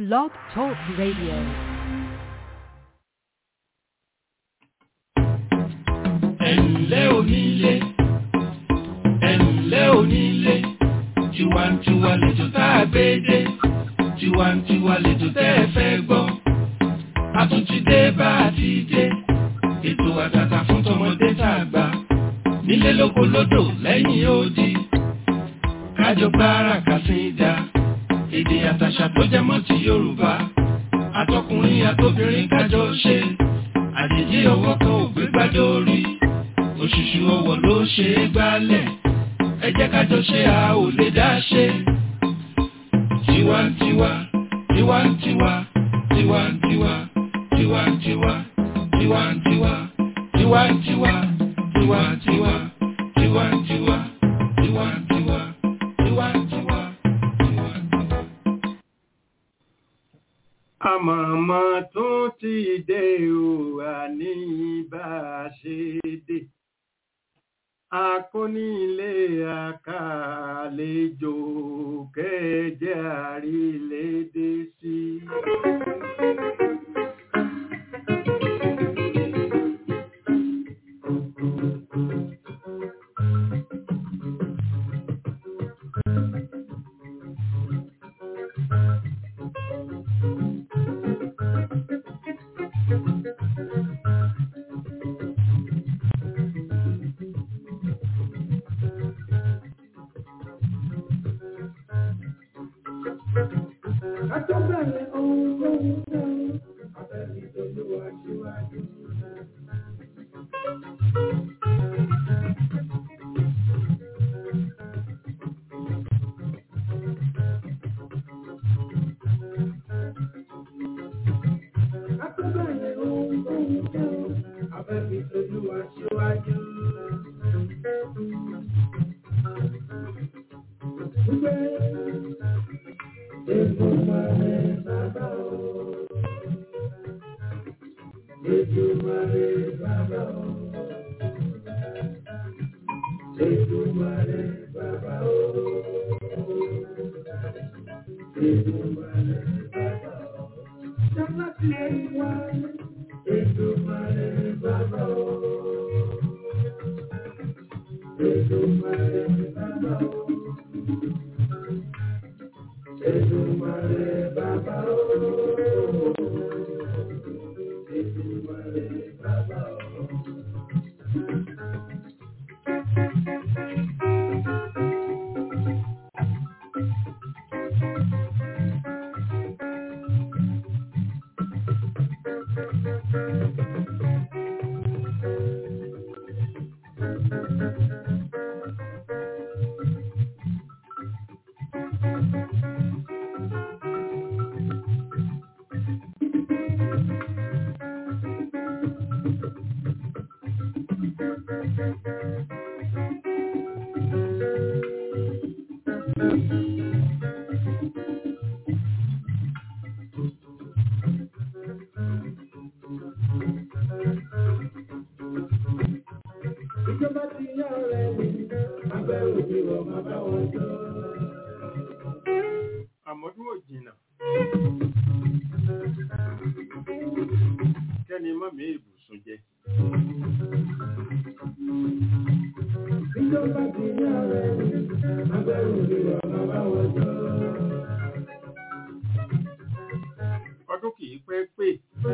Blog Talk Radio. ẹ̀ǹlẹ́ onílé ẹ̀ǹlẹ́ onílé tiwantiwa lẹ́jọ́ tá a gbé dé tiwantiwa lẹ́jọ́ tẹ́ ẹ fẹ́ gbọ́ a tún ti dé bá a ti dé ètò àtàtà fún tọmọdé tá a gbà nílé lóko lódò lẹ́yìn odi kájọ gbára kàsídà èdè àtàṣà tó jẹ mọ́ ti Yorùbá àtọkùnrin àtobìnrin kájọ ṣe àjèjì ọwọ́ kan ò gbé gbádùn orí òṣùṣù ọwọ́ ló ṣe é gbálẹ̀ ẹ jẹ́ kájọ ṣe a ò lè dá ṣe. tiwantiwa tiwantiwa tiwantiwa tiwantiwa tiwantiwa tiwantiwa tiwantiwa tiwantiwa tiwantiwa tiwantiwa tiwantiwa. àmọ̀mọ́ tún ti dé o àní bá a ṣe dé akónílé àkàlejò kẹjẹ àrílédé sí. Àtọ́bẹ̀rẹ̀ ohun lóhun náà, abẹ́rẹ́ ìtọ́lúwà síwájú. Àtọ́bẹ̀rẹ̀ ohun lóhun náà, abẹ́rẹ́ ìtọ́lúwà síwájú. Èdùmàrè bàbá o. Èdùmàrè bàbá o. Èdùmàrè bàbá o. Èdùmàrè bàbá o. Jọ́lá ti ẹ̀yìn wá. Èdùmàrè bàbá o. Èdùmàrè bàbá o. Èdùmàrè bàbá o. Èdùmàrè bàbá o. Ìjọba ti yá ọ̀rẹ́ mi, àgbẹ̀ òbí wọ̀ máa bá wọn jọ. àmọ́dún ò jìnnà kẹ́ni mọ́ mi ìbùsùn jẹ Ìjọba ti yá ọ̀rẹ́ mi, àgbẹ̀ òbí wọ̀ máa bá wọn jọ. ọdún kìí pẹ́ pé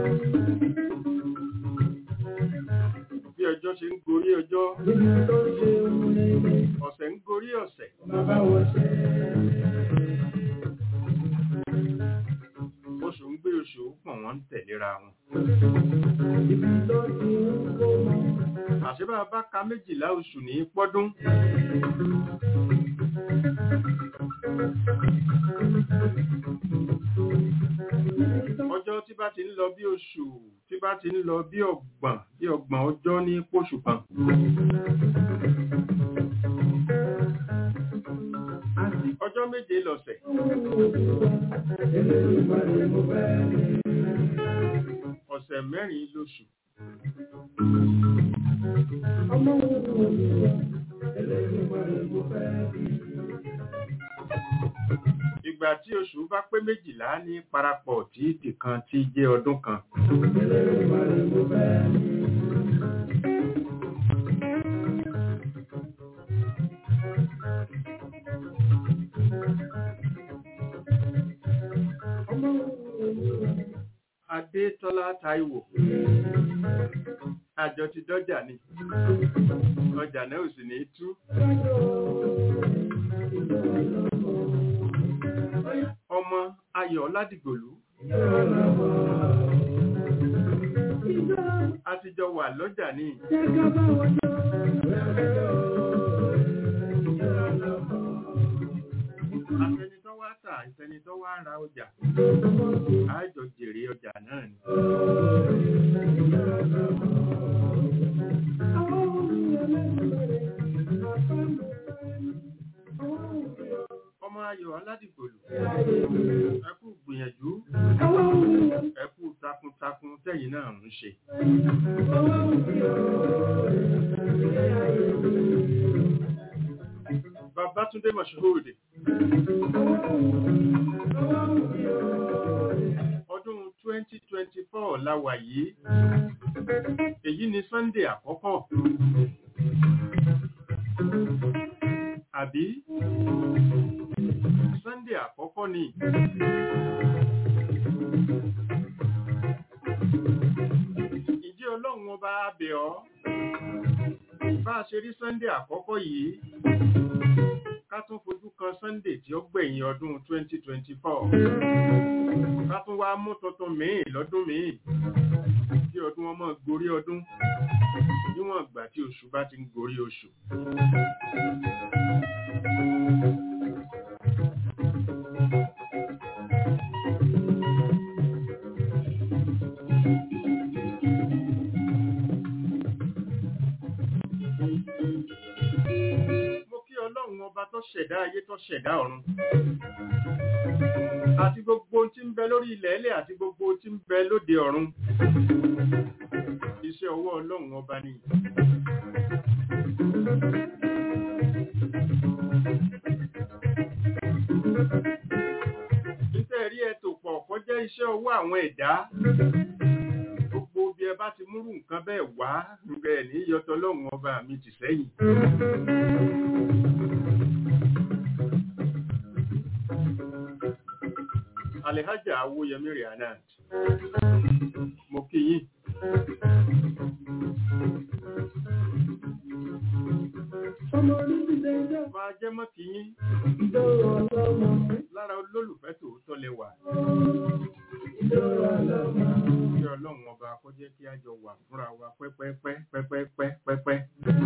bí ọjọ́ ṣe ń gorí ọjọ́ Níbi tó ń ṣe ohun rere, ọ̀sẹ̀ ń gorí ọ̀sẹ̀ máa bá wọn ṣe. oṣù ń gbé oṣù pọ̀ wọ́n ń tẹ̀léra wọn Ibi tó ti ń kó mọ́. àṣebá bá ka méjìlá oṣù ní pọ́dún ọjọ́ tí bá ti ń lọ bí oṣù tí bá ti ń lọ bí ọgbọ̀n bí ọgbọ̀n ọjọ́ ní pòṣù kan ọjọ́ méje lọ̀sẹ̀ Elédùmarè mo fẹ́ rí. ọ̀sẹ̀ mẹ́rin lóṣù Ọmọ wo ni mo ní wá? Elédùmarè mo fẹ́ rí. ìgbà ìgbà tí oṣù bá pé méjìlá ní parapọ̀ tí ìkan ti jẹ́ ọdún kan. Adétọ́lá Táíwò. Àjọ ti dọ́jà ni. Ọjà náà ò sì ní tú. Ọmọ Ayọ̀ Ládìgbòlú. A ti jọ wà lọ́jà ní. Àfẹni tó wá tà, ìfẹni tó wá ra ọjà. Àjọ jèrè ọjà náà ni. Ọmọ Ayọ̀ Aládìgbòlù. Ẹ kú gbìyànjú. Ẹ kú takuntakun tẹ́yìn náà ń ṣe. Babátúndé Mọ̀ṣúhóòdè. Ọdún 2024 la wà yìí. Èyí ni Sunday àkọ́kọ́. Àbí? Sunday àkọ́kọ́ ni. Ìjẹ́ Ọlọ́run ọba abẹ̀ ọ́. Bá a ṣe rí Sunday àkọ́kọ́ yìí ká tún fojú kan Sunday tí ó gbẹ̀yìn ọdún 2024 ká tún wá mú tuntun míì lọ́dún míì kí ọdún wọn máa gorí ọdún níwọ̀n ìgbà tí oṣù bá ti ń gorí oṣù. ọlọ́run ọba tó ṣẹ̀dá ayé tó ṣẹ̀dá ọ̀run àti gbogbo tí ń bẹ lórí ilẹ̀ ẹlẹ̀ àti gbogbo tí ń bẹ lóde ọ̀run iṣẹ́ ọwọ́ ọlọ́run ọba ni iṣẹ́ rí ẹ̀tò pọ̀ kọ́ jẹ́ iṣẹ́ ọwọ́ àwọn ẹ̀dá gbogbo bí ẹ bá ti múrù nǹkan bẹ́ẹ̀ wá bẹ́ẹ̀ ní yọtọ̀ ọlọ́run ọba mi ti sẹ́yìn Alhaja Awoyemi Rihanat. Mo kí yín. Máa jẹ́ mọ́ kí yín. Lára olólùfẹ́ tòótọ́ lẹ wà. Kí ọlọ́run ọba kó jẹ́ kí a jọ wà fúnra wa pẹ́pẹ́pẹ́ pẹ́pẹ́pẹ́ pẹ́pẹ́.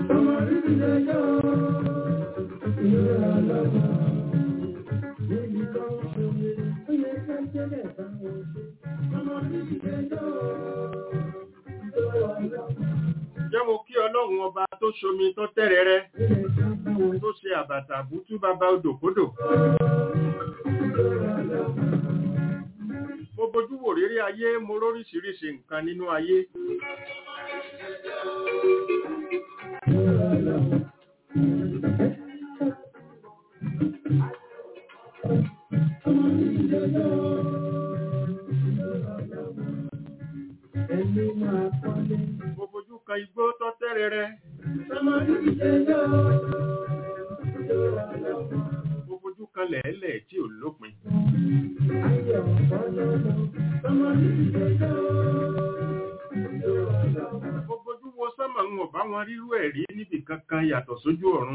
Jẹ́ mo kí ọlọ́run ọba tó ṣomi tó tẹ́rẹrẹ, tó ṣe àbàtà bútú bàbá odòkodò. Mo bojú wò rírí ayé, mo róríṣiríṣi nǹkan nínú ayé. Mo fojú kan igbó tó tẹ́rẹrẹ. Mo fojú kan lẹ̀ẹ́lẹ̀ tí ò lópin. Mo fojú wo sánmà ń ọ̀bá wọn rírú ẹ̀rí níbi kankan yàtọ̀ sójú ọ̀run.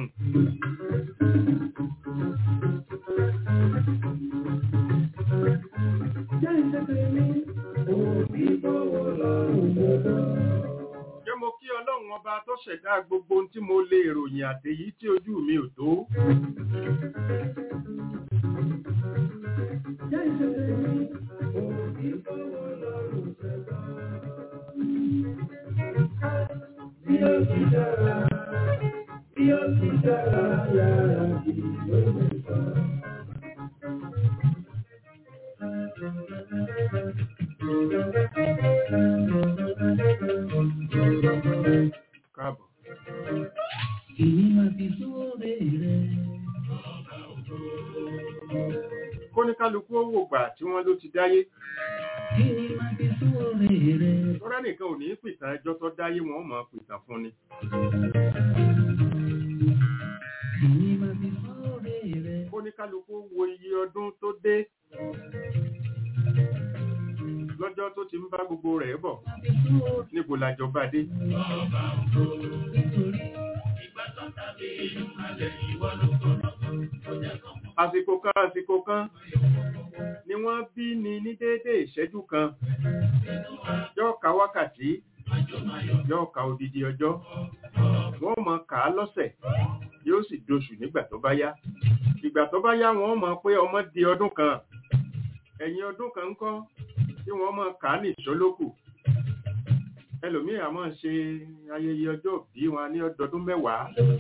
Jẹ́ mo kí ọlọ́run ọba tó ṣẹ̀dá gbogbo ohun tí mo lè ròyìn àtèyí tí ojú mi ò tó. Bí ó ti dára, bí ó ti dára, yára bí ó ti dára. Káàbọ̀. Èyí máa fi sóòrè rẹ̀. Kóníká dáyé Kí ni máa fi sóore rẹ̀? tọ́rẹ́ nìkan ò ní pìtàn ẹjọ́ tó dáyé wọn mọ̀ pìtàn fún ni Kí ni máa fi sóore rẹ̀? ó ní kálukú wo iye ọdún tó dé lọ́jọ́ tó ti ń bá gbogbo rẹ̀ bọ̀ Máa fi sóore níbo làjọba dé nítorí àsìkò kan àsìkò kan ni wọ́n bí ni ní déédé ìṣẹ́jú kan yóò ka wákàtí yóò ka odidi ọjọ́ wọ́n mọ̀ ká lọ́sẹ̀ yóò sì doṣù nígbà tó bá yá ìgbà tó bá yá wọ́n mọ̀ pé ọmọ di ọdún kan ẹ̀yìn ọdún kan ńkọ́ tí wọ́n mọ̀ ká ní ìṣólókù ẹlòmíì á máa ṣe ayẹyẹ ọjọ́ bí wọn ní ọdọọdún mẹ́wàá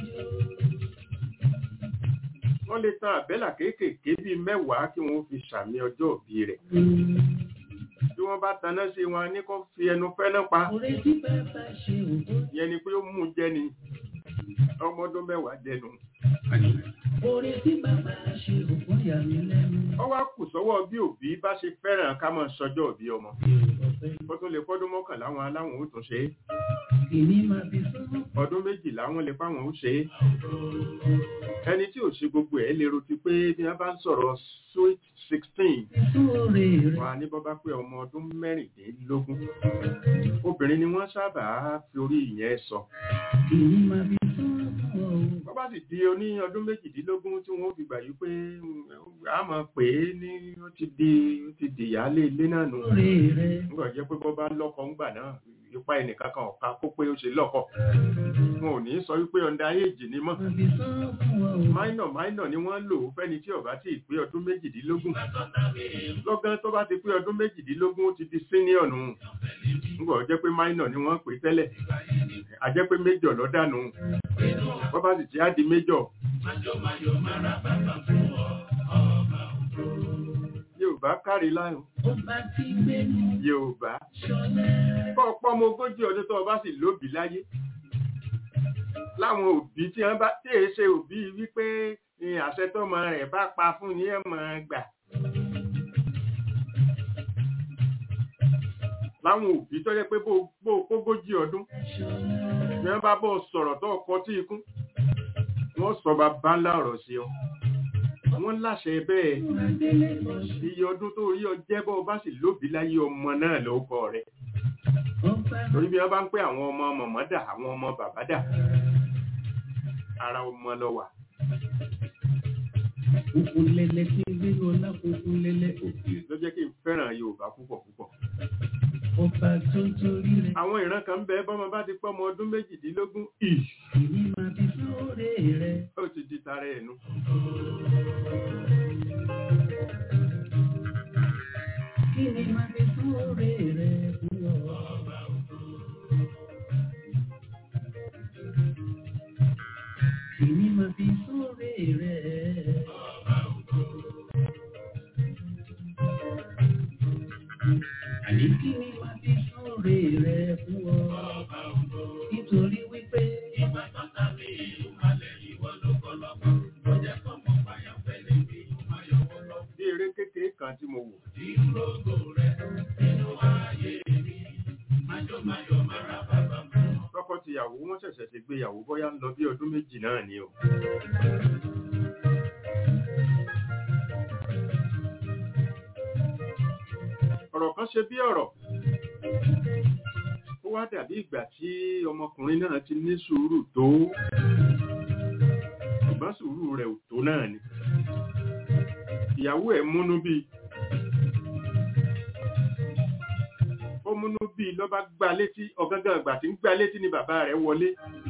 wọ́n lè tan àbẹ́là kéékèèké bíi mẹ́wàá kí wọ́n fi ṣàmì ọjọ́ òbí rẹ̀ bí wọ́n bá taná sí wọn ní kó fi ẹnu fẹ́ná pa oore tí bàbá ṣe òkú. ìyẹn ni pé ó mú un jẹ ni ọmọ ọdún mẹ́wàá jẹnu Oore tí bàbá ṣe òkú yà mí lẹ́nu. ó wá kù sọ́wọ́ bí òbí bá ṣe fẹ́ràn ká máa sọjọ́ òbí ọmọ ó tún lè fọ́dún mọ́kànlá wọn aláwọn ó tún ṣe é Kí ni máa fi sóore? ọdún méjìlá wọn lè fáwọn ó ṣe é ẹni tí ò ṣe gbogbo ẹ̀ lérò ti pé bí wọ́n bá ń sọ̀rọ̀ sweet sixteen Sóore rẹ̀. wà ní bọ́bá pé ọmọ ọdún mẹ́rìndínlógún obìnrin ni wọ́n sábà fi orí ìyẹn sọ Kí ni máa fi sóore fún ọ? bọ́bá sì di oní ọdún méjìdínlógún tí wọ́n fi gbà yí pé a mọ̀ pé ní ó ti di ó ti di ìyáálé ilé náà nù Sóore rẹ̀. nígbà jẹ́ pé bọ́bá lọ́kọ ńgbà náà ipa ẹnìkan kan ọ̀ka kó pé ó ṣe lọ́kọ wọn ò ní sọ wípé ọ̀ndà éèjì ni mọ́ Máa fi sóore fún ọ. minor minor ni wọ́n lò ó fẹ́ni tí ó bá ti pé ọdún méjìdínlógún lọ́gán tó bá ti pé ọdún méjìdínlógún ó ti di senior nù nígbà ó jẹ́ pé minor ni wọ́n pè tẹ́lẹ̀ a jẹ́ pé major ló dànù wọ́n bá sì ti á di major Yorùbá kárí láyò Ọba tí gbénu Yorùbá ṣọlẹ̀. kọ́ ọ̀pọ̀ ọmọ ogójì ọdún tó o bá sì lóbi láyé láwọn òbí tí wọ́n bá tí èé ṣe òbí wípé ní àṣẹ tọ́mọ rẹ̀ bá pa fún ní ẹ̀ máa gbà láwọn òbí tó jẹ́ pé bó bó kógójì ọdún ní wọ́n bá bọ́ sọ̀rọ̀ tó ọkọ tí ikún wọ́n sọ bàbá ńlá ọ̀rọ̀ sí ọ wọ́n láṣẹ bẹ́ẹ̀ Adélé ọ̀ṣun. iye ọdún tó rí ọ jẹ́ bọ́ ọ bá sì lóbi láyé ọmọ náà ló kọ rẹ̀ Ọba torí bí wọ́n bá ń pẹ́ àwọn ọmọ mọ̀mọ́ dà àwọn ọmọ bàbá dà ara ọmọ lọ wà òkú lẹ́lẹ́ tí gbénu ọlá kókó lẹ́lẹ́ òkè. ló jẹ́ kí n fẹ́ràn Yorùbá púpọ̀ púpọ̀ Ọba tó torí rẹ̀. àwọn ìran kan ń bẹ bọ́mọ bá ti pọ́ ọmọ ọdún méjìdínlógún ì Kí ni máa fi sóore rẹ̀? ó ti di tara ẹ̀nu Kí ni máa fi sóore rẹ̀ fún ọ? Kí ni máa fi sóore rẹ̀? Àní kí ni máa fi sóore rẹ̀ fún ọ? Nítorí wípé bí eré kékeré kan tí mo wò tọkọ-tìyàwó wọ́n ṣẹ̀ṣẹ̀ ṣe gbéyàwó bóyá ń lọ bí ọdún méjì náà ni o ọ̀rọ̀ kan ṣe bí ọ̀rọ̀ ó wá dàbí ìgbà tí ọmọkùnrin náà ti ní sùúrù tó ṣùgbọ́n sùúrù rẹ̀ ò tó náà ni ìyàwó ẹ̀ múnú bíi ó múnú bíi ló bá gbá létí ọ̀gángan ìgbà tí ń gbá létí ni bàbá rẹ̀ wọlé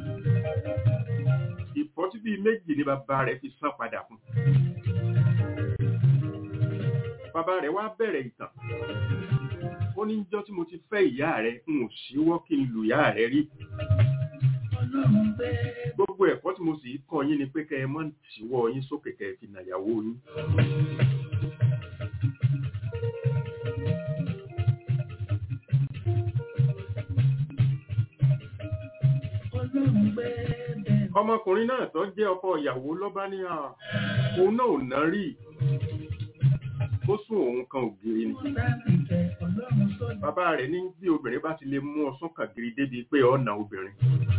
ìfọ́tí bíi méjì ni bàbá rẹ̀ fi san padà fún bàbá rẹ̀ wá bẹ̀rẹ̀ ìtàn ó ní jọ́ tí mo ti fẹ́ ìyá rẹ̀ n ò síwọ́ kí n lù ìyá rẹ̀ rí Ọlọ́run bẹ́ẹ̀. gbogbo ẹ̀kọ́ tí mo sì kọ́ yín ni pé kẹ́ ẹ mọ́ síwọ́ yín sókè kẹ́ ẹ fi nàyàwó yín Ọlọ́run bẹ́ẹ̀. ọmọkùnrin náà tó jẹ́ ọkọ ìyàwó ló bá ní à òun náà ò ná rí ó sún òun kan ògiri ni bàbá rẹ̀ ní bí obìnrin bá ti lè mú ọsán kàgiri débi pé ọ̀nà obìnrin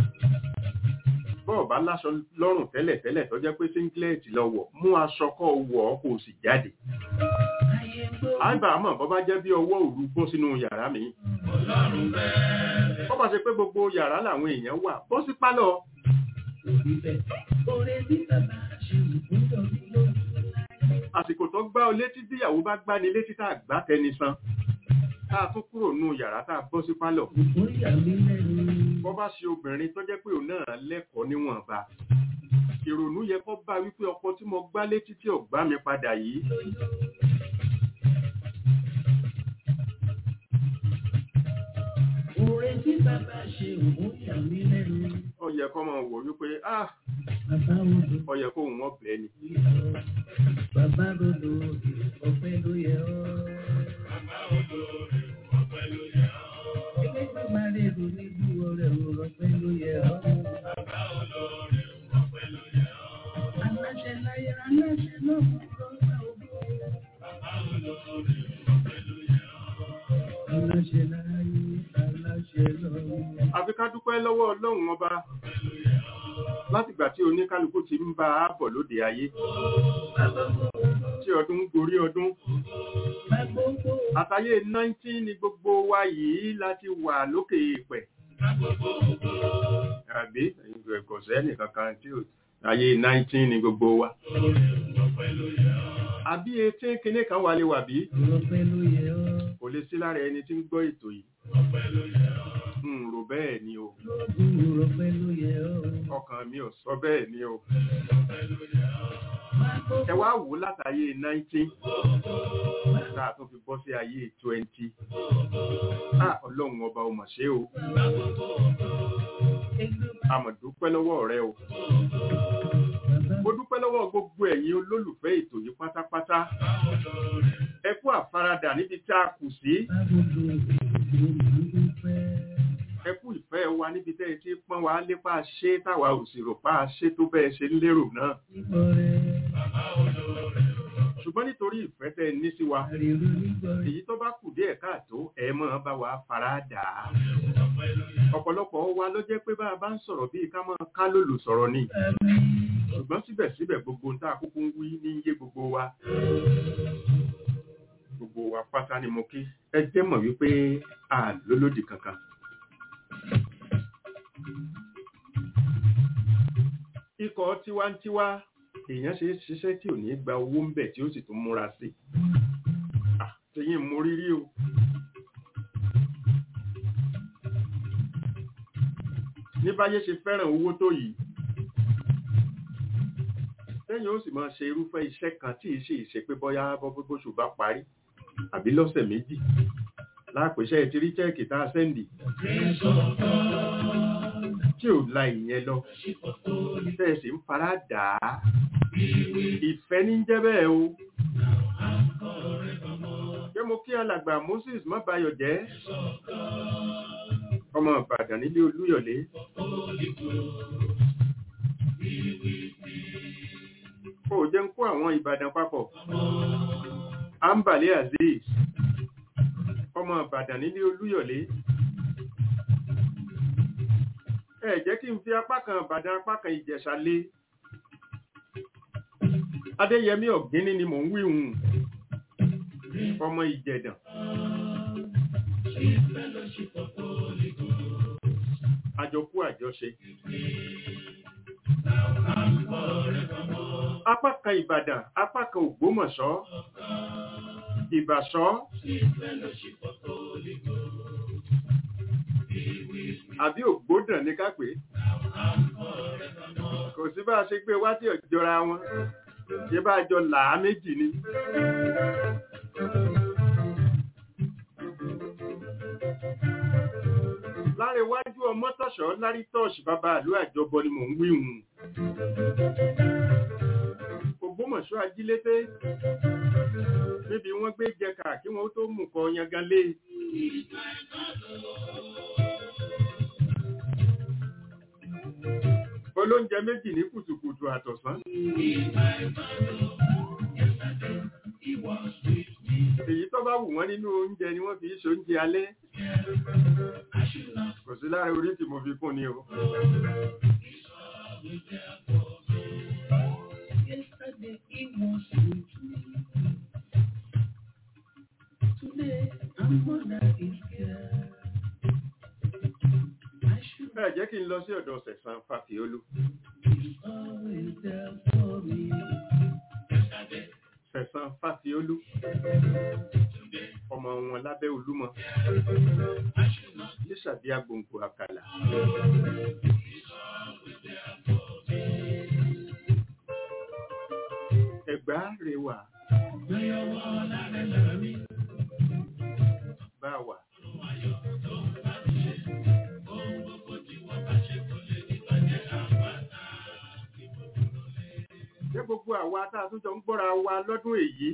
bọ́ọ̀ bá láṣọ lọ́rùn tẹ́lẹ̀ tẹ́lẹ̀ tó jẹ́ pé singlet lọ wọ̀ mú aṣọ kọ́ wọ̀ ọ́ kò sì jáde àgbà mọ̀ bọ́ bá jẹ́ bí ọwọ́ òru bọ́ sínú yàrá mi bọ́ bá ṣe pé gbogbo yàrá làwọn èèyàn wà bọ́ sí pálọ̀ àsìkò tó gbá ọ létí bíyàwó bá gbá ni létí tá a gbá tẹni san tá a tún kúrò nù yàrá tá a bọ́ sí pálọ̀ bọ́ bá ṣe obìnrin tó jẹ́ pé òun náà lẹ́kọ̀ọ́ níwọ̀nba ìrònú yẹ kó bá wípé ọkọ tí mo gbá létí tí ò gbá mi padà yìí Oore tí bàbá ṣe òun yà mí lẹ́nu. ó yẹ kó máa wò wípé ah Bàbá odò ó yẹ kó òun ọ̀bẹ ni bàbá odò ọ̀pẹ ló yẹ ọ́. Ilé tó máa lè lò ní bí ọrẹ ọ̀pẹ ló yẹ ọ́. Aláṣẹ láyé aláṣẹ lọ́wọ́ lọ́wọ́ ògbó. Aláṣẹ láyé aláṣẹ lọ́wọ́. àfi ká dúpẹ́ lọ́wọ́ ọlọ́run ọba látìgbà tí oníkálukú ti ń bá a bọ̀ lóde ayé tí ọdún ń gorí ọdún àtàyè 19 ni gbogbo wa yìí láti wà lókè ìpẹ̀ àbí ẹ̀kọ́ sẹ́nì kankan tí ó ayé 19 ni gbogbo wa àbí etí kíní kan wà lè wà bí Ọpẹ́ ló yẹ ọ́. kò lè sí lára ẹni tí ń gbọ́ ètò yìí ń rò bẹ́ẹ̀ ni o Ọpẹ́ ló yẹ ọ́. ọkàn mi ò sọ bẹ́ẹ̀ ni o ẹ wá wò ó látàyè 19 tá a tún fi bọ́ sí ayé 20 ah ọlọ́run ọba ò mọ̀ ṣe o a mọ̀ dúpẹ́ lọ́wọ́ rẹ o mo dúpẹ́ lọ́wọ́ gbogbo ẹ̀yin olólùfẹ́ ètò yìí pátápátá ẹ kú àfaradà níbi tí a kù sí ẹ kú ìfẹ́ wa níbi tẹ́ ẹ ti pọ́n wa lépa ṣé táwa ò sì rò pa ṣé tó bẹ́ẹ̀ ṣe lérò náà ṣùgbọ́n nítorí ìfẹ́ tẹ́ ẹ ní sí wa èyí tó bá kù díẹ̀ káàtó ẹ máa bá wa faradà ọ̀pọ̀lọpọ̀ wa ló jẹ́ pé bá a bá ń sọ̀rọ̀ bíi ká máa ká lòlò sọ̀rọ̀ ni ṣùgbọ́n síbẹ̀síbẹ̀ gbogbo tá a kúkú ń wí ní iye gbogbo wa gbogbo wa pátá ni mo kí ẹ jẹ́ mọ̀ wípé a lólódì kankan ikọ̀ tiwantiwa èèyàn ṣe é ṣiṣẹ́ tí ò ní gba owó ń bẹ̀ tí ó sì tún múra sí Ah, tẹ̀yìn mo rírí o ní báyé ṣe fẹ́ràn owó tó yìí lẹ́yìn ó sì máa ṣe irúfẹ́ iṣẹ́ kan tí ì ṣe ìṣe pé bọ́yá bọ́bọ́sù bá parí àbí lọ́sẹ̀ méjì lápèṣẹ́ ti rí chẹ́ẹ̀kì tá a sẹ́ndì tí ò la ìyẹn lọ tẹ́ ẹ sì ń fara dà á ìfẹ́ ní jẹ́ bẹ́ẹ̀ o jẹ́ mo kí alàgbà Moses má bayọ̀ jẹ́ ọmọ Ìbàdàn nílé Olúyọ̀lé kò jẹ́ ń kó àwọn Ìbàdàn papọ̀ Ambale Azeez ọmọ Ìbàdàn nílé Olúyọ̀lé ẹ jẹ́ kí n fi apá kan Ìbàdàn apá kan Ìjẹ̀ṣà lé Adéyẹmí Ọ̀gíní ni mò ń wí hùn ọmọ Ìjẹ̀dàn àjọkú àjọṣe apá kan Ìbàdàn apá kan Ògbómọ̀ṣọ́ Ìbàṣọ́ àbí Ògbódàn ní ká pè é kò sí bá a ṣe gbé wá tí ò jọra wọn ṣé bá a jọ làá méjì ni. lára iwájú ọmọ tọ̀ṣọ́ lárí tọ́ọ̀ṣì bàbá àlú àjọbọ ni mò ń wí hùn. Ògbómọ̀ṣọ́ ajílété níbi wọ́n gbé jẹka kí wọ́n tó mú kọ yangan lé. olóúnjẹ méjì ní kùtùkùtù àtọ̀sán. èyí tó bá wù wọ́n nínú oúnjẹ ni wọ́n fi ṣe oúnjẹ alẹ́ kò sí lára orí tí mo fi kún ni o Yesterday it was with me. Today I'm more than is here. I should ẹ jẹ́ kí n lọ sí ọ̀dọ̀ sẹ̀sán fàfiolú be always there for me. sẹ̀sán fàfiolú ọmọ wọn lábẹ́ olúmọ níṣàbí agbòǹgbò àkàlà ẹ̀gbá rẹwà bá wà jẹ́ gbogbo àwa tá a tún jọ ń gbọ́ra wa lọ́dún èyí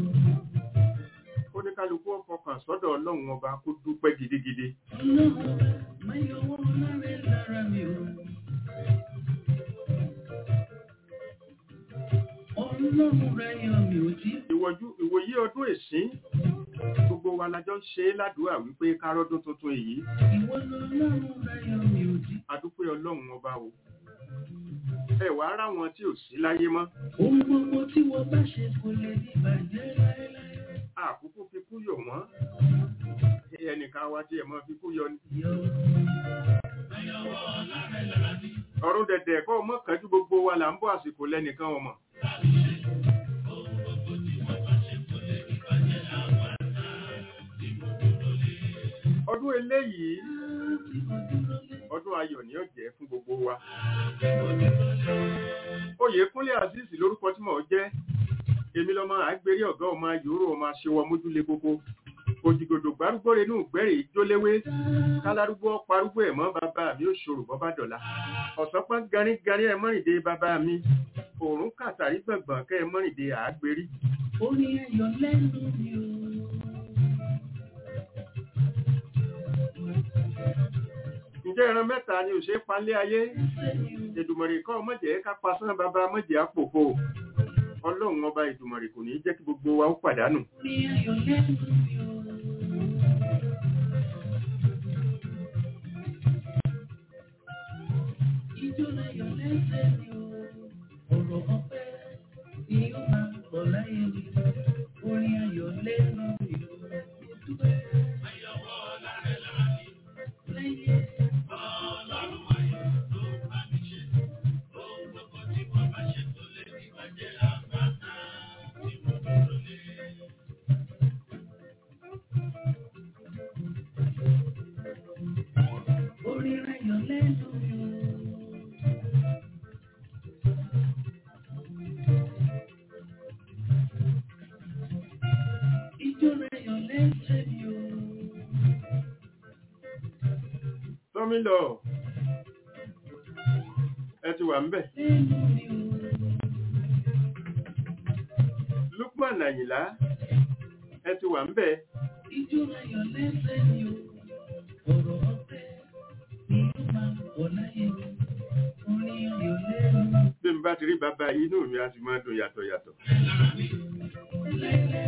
ó ní kálukú ọkàn sọ́dọ̀ ọlọ́run ọba kó dúpẹ́ gidigidi Má yọwọ́ lára lára mi o. Ọlọ́run rẹ̀ yan mi ò tí. ìwọ̀jú ìwòyí ọdún èsín gbogbo wa la jọ ń ṣe é ládùúgbà wípé kárọ́dún tuntun èyí Ìwọ lọ́lọ́run rẹ̀ yan mi ò tí. adúpẹ́ ọlọ́run ọba o ẹ wàá ráwọn tí ò sí láyé mọ́ Ohun gbogbo tí wọ́n bá ṣe kò lè ní bàjẹ́ láéláé. àkókò fi kú yọ̀ wọ́n ẹnìkan wa tí ẹ mọ́ fi kú yọ ni Yọ ọ̀run dẹ̀dẹ̀ kọ́ mọ́ kánjú gbogbo wa là ń bọ́ àsìkò lẹ́nìkan ọmọ ọdún eléyìí ọdún ayọ̀ ni ó jẹ́ fún gbogbo wa oyèkúnlé azeez lórúkọ tí mò ń jẹ́ èmi lọmọ àgbèrè ọ̀gá ọmọ yòóró ọmọ aṣèwọ mójúlé gbogbo òjìgòdò gbárùgbòrè inú ìgbẹ́rẹ̀ ìjóléwé kálárúgbó parúgbó ẹ̀ mọ́ bàbá mi ó ṣòro bọ́ bá dọ̀la ọ̀sán pọ́n garígarí ẹ̀ mọ́rìndé bàbá mi òórùn kàtàrí gbọ̀ngbọ̀n kẹ́ ẹ̀ mọ́rìndé àgbèrí orí ẹyọ lẹ́nu mi o. ǹjẹ́ ìran mẹ́ta ni òṣèré palẹ́ ayé Èdùmàrè kọ́ mọ̀jẹ̀ ká pasán bàbá mọ̀jẹ̀ àpòpò ọlọ́run ọba Èdùmàrè kò ní jẹ́ kí gbogbo wa ó pàdánù Orí ẹyọ lẹ́nu mi o. Ijó ẹyọ lẹ́sẹ̀ mi o. Ọ̀rọ̀ ọpẹ́ ni ó máa bọ̀ láyé mi. Orí ẹyọ lẹ́nu mi o. Dúpẹ́. Láyé. Orí ẹyọ lẹ́nu mi o. Ijó ẹyọ lẹ́sẹ̀ mi o. tọ́mílọ̀ ẹ ti wà ń bẹ̀ Lẹ́nu mi o. Lukman Àyìnlá ẹ ti wà ń bẹ̀ Ijó ayọ̀ lẹ́sẹ̀ mi o. Ọ̀rọ̀ ọpẹ́ ni ó máa bọ̀ láyé mi. Orin ayọ̀ lẹ́nu bí n bá ti rí bàbá yìí inú mi á ti máa dùn yàtọ̀ yàtọ̀ lẹ́lẹ́.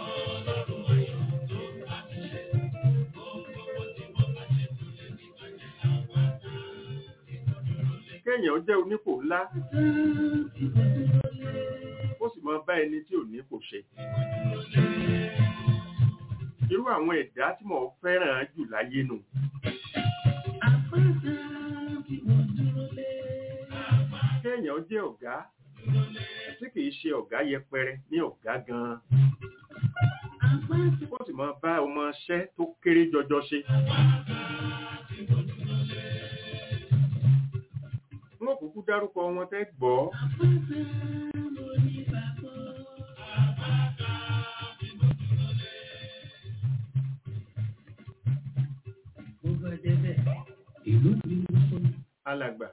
kéèyàn jẹ́ onípò ńlá Sáàtì mo dúró lé. ó sì máa bá ẹni tí ò ní kò ṣe irú àwọn ẹ̀dá tí mo fẹ́ràn jù láyé nù Àpáta tí mo dúró lé. kéèyàn jẹ́ ọ̀gá tí kìí ṣe ọ̀gá yẹpẹrẹ ní ọ̀gá gan-an Àpáta ó sì máa bá ọmọ iṣẹ́ tó kéré jọjọ ṣe wọn kúkú dárúkọ wọn tẹ́ gbọ́ àpáta mo ní bàbá. Mo bá débẹ̀, ìlú mi ń sọ. alàgbà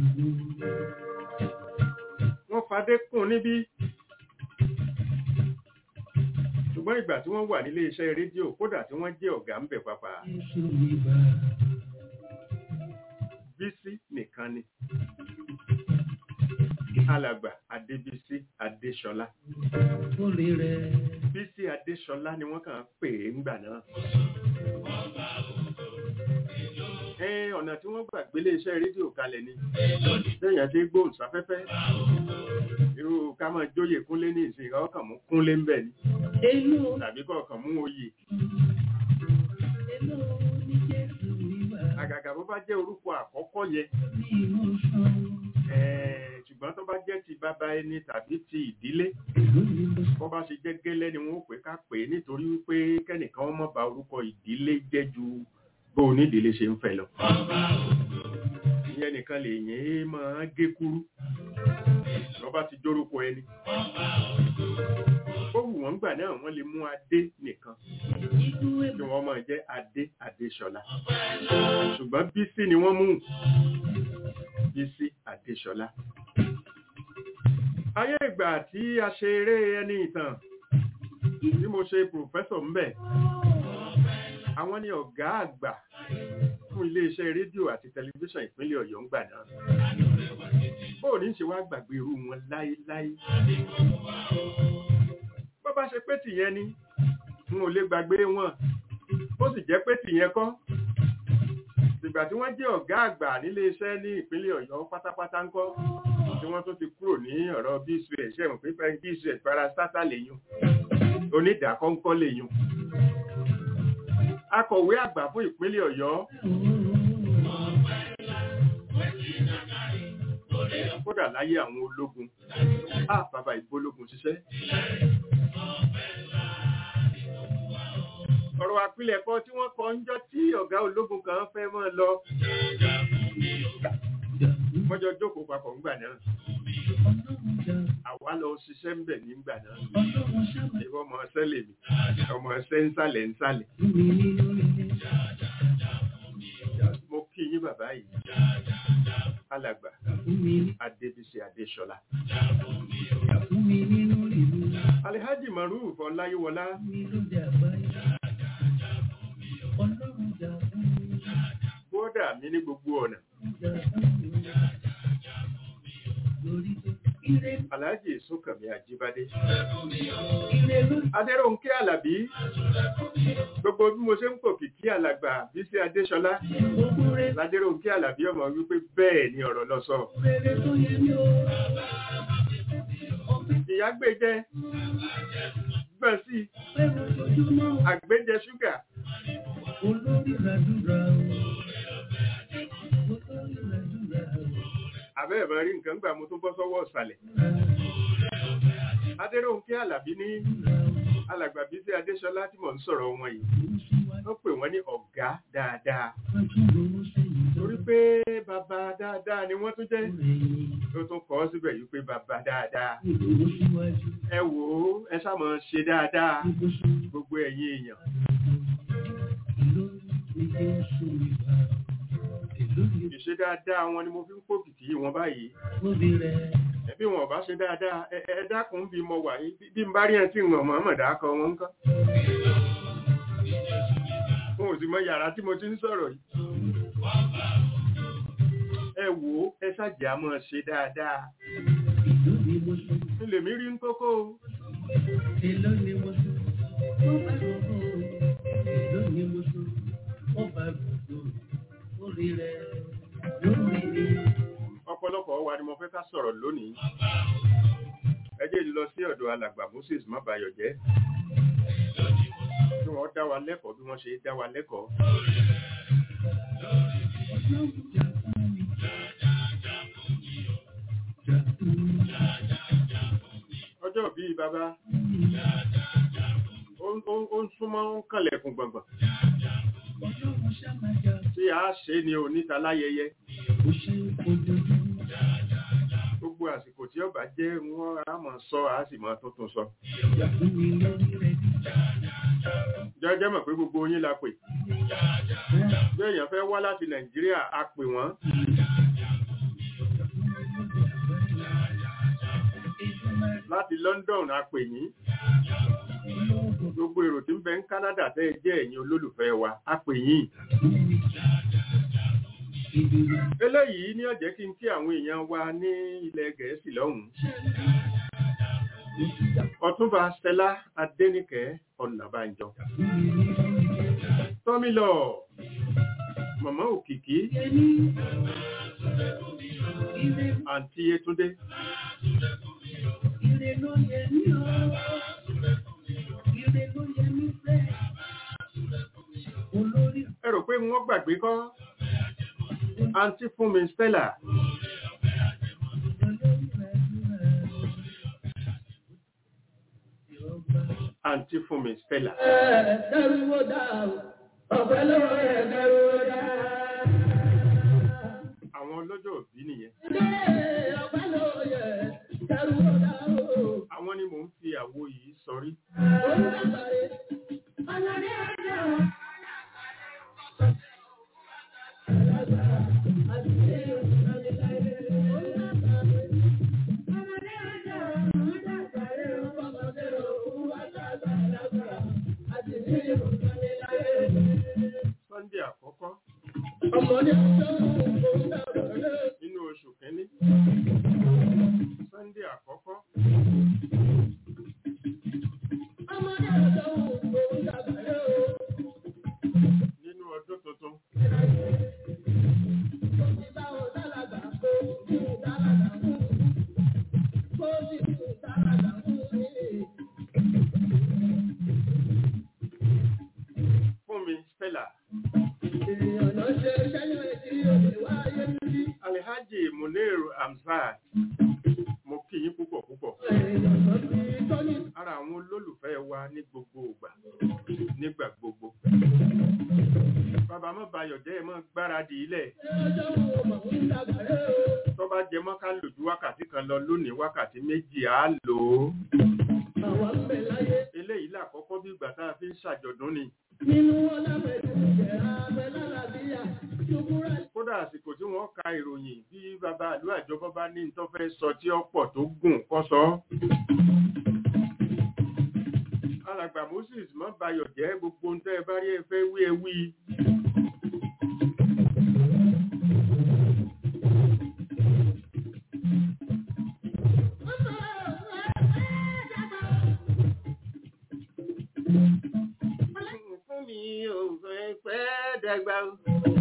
wọ́n fadé kùn níbí ṣùgbọ́n ìgbà tí wọ́n wà nílé iṣẹ́ rédíò kódà tí wọ́n jẹ́ ọ̀gá ń bẹ̀ pàpà Jésù mi bá. bísí nìkan ni alàgbà adébísí adéṣọlá orí rẹ̀. bísí adéṣọlá ni wọ́n kàn ń pè é ńgbà náà ẹ ọ̀nà tí wọ́n gbà gbélé iṣẹ́ rédíò kalẹ̀ ni lẹ́yìn àti gbóhùn sáfẹ́fẹ́ irú ká máa jóyè kúnlé ní ìsìn ọkàn mú kúnlé ń bẹ̀ ni Èlò tàbí kọ̀ọ̀kan mú oyè èlò ní Jésù wíwá àgàgà bó bá jẹ́ orúkọ àkọ́kọ́ yẹn ní ìmọ̀ṣán. eh, ṣùgbọ́n tó bá jẹ́ ti bàbá ẹni tàbí ti ìdílé Èlò ní mo bó bá ṣe jẹ́ gẹ́lẹ́ ni wọ́n ó pè ká pè é nítorí wípé kẹ́nìkan ó má ba orúkọ ìdílé jẹ́ ju bó onídìílé ṣe ń fẹ́ lọ. ìyẹn nìkan lè yẹn é máa gé kúrú lọ́ba ti jórúkọ ẹni. ó wù wọ́n gbà náà wọ́n lè mú adé nìkan ìlú kí èbò wọ́n máa jẹ́ adé adéṣọlá. ṣùgbọ́n bísí ni wọ́n mú bísí adéṣọlá. ayé ìgbà tí a ṣe eré ẹni ìtàn tí mo ṣe pòfẹ́sọ̀ ńbẹ̀ àwọn ni ọ̀gá àgbà fún iléeṣẹ́ rédíò àti tẹlifíṣàn ìpínlẹ̀ ọ̀yọ́ ń gbà náà bóò ní ṣe wá gbàgbé irú wọn láéláé bó bá ṣe pé tìyẹn ni n ò lè gbàgbé wọn ó sì jẹ́ pé tìyẹn kọ́ ìgbà tí wọ́n jẹ́ ọ̀gá àgbà níléeṣẹ́ ní ìpínlẹ̀ ọ̀yọ́ pátápátá ń kọ́ tí wọ́n tún ti kúrò ní ọ̀rọ̀ bcs ṣẹ̀wọ̀n pé bcs parastata lèyún onídàákọ́ńkọ́ lèyún akọ̀wé àgbà fún ìpínlẹ̀ ọ̀yọ́ kódà láyé àwọn ológun á bàbá ìbólógun ṣiṣẹ́ ọ̀rọ̀ àpilẹ̀kọ tí wọ́n kọ ń jọ tí ọ̀gá ológun kan fẹ́ mọ́ lọ wọ́n jọ jókòó papọ̀ ńgbà náà ọlọ́run jà àwa lọ ṣiṣẹ́ ń bẹ̀ nígbà náà ọlọ́run ṣàmà ìwọ ọmọ ọsẹ lèmi ọmọ ọsẹ ńsàlẹ̀ ńsàlẹ̀ fún mi nínú ilé. mo kí yín bàbá yìí alàgbà Fún mi ní adébísí adéṣọlá fún mi nínú ìlú. alihaji maruf ọláyíwọlá Fún mi lóde àgbáyé. Ọlọ́run jà fún mi. bóódà mi ní gbogbo ọ̀nà Jà fún mi. Lórí tó ire alhaji sókànmí àjíbádé ire lórí adéròǹkè alábí gbogbo bí mo ṣe ń pò kìkí alàgbà bísí adéṣọlá gbogbo rẹ̀ ládéròǹkè alábí ọmọ wípé bẹ́ẹ̀ ni ọ̀rọ̀ lọ sọ rere tó yẹ mí o. Ọpẹ́ ìyá gbẹjẹ gbọ̀n sí pẹ́ lójoojúmọ́. àgbẹjẹ ṣúgà Olórí ràdúrà o. Olórí ràdúrà o. àbẹ́ẹ̀ máa rí nǹkan gbà mo tún bọ́ sọ́wọ́ ọ̀sàlẹ̀ adéròǹkè alábí ní alàgbà bísí adéṣọlá tí mò ń sọ̀rọ̀ wọn yìí wọ́n pè wọ́n ní ọ̀gá dáadáa torí pé bàbá dáadáa ni wọ́n tún jẹ́ tó tún kọ́ síbẹ̀ yìí pé bàbá dáadáa ẹ wò ó ẹ sáà máa ṣe dáadáa gbogbo ẹ̀yin èèyàn ìṣe dáadáa wọn ni mo fi ń kó kìkì wọn báyìí ẹbí wọn ò bá ṣe dáadáa ẹ ẹ dákun bí mo wà yìí bí n bá rí ẹ tí wọn mọ̀ọ́mọ̀ dákọ wọn ń kọ́ wọn ò sì mọ yàrá tí mo ti ń sọ̀rọ̀ yìí ẹ wò ó ẹ ṣàjẹ́ àmọ́ ṣe dáadáa ilé mi rí ń kókó o ọ̀pọ̀lọpọ̀ wa ni mo fẹ́ ká sọ̀rọ̀ lónìí ẹ jẹ́ lọ sí ọ̀dọ̀ alàgbà Moses Mábayọ̀jẹ́ kí wọ́n dá wa lẹ́kọ̀ọ́ bí wọ́n ṣe dá wa lẹ́kọ̀ọ́ ọjọ́ bíi bàbá ó- ó ó ń súnmọ́ ń kànlẹ̀kùn gbọ̀ngbọ̀n tí a ṣe ni oníta láyẹyẹ gbogbo àsìkò tí ọba jẹ́ wọ́n á mọ̀ sọ á sì mọ̀ tuntun sọ jẹ́jẹ́ mọ̀ pé gbogbo yín la pè bí èèyàn fẹ́ wá láti Nàìjíríà a pè wọ́n láti London a pè yín gbogbo èrò tí ń bẹ ń Canada tẹ́ ẹ jẹ́ ẹ̀yin olólùfẹ́ wa a pè yín eléyìí ní ó jẹ́ kí n kí àwọn èèyàn wa ní ilẹ̀ gẹ̀ẹ́sì lọ́hùn-ún ọ̀túnba stella adéníkẹ́ ọ̀nàbànjọ tọ́mílọ̀ mọ̀mọ́ òkìkí àǹtí yétúndé Ire ló yẹ mí o. Ire ló yẹ mí fẹ́. Olórí ẹ rò pé wọ́n gbàgbé kọ́ àǹtí fún mi stella àǹtí fún mi stella Ẹ̀ẹ́dẹ́rúwó dá o. Ọ̀pẹ́ lọ́wọ́ ẹ̀ẹ́dẹ́rúwó dá. àwọn ọlọ́jọ́ òbí nìyẹn Ilé ọ̀pẹ́ lọ́wọ́ ẹ̀ẹ́dẹ́rúwó dá o. àwọn ni mò ń fi àwo yìí sọrí Òun dàgbàre. Ọlọ́dẹ ọjọ́. Alága àti ṣé ìrìnàjò òun dàgbàre. Ọmọdé ọjọ́ òun dàgbàre. Ọmọdé òun wá dàgbàlagbà. Àti ṣé ìrìnàjò sunday àkọ́kọ́ ọmọdé ọjọ́ òun dàgbàre. nínú oṣù kínní sunday àkọ́kọ́ Ọmọdé ọjọ́ òun dàgbàre. nínú ọdún tuntun fún mi stella alhaji muniru hamzat mo kí yín púpọ̀ púpọ̀ ara àwọn olólùfẹ́ wa ní gbogbo ìgbà nígbà gbogbo bàbá mọ́ bayọ̀ jẹ́ ẹ mọ́ gbáradì ilẹ̀ tó bá jẹ mọ́ ká lò ju wákàtí kan lọ lónìí wákàtí méjì á lò ó eléyìí làkọ́kọ́ bí ìgbà tá a fi ń ṣàjọ̀dún ni kódà àsìkò tí wọ́n ka ìròyìn bí bàbá àlú àjọbọ́ bá ní tó fẹ́ sọ tí ó pọ̀ tó gùn kọ́ sọ alàgbà moses mọ́ bayọ̀ jẹ́ gbogbo ń tẹ́ ẹ bá rí ẹ fẹ́ wí ẹ wí fún mi ò fẹ́ pẹ́ dàgbà o.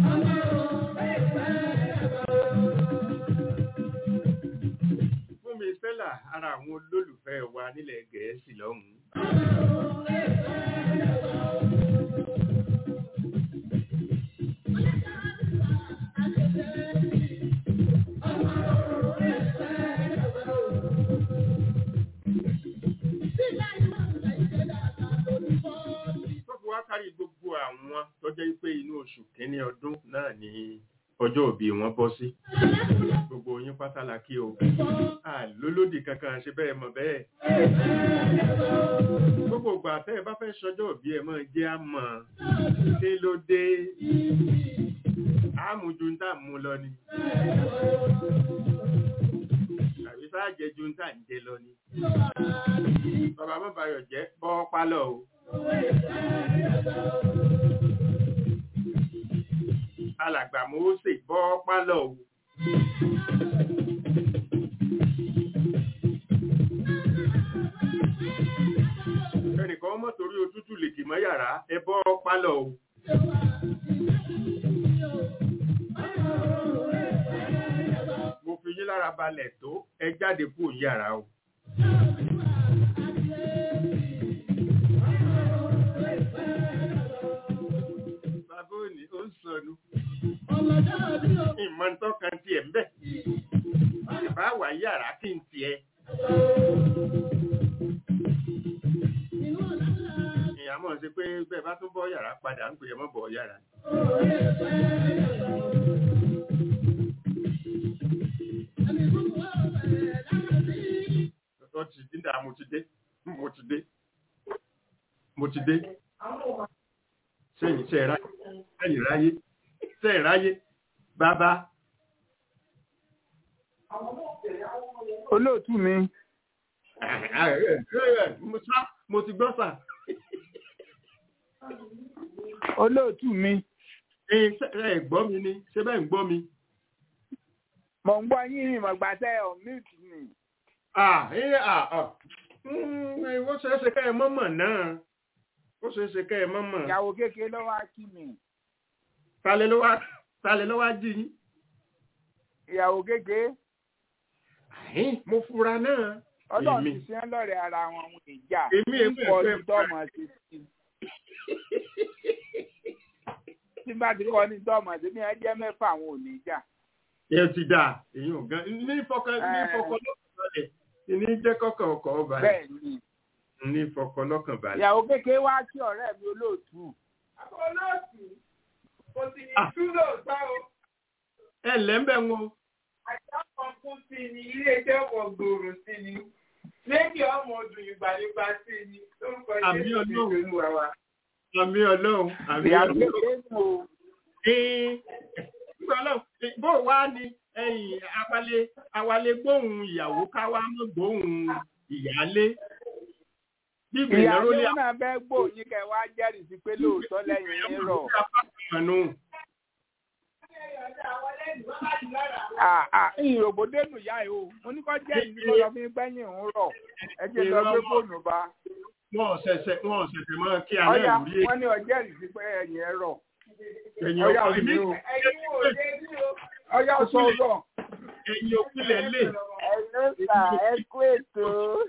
fún mi stella ara àwọn olólùfẹ́ wa nílẹ̀ gẹ̀ẹ́sì lọ́hùn-ún. tó fi wá kárí gbogbo àwọn tó jẹ́ pé inú oṣù kínní ọdún náà ni ọjọ́ òbí wọn bọ́ sí gbogbo yín pátá la kí o àlólódì kankan ṣe bẹ́ẹ̀ mọ̀ bẹ́ẹ̀ gbogbo ìgbà tẹ́ ẹ bá fẹ́ ṣọjọ́ òbí ẹ mọ̀ jẹ́ àmọ́ kí ló dé àmújú ń tà mú lọ ni àbí sáàjẹjú ń tà ń jẹ lọ ni bàbá mọ́ bayọ̀ jẹ́ bọ́ pálọ̀ o. alàgbà Mósè bọ́ pálọ̀ o. ẹnìkan mọ̀ torí òtútù lè kì mọ́ yàrá ẹ bọ́ pálọ̀ o. mo fi yín lára balẹ̀ tó ẹ jáde kúrò yàrá o. bàbá òní ó ń sọnù ìmọ̀ ń tọ́ka tiẹ̀ ń bẹ̀. ìbá wà yàrá kí n tiẹ̀. ìyá mọ̀ sí pé bẹ́ẹ̀ bá tún bọ́ yàrá padà ń pè é mọ́ bọ̀ yàrá. ó ti dídà mo ti dé mo ti dé mo ti dé sẹ́yìn sẹ́yìn ráyé sẹ́yìn ráyé sẹ́yìn ráyé bàbá olóòtú mi mo sá mo ti gbọ́ sà olóòtú mi ẹ ṣe- ẹ gbọ́ mi ni ṣé bẹ́ẹ̀ ń gbọ́ mi. mọ̀ ń gbọ́ yín ìmọ̀gbà tẹ́ ọ̀ mute ni. Ah, eh, ah, ah. Mm, eh, ó ṣeé ṣe kẹ́ ẹ mọ́mọ̀ náà. Ó ṣeé ṣe kẹ́ ẹ mọ́mọ̀. ìyàwó kékeré ló wá kí mi. Talẹ̀ ló wá talẹ̀ ló wá jí yín. ìyàwó kékeré Àhín, Mo fura náà. ọlọ́run Èmi. ti ṣe ń lọ́rẹ̀ ara wọn àwọn ìjà Èmi ń èmi kọ́ ẹ̀fẹ́ ní tọ́mọ̀ sí i. tí bá ti kọ́ ní tọ́mọ̀ sí i bí wọ́n jẹ́ mẹ́fà àwọn ò ní jà. Ẹ ti dà, èyí ò gan. Ní fọkàn ní Eh. fọkàn lọ́kàn balẹ̀. Ní jẹ́ kọ́kàn ọkọ̀ balẹ̀. bẹ́ẹ̀ ni Ní fọkàn lọ́kàn balẹ̀. ìyàwó kékeré wá kí ọ̀rẹ́ mi olóòtú. olóòtú kò sì ní Ah. tú lóòótọ́ o Ẹ lẹ́ńbẹ̀ wọn. àjọ kan kún sí ni iléeṣẹ́ ọ̀pọ̀ gbòòrò sí ni lẹ́yìn ọmọ ọdún ìgbàlejò sí ni lórúkọ Àmì Jésù Ọlọ́run. Kristi Olúwa wa. Àmì Ọlọ́run. Àmì ìyàwó Ọlọ́run. kékeré nù o. nígbà náà bó wá ní ẹ̀yìn awalé awalé gbóhùn ìyàwó káwá mọ́ gbóhùn ìyálé bí ìgbìyànjú ìyàwó lé náà fẹ́ gbòòyìn kẹ́ wá jẹ́rìí sí pé lóòótọ́ lẹ́yìn yín rọ̀. àpapọ̀ Ah, ah, ìrògbòdénù yá ẹ o mo ní kọ́ jẹ́rìí sí kó lọ fi gbẹ́yìn òun rọ̀ ẹ jẹ́ lọ gbé fóònù bá. wọn ò ṣẹ̀ṣẹ̀ wọn ò ṣẹ̀ṣẹ̀ máa kí ọ̀yà alẹ́ ìwúrí wọ́n ní ọjẹ́rìí sí pé ẹ̀yìn ẹ rọ̀. ẹ̀yìn ọ̀yà ọkọ̀ òní o ẹ̀yin wò lé ní o. ọ̀yà sọ̀rọ̀. ẹ̀yìn òkúlẹ̀ lè Ẹ̀ló sà, ẹ kú ètò.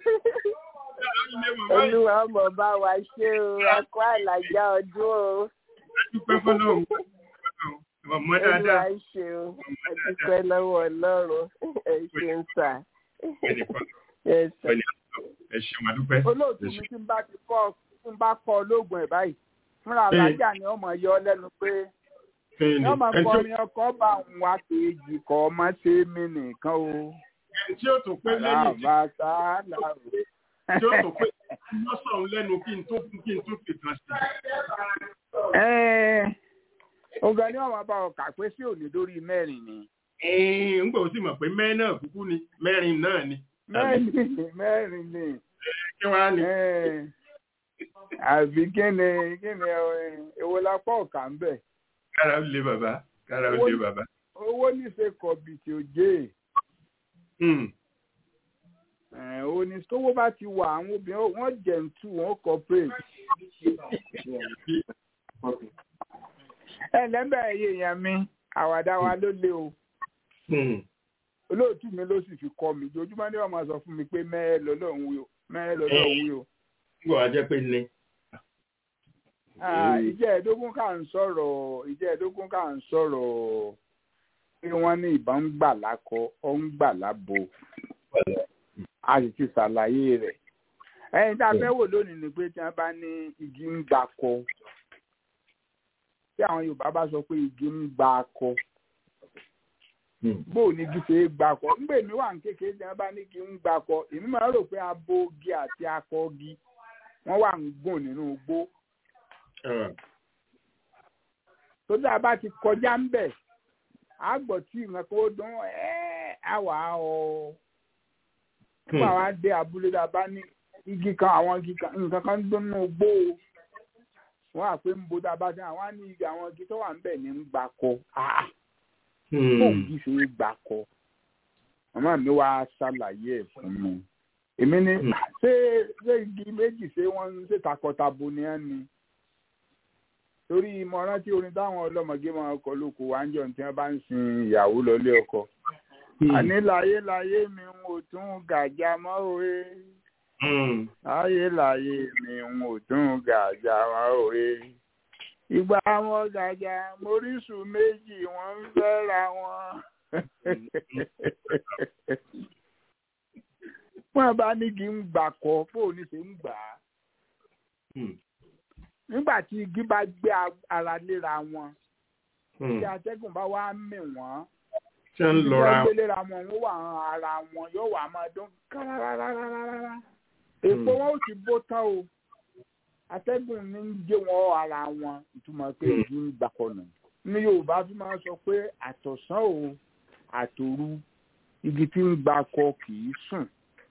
Olúwa ọmọ bá wa ṣe o, a kó àlàjá ọdún o. dúpẹ́ fọlọ́run ọmọ Olúwa dáadáa ṣe o, a dúpẹ́ lọ́wọ́ Ọlọ́run. Ẹ ṣe ń sà. ẹnìkan Ẹ sà. ẹ ṣeun àdúpẹ́ olóòtú mi tí ń bá ti kọ́ tí ń bá kọ́ olóògùn ẹ̀ báyìí fúnra alájà ni ọmọ yọ lẹ́nu pé ẹni wọ́n máa ẹni kọ́ tí ó- mi ọkọ̀ bá òun wá kejì kọ́ ọmọ ṣe mí nìkan o. ẹni tí ó tún pé lẹ́yìn tí Àbàtà làwọ̀. tí ó tún pé lọ́sàn-án lẹ́nu kí n tó kí n tó fi kan sí ọ̀gá ni wọ́n máa bá ọ kà pé sí òní lórí mẹ́rin ni. ẹ̀ẹ́n ń gbọ́ sí mọ̀ pé mẹ́rin náà kúkú ni mẹ́rin náà ni mẹ́rin ni mẹ́rin ni. kí wàá ní. Eh, àbí kí ni kí ni eh, èwo lápá ọ̀kà ń bẹ̀. kára ó lé bàbá kára ó lé bàbá. owó níṣe kọ̀bìtì òjé. Hmm. Eh, ó ní tówó bá ti wà àwọn obìnrin wọ́n jẹ̀ǹtù wọ́n corporate. ẹ lẹ́bẹ̀ ẹ̀yẹ èèyàn mi àwàdà wa ló lé o Hmm. olóòtú mi ló sì fi kọ́ mi ojoojúmọ́ ni wọ́n máa sọ fún mi pé mẹ́ẹ̀ lọ́lọ́run wí o mẹ́ẹ̀ lọ́lọ́run wí o. ń gbọ́ wá jẹ́ pé ní. Ah, ìjẹ́ ẹ̀ẹ́dógún kà ń sọ̀rọ̀ ìjẹ́ ẹ̀ẹ́dógún kà ń sọ̀rọ̀ pé wọ́n ní ìbọn ń gbà lákọ ó ń gbà lábo a sì ti ṣàlàyé rẹ̀ ẹ̀yin tá a fẹ́ wò lónìí ni pé tí wọ́n bá ní igi ń gbà kọ tí àwọn Yorùbá bá sọ pé igi ń gbà kọ bó ní igi ṣe é gbà kọ ńgbè mí wà ní kékeré tí wọ́n bá ní igi ń gbà kọ èmi máa ń rò pé abo igi àti akọ igi wọ́n wà ń gùn nínú igbó tó dáa bá ti kọjá ń bẹ̀ á gbọ́ tí nǹkan kan ó dún ẹ́ á wà á ọ. nígbà wá dé abúlé tá a bá ní igi kan àwọn igi kan nǹkan kan ń dún nínú gbó o wọ́n á pé ń bo tá a bá dé àwọn á ní igi àwọn igi tó wà ń bẹ̀ ní ń gbà kọ áá fóun igi ṣe é gbà kọ màmá mi wá ṣàlàyé ẹ̀ fún mi èmi ní ṣé ṣé igi méjì ṣé wọ́n ń ṣe takọtabo ni ẹ́ ni torí mo rántí orin táwọn ọlọ́mọge máa kọ lóko wá ń jọ tí wọ́n bá ń sin ìyàwó lọlé ọkọ. àní láyé láyé mi ń ò tún gàjà mọ́ òwe. láyé láyé mi ń ò tún gàjà mọ́ òwe. ìgbà wọn gàjà moríṣù méjì wọ́n ń fẹ́ra wọn. wọ́n bá ní kí n gbà kọ́ fóònù ṣe ń gbà á nígbà tí igi bá gbé ara léra wọn tí atẹ́gùn bá wá mì wọ́n ṣé ń lọra gbé léra wọn wọ́n wà ara wọn yóò wà máa dún kárárárárá èpo wọn ò ti bó tán o atẹ́gùn ní ń gé wọn ara wọn ìtumọ̀ pé igi ń gbàkọ̀nà ní Yorùbá fi máa sọ pé àtọ̀sán o àtòru igi tí ń gbàkọ kì í sùn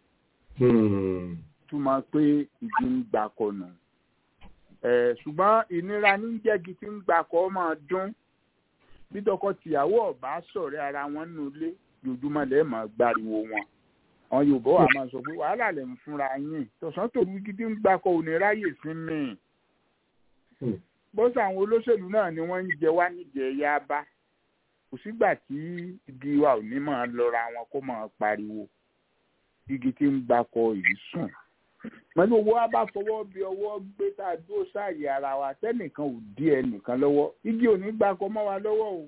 túmọ̀ pé igi ń gbàkọ̀nà ṣùgbọ́n ìnira ní jẹ́gi tí ń gbà kọ́ máa dún bí tọkọ-tìyàwó ọ̀bá sọ̀rẹ́ ara wọn nínú ilé lójúmọ́ lẹ́ẹ̀ máa gbariwo wọn àwọn yorùbá wa máa sọ pé wàhálà lè ń fúnra yín tọ̀sán tòru gidi ń gbakọ̀ òní ráyè sí mi bọ́sà àwọn olóṣèlú náà ni wọ́n ń jẹ wá níjẹ ya bá kò sígbà tí igi wa ò ní máa lọ́ra wọn kó máa pariwo igi tí ń gbakọ̀ yìí sùn pẹ̀lú owó wa bá fọwọ́ bí ọwọ́ gbé tá a dúró sáàyè ara wa tẹ́nìkan ò dí ẹnìkan lọ́wọ́ igi ò ní gbakọ̀ mọ́ wa lọ́wọ́ o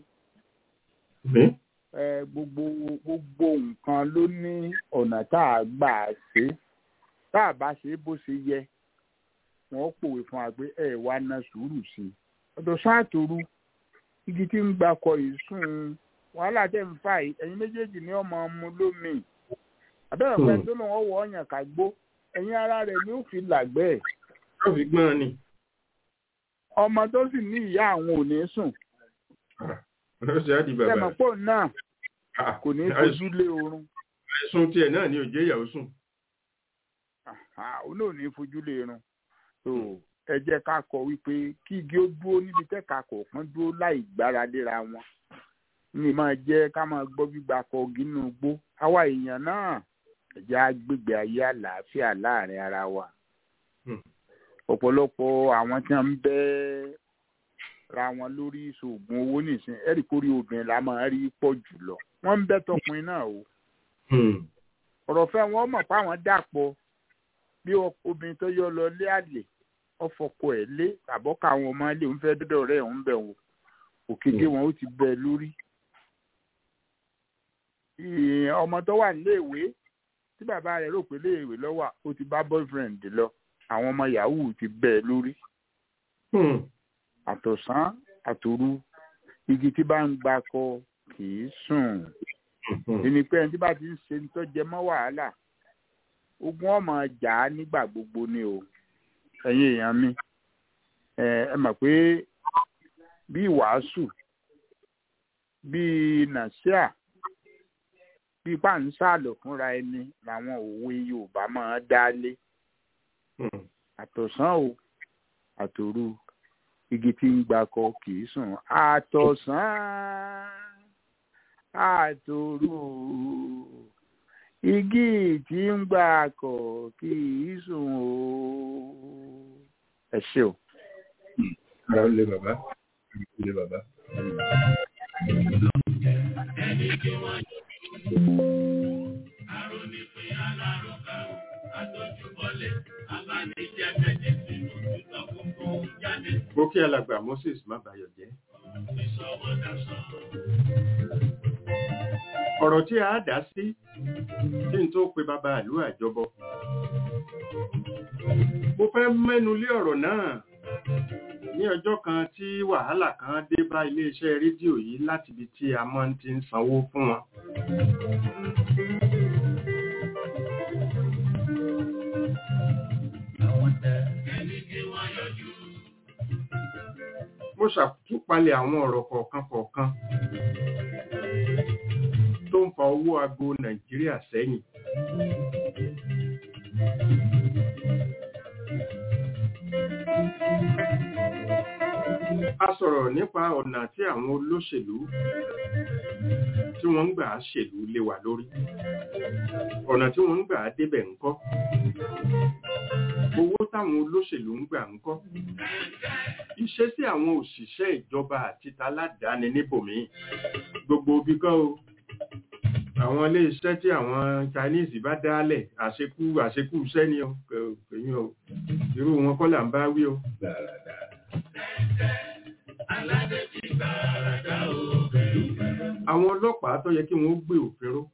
ẹ gbogbo gbogbo nǹkan ló ní ọ̀nà tá a gbà ṣe tá a bá ṣe bó ṣe yẹ wọ́n pòwe fún wa pé ẹ wá ná sùúrù sí i ọ̀dọ̀ sáàtòru igi tí ń gbakọ ìsún wàhálà tẹ̀ ń fà yìí ẹ̀yin méjèèjì ní ọmọ ọmọ lómi àbẹ̀rẹ̀ pẹ́ tó lòun ọwọ́ ọ̀yàn ká gbó ẹ̀yin ara rẹ̀ ni ó fi làgbẹ́ ẹ̀. yóò fi gbọ́n ni. ọmọ tó sì ní ìyá àwọn ò ní sùn. ó ṣe á di bàbá. ẹ̀mọ̀ pò náà kò ní fojú lé oorun. àìsùn tiẹ̀ náà ni òjé ìyàwó sùn. òun náà ní fojú lé irun ẹ jẹ́ ká kọ wípé kí igi ó dúró níbi tẹ́ka kọ̀ọ̀kan dúró láì gbára léra wọn ní máa jẹ́ ká máa gbọ́ gbígba kọ igi nínú igbó àwa èèyàn náà ẹ̀jẹ̀ agbègbè ayé àlàáfíà láàrin ara wa ọ̀pọ̀lọpọ̀ àwọn tí wọ́n ń bẹ́ ra wọn lórí ìṣòògùn owó nìsín ẹ̀rí kórí obìnrin la máa rí pọ̀ jùlọ wọ́n ń bẹ́ tọkùnrin náà o ọ̀rọ̀ fẹ́ wọn mọ̀ pé àwọn dàpọ̀ bí obìnrin tó yọ lọ lé àlè ọfọkọ ẹ lé àbọkà àwọn ọmọ ilé òun fẹ́ dọdọ rẹ òun bẹ wò òkèké wọn ó ti bẹ lórí. ọmọ tó wà níléèwé tí bàbá rẹ̀ rò pé léèwé lọ́wọ́ ó ti bá boyfriend lọ àwọn ọmọ yahoo ti bẹ lórí. àtọ̀sán àtòru igi tí bá ń gbakọ kì í sùn. ẹni pé ẹni tí bá ti ń ṣe ń tọ́jẹ mọ́ wàhálà ogun ọmọ jà á nígbà gbogbo ni o ẹ̀yin èèyàn mi ẹ mọ̀ pé bí wàásù bí nàṣíà bí pàǹsálò fúnra ẹni làwọn òwe yorùbá máa dálé àtọ̀sán o àtòru igi tí ń gbakọ kì í sùn àtọ̀sán àtòru igi tí ń gbakọ kì í sùn o ẹ ṣe o. ara lè bàbá lè bàbá. ẹni tí wọ́n yọ arónípin alárùkà o àtọ́júbọlé abánijẹ́ bẹ̀jẹ̀ sínú títọ́ gbogbo jáde. mo kí alàgbà moses má bayọ̀ jẹ́. ọ̀rọ̀ tí a dá sí kí n tó pe bàbá ìlú àjọbọ mo fẹ́ mẹ́nu lé ọ̀rọ̀ náà ní ọjọ́ kan tí wàhálà kan dé bá iléeṣẹ́ rédíò yìí láti ibi tí a máa ti ń sanwó fún wọn. mo ṣàtúpalẹ̀ àwọn ọ̀rọ̀ kọ̀ọ̀kan kọ̀ọ̀kan tó ń fa owó ago nàìjíríà sẹ́yìn. a sọ̀rọ̀ nípa ọ̀nà tí àwọn olóṣèlú tí wọ́n ń gbà á ṣèlú lé wa lórí ọ̀nà tí wọ́n ń gbà á débẹ̀ ńkọ́ owó táwọn olóṣèlú ń gbà ńkọ́ ìṣesí àwọn òṣìṣẹ́ ìjọba àti taládàáni níbòmí gbogbo bí kọ́ o àwọn ilé iṣẹ́ tí àwọn Chinese bá dálẹ̀ àṣekú àṣekú iṣẹ́ ni o kèyìn o irú wọn kọ́ là ń bá wí o. àwọn ọlọ́pàá tó yẹ kí wọ́n gbé òfin ró.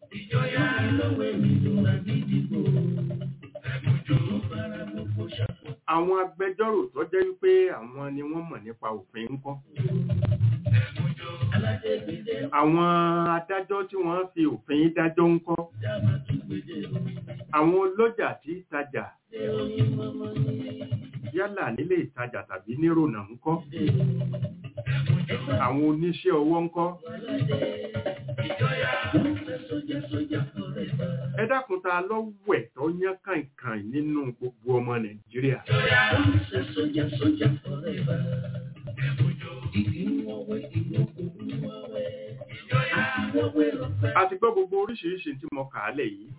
àwọn agbẹjọ́rò tó jẹ́ wípé àwọn ni wọ́n mọ̀ nípa òfin ń kọ́. àwọn adájọ́ tí wọ́n fi òfin dájọ́ ń kọ́. àwọn ọlọ́jà tí tajà yálà nílé ìtajà tàbí nírònà ń kọ́. àwọn oníṣẹ́ ọwọ́ ń kọ́. ẹ dákun ta lọ́wẹ̀ tó yán kàìnkàìn nínú gbogbo ọmọ nàìjíríà. a ti gbọ́ gbogbo oríṣiríṣi tí mo kà á lẹ̀ yìí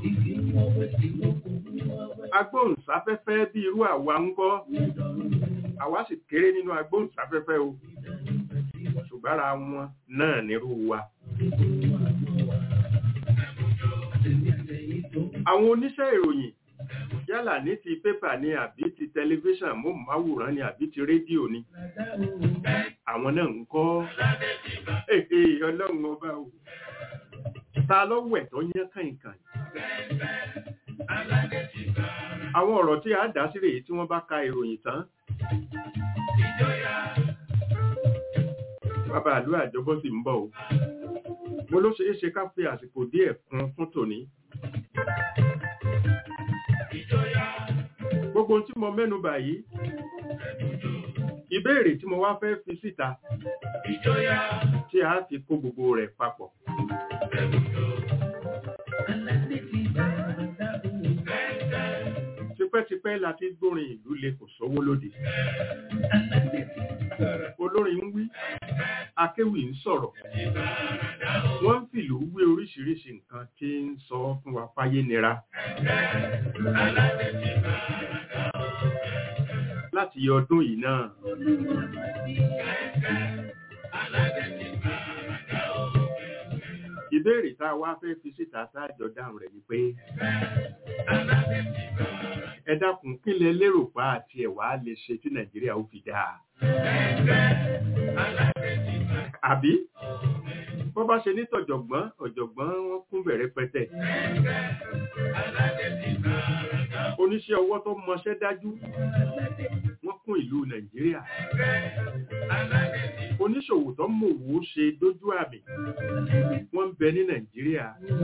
agbóhùnsáfẹ́fẹ́ bí irú àwa ń kọ́ àwa sì kéré nínú agbóhùnsáfẹ́fẹ́ o ṣùgbọ́n ara wọn náà nírú wa. àwọn oníṣẹ́ ìròyìn yálà ní ti pépà ní àbí ti tẹlifíṣàn móhùnmáwòrán ni àbí ti rédíò ni àwọn náà ń kọ́ èdè ọlọ́run ọba o ta lọ́wọ́ ẹ̀ tó yán kàìnkàn àwọn ọ̀rọ̀ tí a dá sí rèé tí wọ́n bá ka ìròyìn tán bàbá àlú àjọbọ́ sì ń bọ̀ o mo ló ṣeé ṣe ká fi àsìkò díẹ̀ kún fún tòní gbogbo tí mo mẹ́nu bà yìí ìbéèrè tí mo wá fẹ́ fi síta tí a fi kó gbogbo rẹ̀ papọ̀ tipẹ́tipẹ́ láti gbórin ìlú lè kò sówó lóde olórin ń wí akéwì ń sọ̀rọ̀ wọ́n ń fìlú wé oríṣiríṣi nǹkan tí ń sọ fún wa fáyé nira láti ọdún yìí náà ìbéèrè tá a wá fẹ́ fi síta sáàjọ dáhùn rẹ̀ ni pé ẹ dákun kí lẹ lérò pa àti ẹ̀wà lè ṣe tí nàìjíríà ó fi dáa àbí bọ́ bá ṣe ní tọ̀jọ̀gbọ́n ọ̀jọ̀gbọ́n wọn kún bẹ̀rẹ̀ pẹ́tẹ̀ oníṣẹ́ ọwọ́ tó mọṣẹ́ dájú wọ́n kún ìlú nàìjíríà oníṣòwò tó mòwò ṣe dójú àmì wọ́n ń bẹ ní nàìjíríà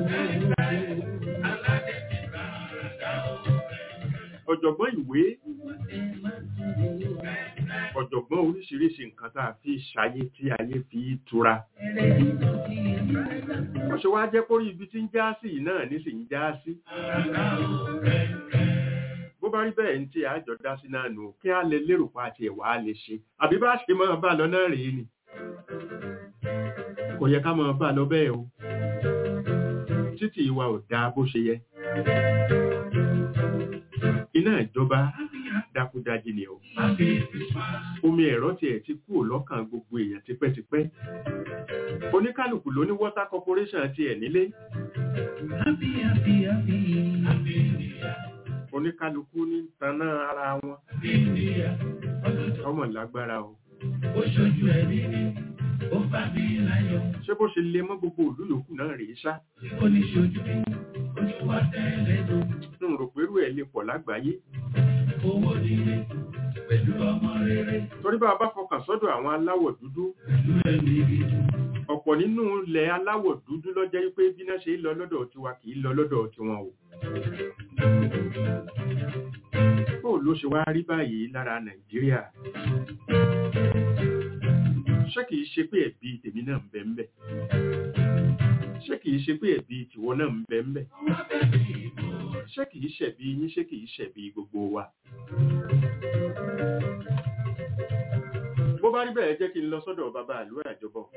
ọ̀jọ̀gbọ́n ìwé ọ̀jọ̀gbọ́n oríṣiríṣi nǹkan tá a fi ṣayé tí ayé fi tura wọ́n ṣe wá jẹ́ kórí ibi tí ń já sí náà ní sì ń já sí bó bá rí bẹ́ẹ̀ ní tí àjọ dá sí náà nù kí á lè lérò pa àti ẹ̀wà á lè ṣe àbí bá ṣe máa bá lọ náà rèé ni kò yẹ ká máa bá lọ bẹ́ẹ̀ o títí ìwà ò dáa bó ṣe yẹ iná ìjọba dákúdájí ni o omi ẹ̀rọ tiẹ̀ ti kúrò lọ́kàn gbogbo èèyàn tipẹ́tipẹ́ oníkálukú ló ní water corporation tiẹ̀ nílé oníkálukú ní tanná ara wọn ọmọ lágbára o ṣé bó ṣe lè mọ́ gbogbo òlú yòókù náà rèé ṣá n rò pé irú ẹ̀ lè pọ̀ lágbàáyé torí bá a bá fọkàn sọ́dọ̀ àwọn aláwọ̀ dúdú ọ̀pọ̀ nínú ilẹ̀ aláwọ̀ dúdú ló jẹ́ pé bí náà ṣe lọ lọ́dọ̀ tiwa kì í lọ lọ́dọ̀ tiwọn o bó ló ṣe wá rí báyìí lára nàìjíríà ṣé kìí ṣe pé ẹ̀bi tèmi náà ń bẹ ń bẹ ṣé kìí ṣe pé ẹ̀bi tìwọ náà ń bẹ ń bẹ ṣé kìí ṣẹ̀bi yín ṣé kìí ṣẹ̀bi gbogbo wa bó bá rí bẹ́ẹ̀ jẹ́ kí n lọ sọ́dọ̀ bàbá àlú àjọbọ̀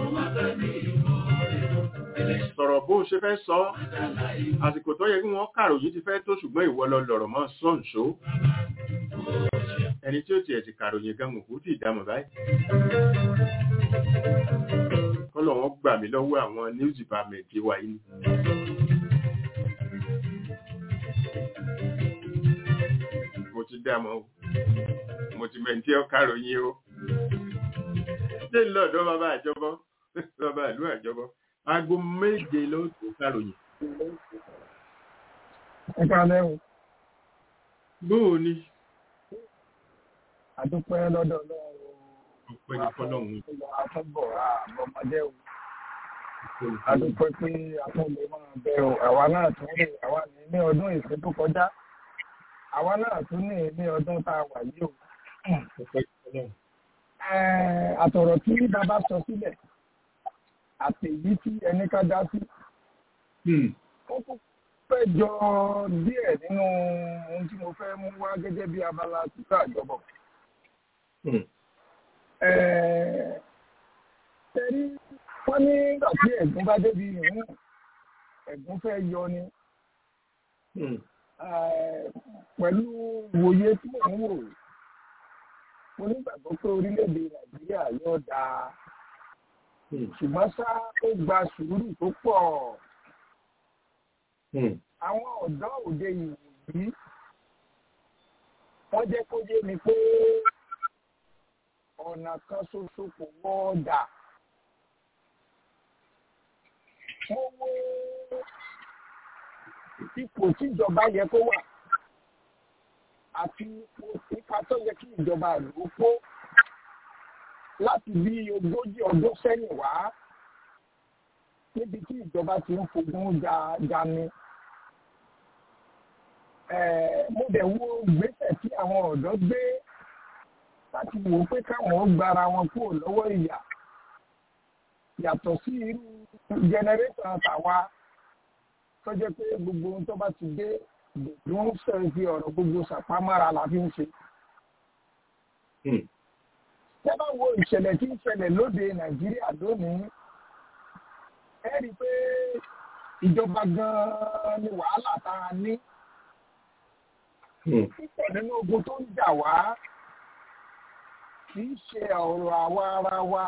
sọ̀rọ̀ bó ṣe fẹ́ sọ àsìkò tó yẹ kí wọ́n kàròyìn ti fẹ́ tó ṣùgbọ́n ìwọ lọ lọ̀rọ̀ mọ́ sọ́ǹṣó ẹni tí ó tiẹ̀ ti kàròyìn gan òkú tí ìdámọ̀ báyìí kọ́lọ̀ wọn gbà mí lọ́wọ́ àwọn news department wa yìí mo ti dámọ̀ o mo ti mẹ́ntí ọ kàròyìn o ṣé lọ́dọ̀ bàbá àjọbọ́ bàbá ìlú àjọbọ́ aago méje ló tó kàròyìn. ẹ káalẹ́ o. bóò ni. àdúpẹ́ lọ́dọ̀ ọlọ́run. ọpẹ́ ní fọlọ́run. àtúbọ̀ àbọ̀mọdé o. àdúpẹ́ pé àtúnlẹ̀ máa bẹ o àwa náà tún ní àwa ní ní ọdún ìsìn tó kọjá àwa náà tún ní ní ọdún tá a wà yìí o. àtọ̀rọ̀ tí bàbá sọ sílẹ̀ àti èyí tí ẹni ká dá sí. ó tún fẹ́ jọ díẹ̀ nínú ohun tí mo fẹ́ mú wá gẹ́gẹ́ bí abala títà àjọbọ̀. Tẹ̀rí pé wọ́n ní nígbà tí ẹ̀gún bá débi ìhún ẹ̀gún fẹ́ yọ ni pẹ̀lú ìwòye tí mò ń wò mo nígbàgbọ́ pé orílẹ̀-èdè nàìjíríà yóò dáa ṣùgbọ́n ṣá ó gba sùúrù tó pọ̀ àwọn ọ̀dọ́ òde ìwòyí wọ́n jẹ́ kó yé mi pé ọ̀nà kan ṣoṣo kò wọ́ọ̀dà mo wo ipò tíjọba yẹ kó wà àti ipa tó yẹ kí ìjọba lò kó láti bí ogójì ọdún sẹ́yìn wá níbi tí ìjọba ti ń fogun jani. mo dẹ̀ wo ìgbésẹ̀ tí àwọn ọ̀dọ́ gbé láti wò ó pé káwọn ó gbára wọn kúrò lọ́wọ́ ìyà yàtọ̀ sí irú jẹnẹrétọ̀ tàwa tó jẹ́ pé gbogbo ohun tó bá ti dé ló ń sọ fi ọ̀rọ̀ gbogbo ṣàpámára la fi ń ṣe. Tẹ́ bá wo ìṣẹ̀lẹ̀ tí ń ṣẹlẹ̀ lóde Nàìjíríà lónìí, ẹ rí i pé ìjọba gan-an ni wàhálà tá a ní. Púpọ̀ nínú ogun tó ń jà wá kì í ṣe ọ̀rọ̀ àwa ara wa.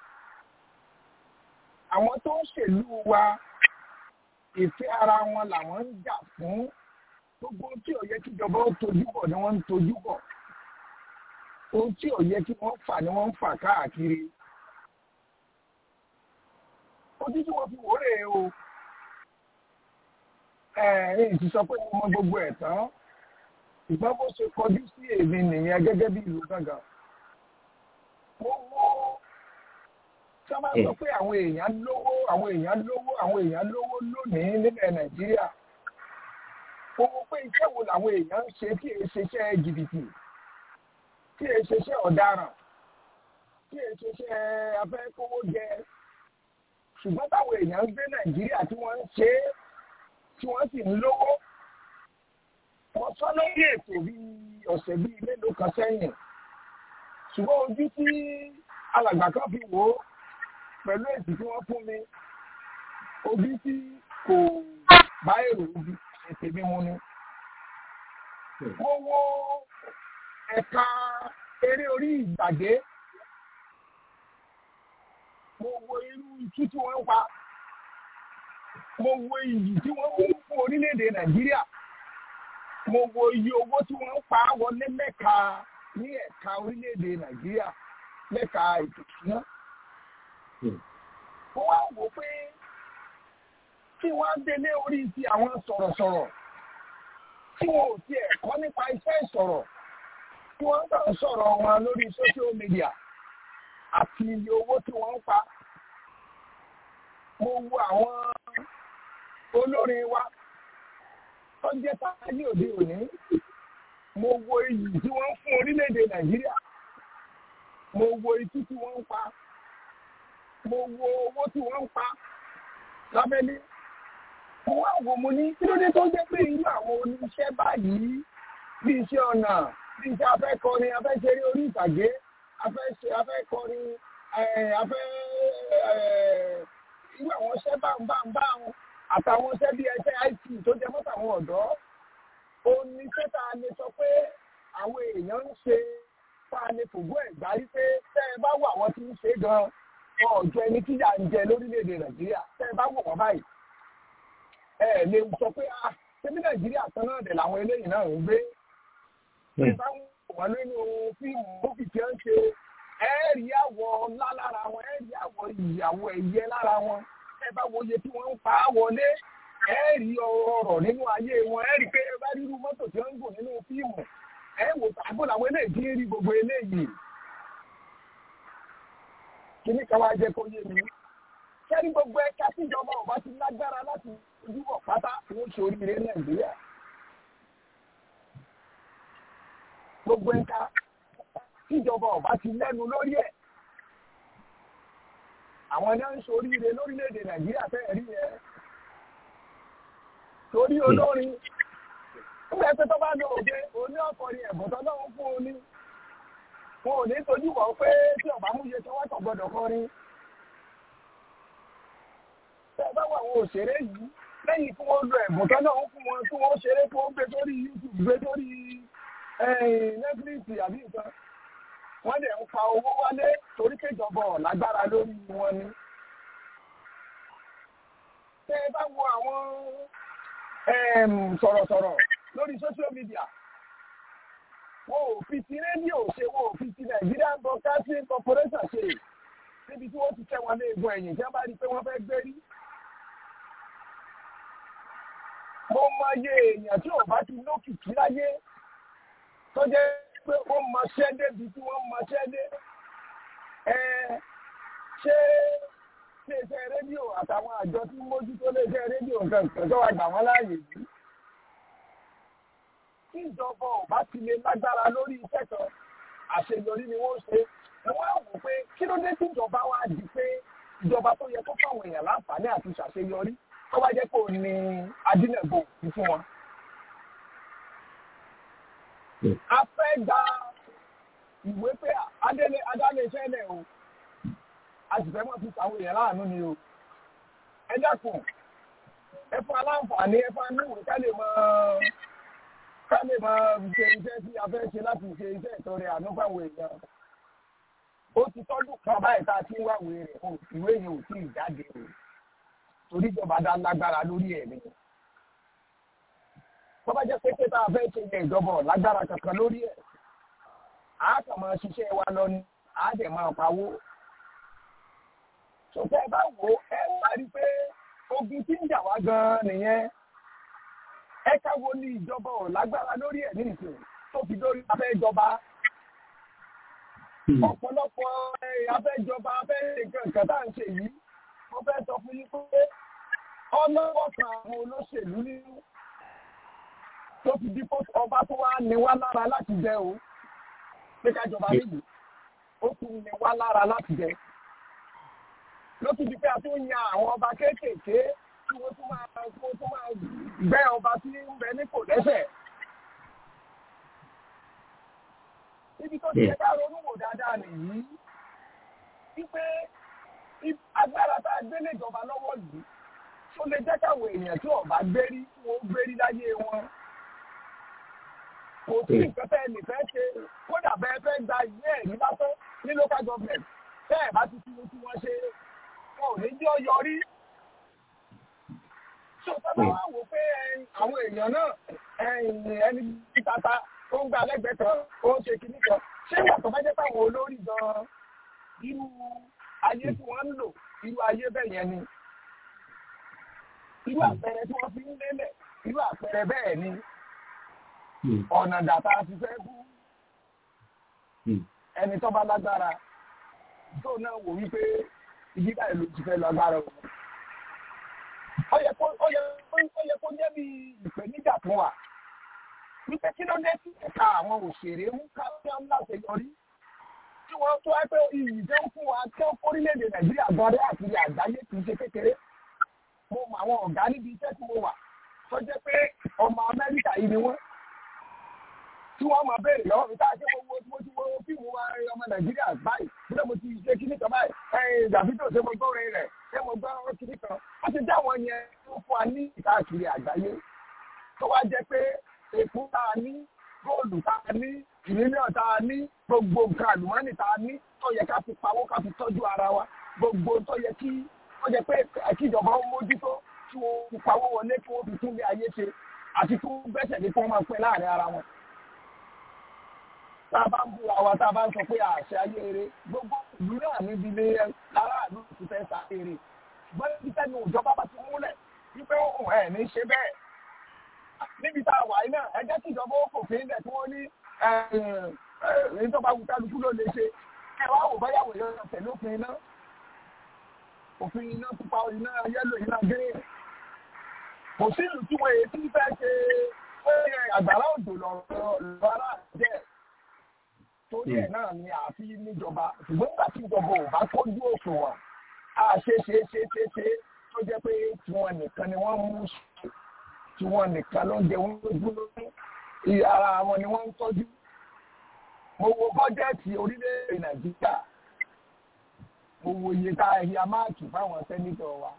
Àwọn tó ń ṣèlú wa ìfẹ́ ara wọn làwọn ń jà fún gbogbo tí ò yẹ kí ìjọba ó tojú bọ̀ ni wọ́n ń tojú bọ̀ ohun tí ò yẹ kí wọ́n fà ni wọ́n ń fà káàkiri ojú tí wọ́n fi wò rèé o ẹ̀ẹ́n ti sọ pé mo mọ gbogbo ẹ̀ tán ìgbọ́n bó ṣe kọjú sí èmi nìyẹn gẹ́gẹ́ bí ìlú gángan mo wọ́ sábà sọ pé àwọn èèyàn lówó àwọn èèyàn lówó àwọn èèyàn lówó lónìí nílẹ̀ nàìjíríà owó pé iṣẹ́ wo làwọn èèyàn ń ṣe tí èé ṣeṣẹ́ jìbìtì tí èé ṣeṣẹ́ ọ̀daràn tí èé ṣeṣẹ́ afẹ́kówó jẹ ṣùgbọ́n táwọn èèyàn ń gbé nàìjíríà tí wọ́n ń ṣe é tí wọ́n sì ń lówó wọ́n sọ lórí ètò bíi ọ̀sẹ̀ bíi mélòó kan sẹ́yìn ṣùgbọ́n ojú tí alàgbà kan fi wò ó pẹ̀lú èsì tí wọ́n fún mi ojú tí kò bá èrò ojú ètè mímú ni. mo wo ẹ̀ka eré orí ìgbàgé mo wo irú itú tí wọ́n ń pa mo wo iyì tí wọ́n mú fún orílẹ̀-èdè nàìjíríà mo wo iye owó tí wọ́n ń pa wọlé mẹ́ka ní ẹ̀ka orílẹ̀-èdè nàìjíríà mẹ́ka ètò ìṣúná mo wá wò pé tí wọ́n á délé orí ti àwọn sọ̀rọ̀sọ̀rọ̀ tí wọn ò tiẹ̀ kọ́ nípa iṣẹ́ ìsọ̀rọ̀ tí wọ́n ń kàn sọ̀rọ̀ wọn lórí social media àti iye owó tí wọ́n ń pa. mo wo àwọn olórin wa tó jẹ́ táyé òde òní mo wo iyì tí wọ́n ń fún orílẹ̀-èdè nàìjíríà mo wo itú tí wọ́n ń pa mo wo owó tí wọ́n ń pa lábẹ́lé. Mo wá wò mo ní kí ló dé tó jẹ́ pé irú àwọn oníṣẹ́ báyìí bí iṣẹ́ ọ̀nà bí iṣẹ́ afẹ́kọrin afẹ́ṣeré orí ìtàgé afẹ́kọrin afẹ́ irú àwọn iṣẹ́ báńbáńbáń àtàwọn iṣẹ́ bí ẹṣẹ́ IT tó jẹ mọ́tò àwọn ọ̀dọ́. Oníṣẹ́ tá a lè sọ pé àwọn èèyàn ń ṣe tá a lè fògbó ẹ̀ gbárí pé tẹ́ ẹ bá wà wọ́n ti ń ṣe gan-an wọn ò jẹ ẹni tíjà ń jẹ lórílẹ̀‐èdè nàìjíríà tẹ́ ẹ bá wò wọ́n báyìí ẹ lè sọ pé ah ṣébí nàìjíríà tán náà dẹ̀ làwọn eléyìí náà ń gbé tẹ́ ẹ bá wò wọ́n nínú fíìmù mófì tí wọ́n ń ṣe ẹ rí àwọ̀ ńlá lára wọn ẹ rí àwọ̀ ìyàwó ẹ̀yẹ lára wọn tẹ́ ẹ bá wo iye tí wọ́n ń pa á wọlé ẹ rí ọrọ̀ nínú ayé wọn ẹ rí pé ẹ bá rí irú mọ́tò tí wọ́n ń gùn nínú fíìmù ẹ wò tàbó làwọn eléyìí ti ń rí gbogbo eléyìí kíní kan wá jẹ́ kó yé mi. Kẹ́rí gbogbo ẹ̀ka tíjọba ọba ti lágbára láti ojúbọ̀ pátá ní oṣù oríire Nàìjíríà. Gbogbo ẹ̀ka tíjọba ọba ti lẹ́nu lórí ẹ̀. Àwọn náà ń ṣoríire lórílẹ̀‐èdè Nàìjíríà fẹ́ẹ̀ rí ẹ. Torí olórin. Nígbà pé tó bá lọ òde, òní ọkọrin ẹ̀bùn tó lọ́wọ́ fún un ní wọn ò ní tojú wọ pé tí ọba mú iye tí wọn kàn gbọ́dọ̀ kọrin àwọn òṣèré yìí lẹ́yìn tí wọ́n lo ẹ̀bùn tán náà fún wọn tí wọ́n ṣeré tí wọ́n gbé sórí youtube gbé sórí netflix àbí nǹkan wọ́n dẹ̀ ń pa owó wálé torí kéjọba ọ̀ lágbára lórí wọn ni. tẹ́ ẹ bá wo àwọn sọ̀rọ̀sọ̀rọ̀ lórí social media wọn ò fi ti rédíò ṣe wọn ò fi ti Nigerian Broadcasting Corporation ṣe níbi tí wọ́n ti tẹ́ wọn lé egun ẹ̀yìn tí wọ́n bá rí i pé wọ́n fẹ́ gbérí. mo mọ iye èèyàn tí ò bá ti lókìkí láyé tó jẹ́ pé wọ́n mọṣẹ́ débi tí wọ́n mọṣẹ́ dé. ṣé iléeṣẹ́ rédíò àtàwọn àjọ tí mójútó iléeṣẹ́ rédíò nǹkan nǹkan tó wà gbà wọ́n láàyè yìí. tí ìjọba ò bá ti lè lágbára lórí iṣẹ́ kan àṣeyọrí ni wọ́n ṣe wọ́n á wò pé kí ló dé tí ìjọba wa di pé ìjọba tó yẹ kó fáwọn èèyàn láǹfààní àti ṣàṣeyọrí tó bá jẹ́ kó ní adínẹ̀bò fún wọn. a fẹ́ gba ìwé pé adélé adáléṣẹ́ lẹ̀ o a sì fẹ́ mọ̀ fi sàwọn èèyàn láàánú ni o. ẹ dákun ẹ fún aláǹfààní ẹ fún aníwèé ká lè máa ká lè máa ṣe iṣẹ́ tí a fẹ́ ṣe láti ṣe iṣẹ́ ìtọrẹ àánú fáwọn èèyàn ó ti tọ́dún kan báyìí tá a ti ń wáwé rẹ̀ o ìwé yẹn ò tí ì jáde o torí ìjọba dá lágbára lórí ẹ̀ ni. tó bá jẹ́ pé pé tá a fẹ́ ṣe yẹn ìjọba lágbára kankan lórí ẹ̀ á kàn máa ṣiṣẹ́ wa lọ ni á dẹ̀ máa pawó. sọ̀tẹ́ bá wò ó ẹ parí pé ogun tí ń jà wá gan-an nìyẹn ẹ káwo ní ìjọba ò lágbára lórí ẹ̀ nìsín tó fi dórí abẹ́ ìjọba ọ̀pọ̀lọpọ̀ abẹ́jọba abẹ́ nǹkan tá à ń ṣe yìí mo fẹ́ sọ fún yín pé ọlọ́wọ́ kan àwọn olóṣèlú nínú tó fi dípò ọba tó wá ní wá lára láti jẹ o pé kájọba nílùú ó tún ní wá lára láti jẹ ló tún di pé a tún yan àwọn ọba kéékèèké tí wọ́n tún máa wọ́n tún máa gbẹ́ ọba tí ń bẹ ní kò lẹ́sẹ̀. ibi tó ti yẹ ká ronú wò dáadáa nìyí wípé agbára tá a gbé léjọba lọ́wọ́ yìí tó lè jẹ́ káwọn èèyàn tí ọba gbérí tí wọ́n gbérí láyé wọn. kò sí nǹkan tẹ́ ẹ lè fẹ́ ṣe kódà bẹ́ẹ̀ fẹ́ gba ìwé ẹ̀rí lásán ní local government tẹ́ ẹ̀ bá ti fi tí wọ́n ṣe wọn ò ní jẹ́ ọyọrí. tó sábà wá wò pé àwọn èèyàn náà ẹni tí tata ó ń gba lẹ́gbẹ̀ẹ́ kan ó ń ṣe kinní kan ṣé ìgbà tó bá jẹ́ pàwọn olórí gan-an irú ayé tí wọ́n ń lò irú ayé bẹ́ẹ̀ yẹn ni irú àpẹẹrẹ tí wọ́n fi ń lélẹ̀ irú àpẹẹrẹ bẹ́ẹ̀ ni ọ̀nà dàtà ti fẹ́ bú ẹni tó bá lágbára tó náà wò wípé ibi báyìí ló ti fẹ́ lágbára o. ó yẹ kó jẹ́ bí ìpèníjà fún wa wípé kí ló dé sí ẹ̀ka àwọn òṣèré ń ká sí ọ́n láti yọrí tí wọ́n tó wá pé iyì tó ń fún wa tó orílẹ̀-èdè nàìjíríà gan-an àti àgbáyé kì í ṣe kékeré mo mọ àwọn ọ̀gá níbi iṣẹ́ tí mo wà tó jẹ́ pé ọmọ amẹ́ríkà yìí ni wọ́n tí wọ́n máa béèrè lọ́wọ́ mi tá a ṣe mo wo mo ti wo fíìmù wa ọmọ nàìjíríà báyìí bí mo ti ṣe kíní kan báyìí ẹ̀yìn dàbídò ṣe mo gbọ́ orin rẹ̀ ṣé mo gbọ́ kíní kan wọ́n ti dá àwọn yẹn fún wa ní ìkáàkiri àgbáyé tó wá jẹ́ pé èkó tá a ní góòlù tá a ní mílíọ̀nù tá a ní gbogbo nǹkan àlùmọ́ọ́nì tá a ní tó yẹ ká fi pawó ká fi tọ́jú ara wa gbogbo tó yẹ kí ó jẹ pé kíjọba ó mójútó tí wọ́n fi pawó wọlé kí wọ́n fi tún lé ayé ṣe àti kí wọ́n gbẹ́sẹ̀ lé kí wọ́n máa pẹ́ láàrin ara wọn. tá a bá ń búra wa tá a bá ń sọ pé àṣẹ ayé eré gbogbo ìlú náà níbi ilé aráàlú ti fẹ́ sa eré ṣùgbọ́n níbi tẹ́nu ìjọba bá ti múlẹ̀ wípé òun ẹ̀ ní ṣe bẹ́ẹ̀ níbi tá a wà yìí náà ẹ jẹ́ kí ìjọba ó fòfin lẹ̀ tí wọ́n ní èyí tó bá wù kálukú ló lè ṣe ẹ wá wò báyàwó yẹn tẹ̀lé òfin iná òfin iná pupa iná yẹ́lò iná green kò sí ìlú tí wọ́n èyí tí fẹ́ ṣe pé àgbàrá òjò lọ́rọ̀ ara jẹ́ torí ẹ̀ náà ni àfi níjọba ṣùgbọ́n nígbà tí ìjọba ò bá kójú òṣùwọ̀n á ṣe ṣe ṣe ṣe ṣe tó jẹ́ pé tiwọn nìkan ni wọ́n mú ṣe tiwọn nìkan ló ń jẹ wọ́n lójú lórí ara wọn ni wọ́n ń tọ́jú mo wo bọ́jẹ́ẹ̀tì orílẹ̀-èdè nàìjíríà mo wo iye tá a ya máàkì fáwọn sẹ́nitọ̀ wa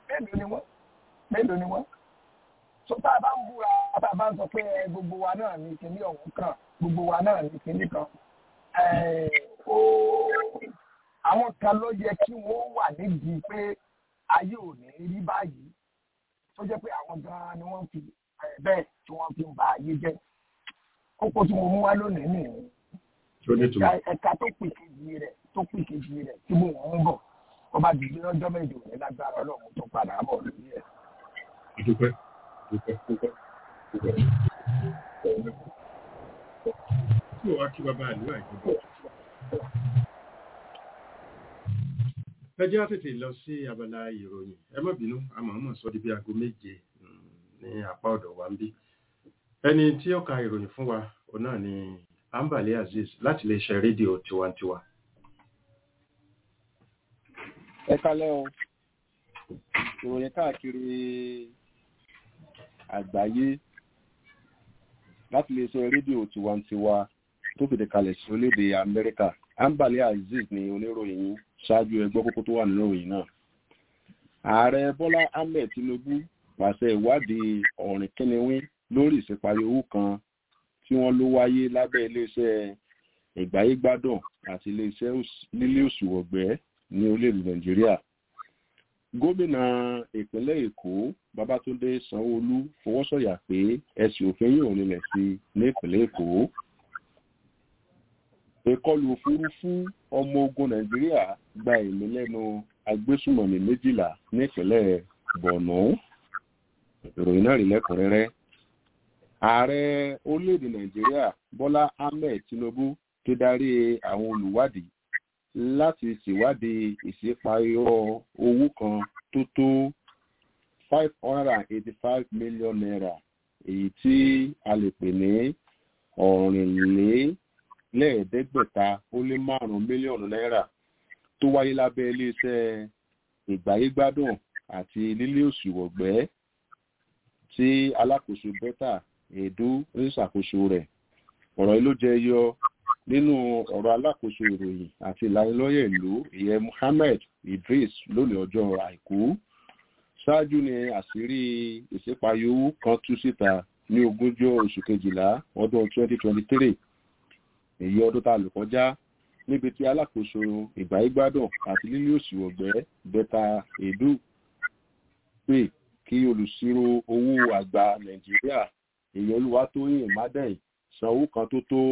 mélòó ni wọ́n mélòó ni wọ́n so tá a bá ń búra tá a bá ń sọ pé gbogbo wa náà ní kíní ọ̀hún kan gbogbo wa náà ní kíní kan àwọn kan ló yẹ kí wọ́n wà nídìí pé ayé ò ní rí báyìí tó jẹ́ pé àwọn gan-an ni wọ́n fi bẹ́ẹ̀ tí wọ́n fi ń ba ayé jẹ́ kókó tí mo mú wá lónìí nìyí ẹ̀ka tó pè kejì rẹ̀ tó pè kejì rẹ̀ tí mo ń bọ̀ ọba dìde lọ́jọ́ méje òní lágbára ọlọ́run tó padà bọ̀ lórí ẹ̀. dúpẹ́ dúpẹ́ dúpẹ́ dúpẹ́. tí o wá kí bàbá àlùwà ìjọba. ẹ jẹ́ àtètè lọ sí abala ìròyìn ẹ má bínú àmọ̀ọ́mọ̀ sọ di bí aago méje ní apá ọ̀dọ̀ wa ń bí. ẹni tí ó ka ìròyìn fún wa òun náà ni ambale azeez láti lè ṣe rédíò tiwantiwa. ẹ kálẹ́ o ìròyìn káàkiri àgbáyé láti lè ṣe rédíò tiwantiwa tó fìdí kalẹ̀ sí orílẹ̀-èdè amẹ́ríkà ambale azeez ni oníròyìn yìí ṣáájú ẹgbẹ́ kókó tó wà nínú ìròyìn náà ààrẹ bọ́lá ahmed tinubu pàṣẹ ìwádìí ọ̀rìn kínníwín lórí ìṣèparí owó kan tí wọ́n ló wáyé lábẹ́ iléeṣẹ́ ìgbáyégbádùn àti iléeṣẹ́ lílé òṣùwọ̀gbẹ́ ní orílẹ̀-èdè nàìjíríà gómìnà ìpínlẹ̀ èkó babátúndé sanwóolu fọwọ́sọ̀yà pé ẹ̀sìn òfin yìí ò nílẹ̀ sí ní ìpínlẹ̀ èkó ìkọlù òfurufú ọmọ ogun nàìjíríà gba ẹ̀mí lẹ́nu agbésùmọ̀mí méjìlá nípínlẹ̀ bọ̀nú ìròyìn náà rí lẹ́kùnrẹ́rẹ́ ààrẹ orílẹ̀-èdè nàìjíríà bọ́lá ahmed tinubu ti darí àwọn olùwádìí láti ṣèwádìí ìṣèpàyọ owó kan tó tó five hundred and eighty-five million naira èyí tí a lè pè ní ọ̀rìnlélẹ́ẹ̀ẹ́dẹ́gbẹ̀ta ó lé márùn-ún mílíọ̀nù náírà tó wáyé lábẹ́ iléeṣẹ́ ìgbáyégbádùn àti lílé òṣùwọ̀gbẹ́ tí alákòóso bẹ́tà èdú ń ṣàkóso rẹ̀ ọ̀rọ̀ yìí ló jẹ yọ nínú ọ̀rọ̀ alákòóso ìròyìn àti ìlanilọ́yẹ̀ ìlú ìyẹn muhammed idris lónìí ọjọ́ àìkú ṣáájú ni àṣírí ìṣèpayọ owó kan tú síta ní ogúnjọ́ oṣù kejìlá ọdún 2023 èyí ọdún tá a lò kọjá níbi tí alákòóso ìgbáyégbádùn àti lílé òṣìwọ̀gbẹ́ bẹ́tà èdú pè kí olùṣírò owó àgbà nàìjíríà èyí olúwatóyìn mádẹ́yìn san owó kan tó tó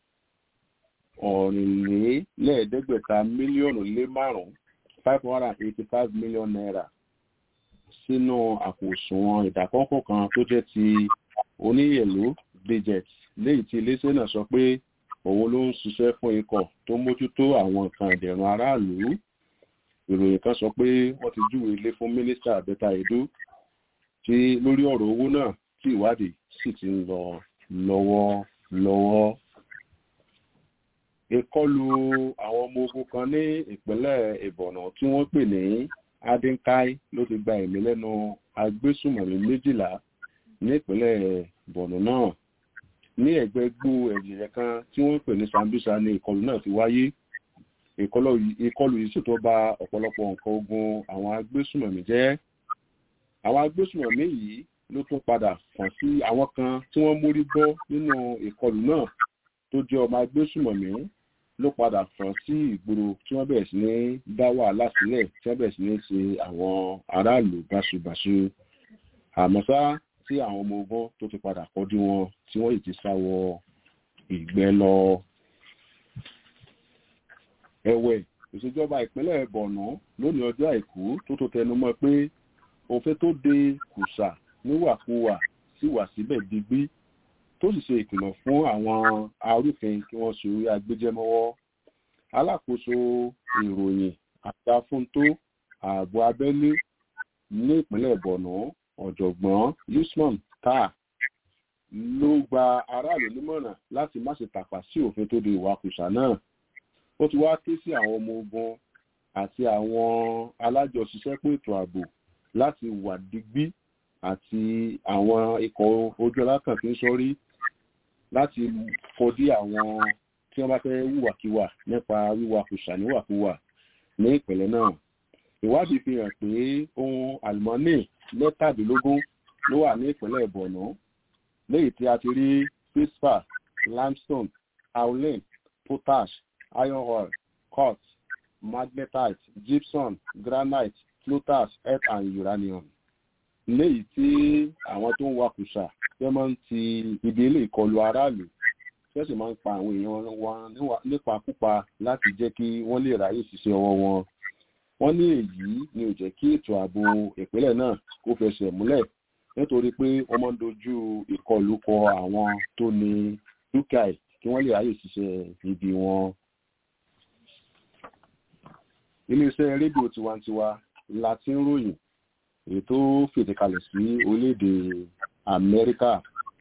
ọ̀rìnlélẹ́ẹ̀ẹ́dẹ́gbẹ̀ta mílíọ̀nù lé márùn-ún five hundred and eighty-five million naira sínú àpò òṣùwọ̀n ìdákọ́kọ́ kan tó jẹ́ ti oníyẹ̀lú budget léyìí tí iléeṣẹ́ náà sọ pé òun ló ń ṣiṣẹ́ fún ikọ̀ tó mójútó àwọn nǹkan ìdẹ̀rùn aráàlú ìròyìn kan sọ pé wọ́n ti júwe ilé fún mínísítà abẹ́ta èdú tí lórí ọ̀rọ̀ owó náà tí ìwádìí sì ti ń lọ lọ́wọ́lọ́wọ́ ìkọlù àwọn ọmọ ogun kan ní ìpínlẹ̀ ìbọ̀nà tí wọ́n pè ní adinkai ló ti gba ẹ̀mí lẹ́nu agbésùmọ̀mí méjìlá ní ìpínlẹ̀ bọ̀nà náà ní ẹ̀gbẹ́ gbó ẹ̀jẹ̀ kan tí wọ́n pè ní sambisa ní ìkọlù náà ti wáyé ìkọlù yìí sì tó ba ọ̀pọ̀lọpọ̀ nǹkan ogun àwọn agbésùmọ̀mí jẹ́ àwọn agbésùmọ̀mí yìí ló tún padà kàn sí àwọn kan tí wọ́n mórí bọ́ nínú ìkọlù náà tó jẹ́ ọmọ agbésùmọ̀mí ló padà fọ́n sí ìgboro tí wọ́n bẹ̀rẹ̀ sí ní dá wàhálà sílẹ̀ tí wọ́n bẹ̀rẹ̀ sí ní ṣe àwọn aráàlú báṣubàṣu àmọ́sá tí àwọn ọmọ ogun tó ti padà kọjú wọn tí wọ́n yìí ti sá wọ ìgbẹ́ lọ. ẹ̀wẹ̀ ìṣèjọba ìpínlẹ̀ bọ̀nà lónìí ọjọ́ àìkú tó tó tẹnu mọ́ pé òfin tó de kùsà níwàkuwà sì wà síbẹ̀ digbí tó sì ṣe ìkìlọ̀ fún àwọn arúfin kí wọ́n ṣe orí agbéjẹ́mọ́wọ́ alákòóso ìròyìn àtàfúntó ààbò abẹ́lé ní ìpínlẹ̀ bọ̀nà ọ̀jọ̀gbọ́n usman taa ló gba aráàlú nímọ̀ràn láti má ṣe tàpá sí òfin tó de ìwakùsà náà ó ti wá ké sí àwọn ọmọ ogun àti àwọn alájọṣiṣẹ́pọ̀ ètò ààbò láti wà digbí àti àwọn ikọ̀ ojú alákàn tí ń sọrí láti kọdí àwọn tí wọ́n bá fẹ́ wùwàkiwà nípa wíwakùsà níwàkuwà ní ìpínlẹ̀ náà ìwádìí fi hàn pé ohun àlùmọ́nì mẹ́tàdínlógún ló wà ní ìpínlẹ̀ borno léyìí tí a ti rí fispar limestone howlin potash iron ore quartz magnetite gypsum granite plutas earth and uranium léyìí tí àwọn tó ń wakùsà fẹ́ máa ń ti ibi ilé ìkọlù aráàlú fẹ́ sì máa ń pa àwọn èèyàn wọn nípakúpa láti jẹ́ kí wọ́n lè ráyè ṣiṣẹ́ ọwọ́ wọn wọ́n ní èyí ni ò jẹ́ kí ètò ààbò ìpínlẹ̀ náà kó fẹsẹ̀ múlẹ̀ nítorí pé wọ́n máa ń dojú ìkọlù kọ àwọn tó ní dúkìá ẹ̀ kí wọ́n lè ráyè ṣiṣẹ́ ibi wọn. iléeṣẹ́ rédíò tiwantiwa la ti ń ròyìn èyí tó fètè kalẹ̀ sí orílẹ̀-èdè amẹ́ríkà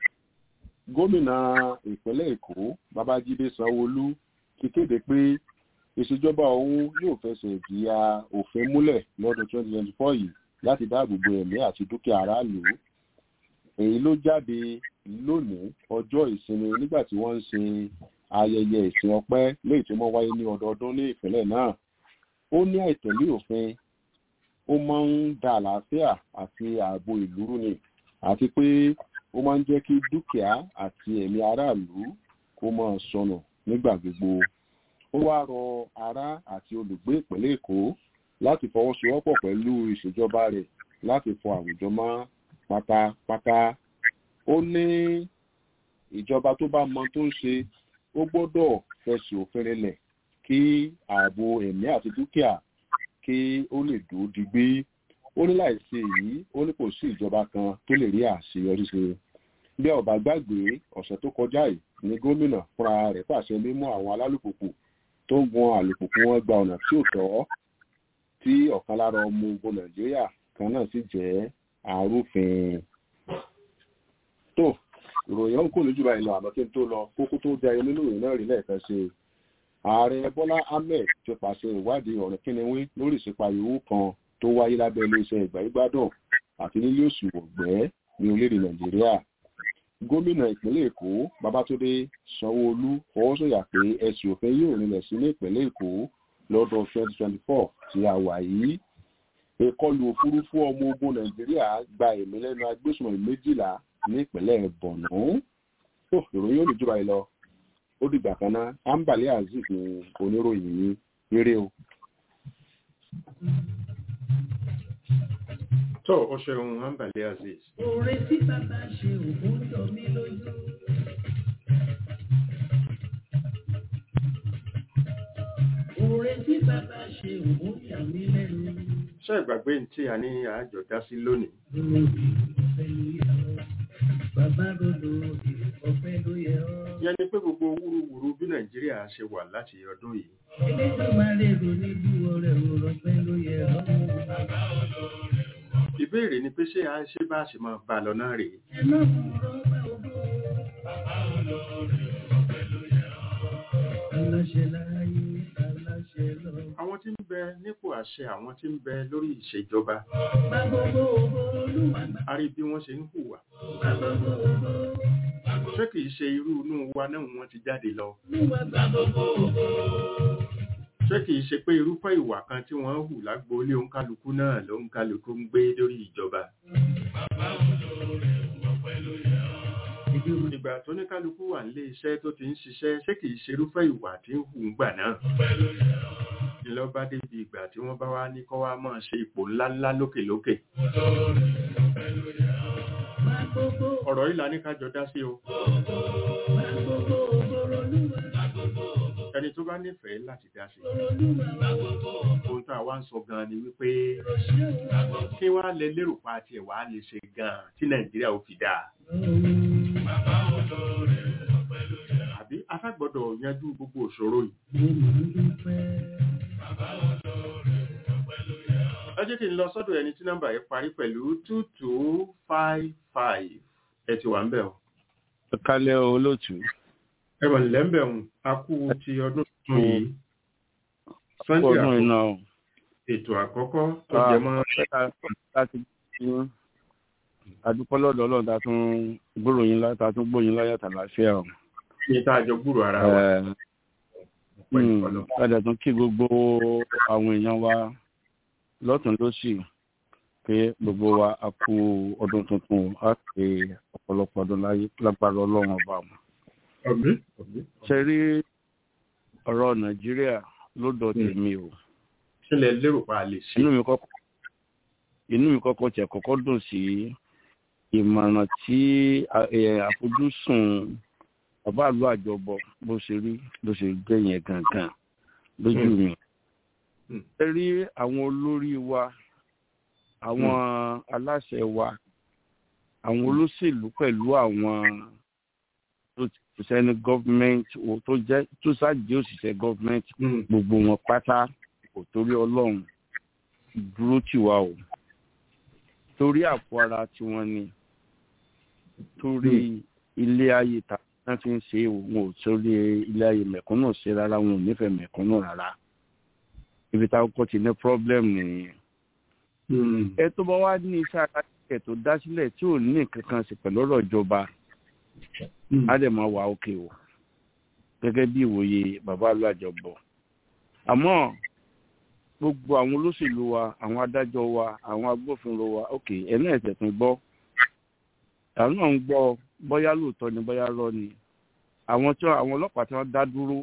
gómìnà ìpínlẹ̀ èkó babájídé sanwóolu ti kéde pé ìṣèjọba òun yóò fẹsẹ̀ ìjìyà òfin múlẹ̀ lọ́dún 2024 yìí láti dáàbò bo ẹ̀mí àti dúkìá aráàlú èyí ló jáde lónìí ọjọ́ ìsinmi nígbà tí wọ́n ń ṣe ayẹyẹ ìsìn ọpẹ́ léyìí tó máa wáyé ní ọdọọdún ní ìpínlẹ̀ náà ó ní àìtẹ̀lé òfin ó máa ń da àlàáfíà àti ààbò ìlú rú ni àti pé ó máa ń jẹ́ kí dúkìá àti ẹ̀mí aráàlú kó máa sọnù nígbà gbogbo ó wá rọ ará àti olùgbé ìpínlẹ̀ èkó láti fọwọ́sowọ́pọ̀ pẹ̀lú ìṣèjọba rẹ̀ láti fọ àwùjọ mọ́ pátápátá ó ní ìjọba tó bá mọ tó ń ṣe ó gbọ́dọ̀ fẹsẹ̀ òfin rinlẹ̀ kí ààbò ẹ̀mí àti dúkìá kí ó lè dúró digbí ó ní láìsí èyí ó ní kò sí ìjọba kan tó lè rí àṣeyọrí ṣe bí ọba gbàgbé ọ̀sẹ̀ tó kọjá yìí ní gómìnà fúnra rẹ̀ pàṣẹ mímú àwọn alálùpùpù tó ń gun àlùpùpù wọn gba ọ̀nà tí ò tọ́ tí ọ̀kan lára ọmọ ogun nàìjíríà kan náà sì jẹ́ arúfin. tó ìròyìn ọ̀hún kò lójú báyìí lọ àmọ́ kí n tó lọ kókó tó jẹ ayé nínú ìròyìn náà rí lẹ́ẹ̀kan ṣe ààrẹ bọ́lá ahmed ti pàṣẹ ìwádìí ọ̀rẹ́ kínníwín lórí ìṣèpàyè owó kan tó wáyé lábẹ́ iléeṣẹ́ ìgbàyígbádùn àti nílé òsì wọ̀gbẹ́ ní orílẹ̀-èdè nàìjíríà gómìnà ìpínlẹ̀ èkó babátúndé sanwóolu fọwọ́sọ̀yà pé ẹ̀sùn òfin yóò rinlẹ̀ sí ní ìpínlẹ̀ èkó lọ́dún 2024 tí a wà yìí ìkọlù òfurufú ọmọ ogun nàìjíríà gba ẹ̀mí lẹ́nu agbésùnmọ̀ méjìlá ní ìpínlẹ̀ bọ̀nú tó ìròyìn olùjọba yìí lọ ó dìgbà kan ná ambali azeez ní oníròyìn yìí eré o. tó o ṣeun ambali azeez. Oore tí bàbá ṣe òun jọ mí lójú. Oore tí bàbá ṣe òun yà mí lẹ́nu. ṣé ìgbàgbé ní tí a ní àjọ dá sí lónìí. Lórí ọ̀fẹ́ ló yẹ ọ́. Bàbá rodo ọ̀fẹ́ ló yẹ ọ́. yẹn ni pé gbogbo wúruwúru bí nàìjíríà ṣe wà láti ọdún yìí. Eléjọ́ máa lè rò níbi ọ̀rẹ́ ọ̀fẹ́ ló yẹ ọ́. Bàbá olóore ìbéèrè ni pé ṣé a ṣe bá ṣe máa bá a lọ náà rèé. ẹ má fọ̀rọ̀ bá ògbó. Bàbá olóore ọ̀fẹ́ ló yẹ ọ́. Aláṣẹ láyé, aláṣẹ lọ. àwọn tí ń bẹ nípò àṣẹ àwọn tí ń bẹ lórí ìṣèjọba Bá gbogbo ògbó olúwa gbà. a rí bí wọ́n ṣe ń hùwà. Bá gbogbo ògbó. ṣé kìí ṣe irú inú wa náà wọ́n ti jáde lọ. Olúwa gbà gbogbo ògbó. ṣé kìí ṣe pé irúfẹ́ ìwà kan tí wọ́n hù lágboolé òǹkálukú náà ló ń kálukú ń gbé lórí ìjọba. Bàbá olóore ọ̀fẹ́ ló yẹ ọ́. ìgbà tó ní kálukú wà nílé iṣẹ́ tó ti ń ṣiṣẹ́ ṣé kìí ṣe irúfẹ́ ìwà tí ń hù ń gbà náà. Ọ̀fẹ́ ló yẹ ọ́. ìlọ bá débi ìgbà tí wọ́n bá wá ní kọ́ wá máa ṣe ipò ńláńlá lókèlókè. Olóore ọ̀fẹ́ ló yẹ ọ́. Bá gbogbo ọ̀rọ̀ yìí la ní kájọ dá sí o. Bá gbogbo ògbó olúwa. Bá gbogbo ògbó ẹni tó bá nífẹ̀ẹ́ láti dá sí. olúwa. Bá gbogbo ògbó. ohun tá a wá ń sọ gan-an ni wípé Òṣèlú. Bá gbogbo kí wá lẹ lérò pa tiẹ̀ wá lè ṣe gan-an tí nàìjíríà ò fi dáa. Bàbá olóore ọ̀fẹ́ ló yẹ ọ́. àbí afẹ́gbọ́dọ̀ yanjú gbogbo òṣòro yìí. Mo máa ń dúpẹ́. Bàbá olóore ọ̀fẹ́ ló yẹ ọ́. ẹ jẹ́ kí n lọ sọ́dọ̀ ẹni tí nọ́mbà yẹn parí pẹ̀lú two two five five ẹ ti wà ń bẹ̀ o. kálẹ̀ olóòtú. ẹ wà nílẹ̀ ń bẹ̀ o a kú ti ọdún tuntun yìí. sunday ọdún àkọ́kọ́ iná o. ètò àkọ́kọ́ tó jẹ mọ́ láti adúpọ́ lọ́dọ̀ ọlọ́run tá a tún gbòròyìn lá tá a tún gbòyìn láyà tàlàáfíà o. ní tá a jọ gbúrò ara wa. Ẹ, Ọpẹ́ mm, ìfọlọ́. Padà tún kí gbogbo àwọn èèyàn wa lọ́tún lósì pé gbogbo wa a kú ọdún tuntun á pé ọ̀pọ̀lọpọ̀ ọdún láyé lágbára ọlọ́run ọba mu. ṣe rí ọ̀rọ̀ nàìjíríà lọ́dọ̀ tèmi o. sílẹ̀ lérò pa lè ṣe. inú mi kọ́kọ́ inú mi kọ́kọ́ tẹ̀ kọ́kọ́ dùn sí ìmọ̀ràn tí àfojúsùn bàbá àlú àjọbọ bó ṣe rí bó ṣe gbé yẹn gangan lójú mi. ẹ rí àwọn olórí wa àwọn aláṣẹ wa àwọn olóṣèlú pẹ̀lú àwọn tó ti sẹ́ni gọ́fìmẹ̀ntì tó jẹ́ tó ṣáàjì òṣìṣẹ́ gọ́fìmẹ̀ntì gbogbo wọn pátá kò torí ọlọ́run dúró tì wá o torí àpò ara tiwọn ni torí ilé ayé ta wọn fi ń ṣe wọn ò torí ilé ayé mẹ̀kúnnù ṣe rárá wọn ò nífẹ̀ẹ́ mẹ̀kúnnù rárá ibi táwọn kò ti ní problem nìyẹn ẹ tó bá wá ní iṣẹ́ aláṣẹ tó dá sílẹ̀ tí ò ní nǹkan kan sí pẹ̀lú ọ̀rọ̀ ìjọba á dẹ̀ máa wà òkè o gẹ́gẹ́ bí ìwòye bàbá alájọbọ̀ àmọ́ gbogbo àwọn olóṣèlú wa àwọn adájọ́ wa àwọn agbófinró wa òkè ẹ̀ náà ẹ̀sẹ̀ tún gbọ́ àwọn náà ń gbọ́ bóyá lóòótọ́ ni bóyá rọ́ ni àwọn tí àwọn ọlọ́pàá tí wọ́n dá dúró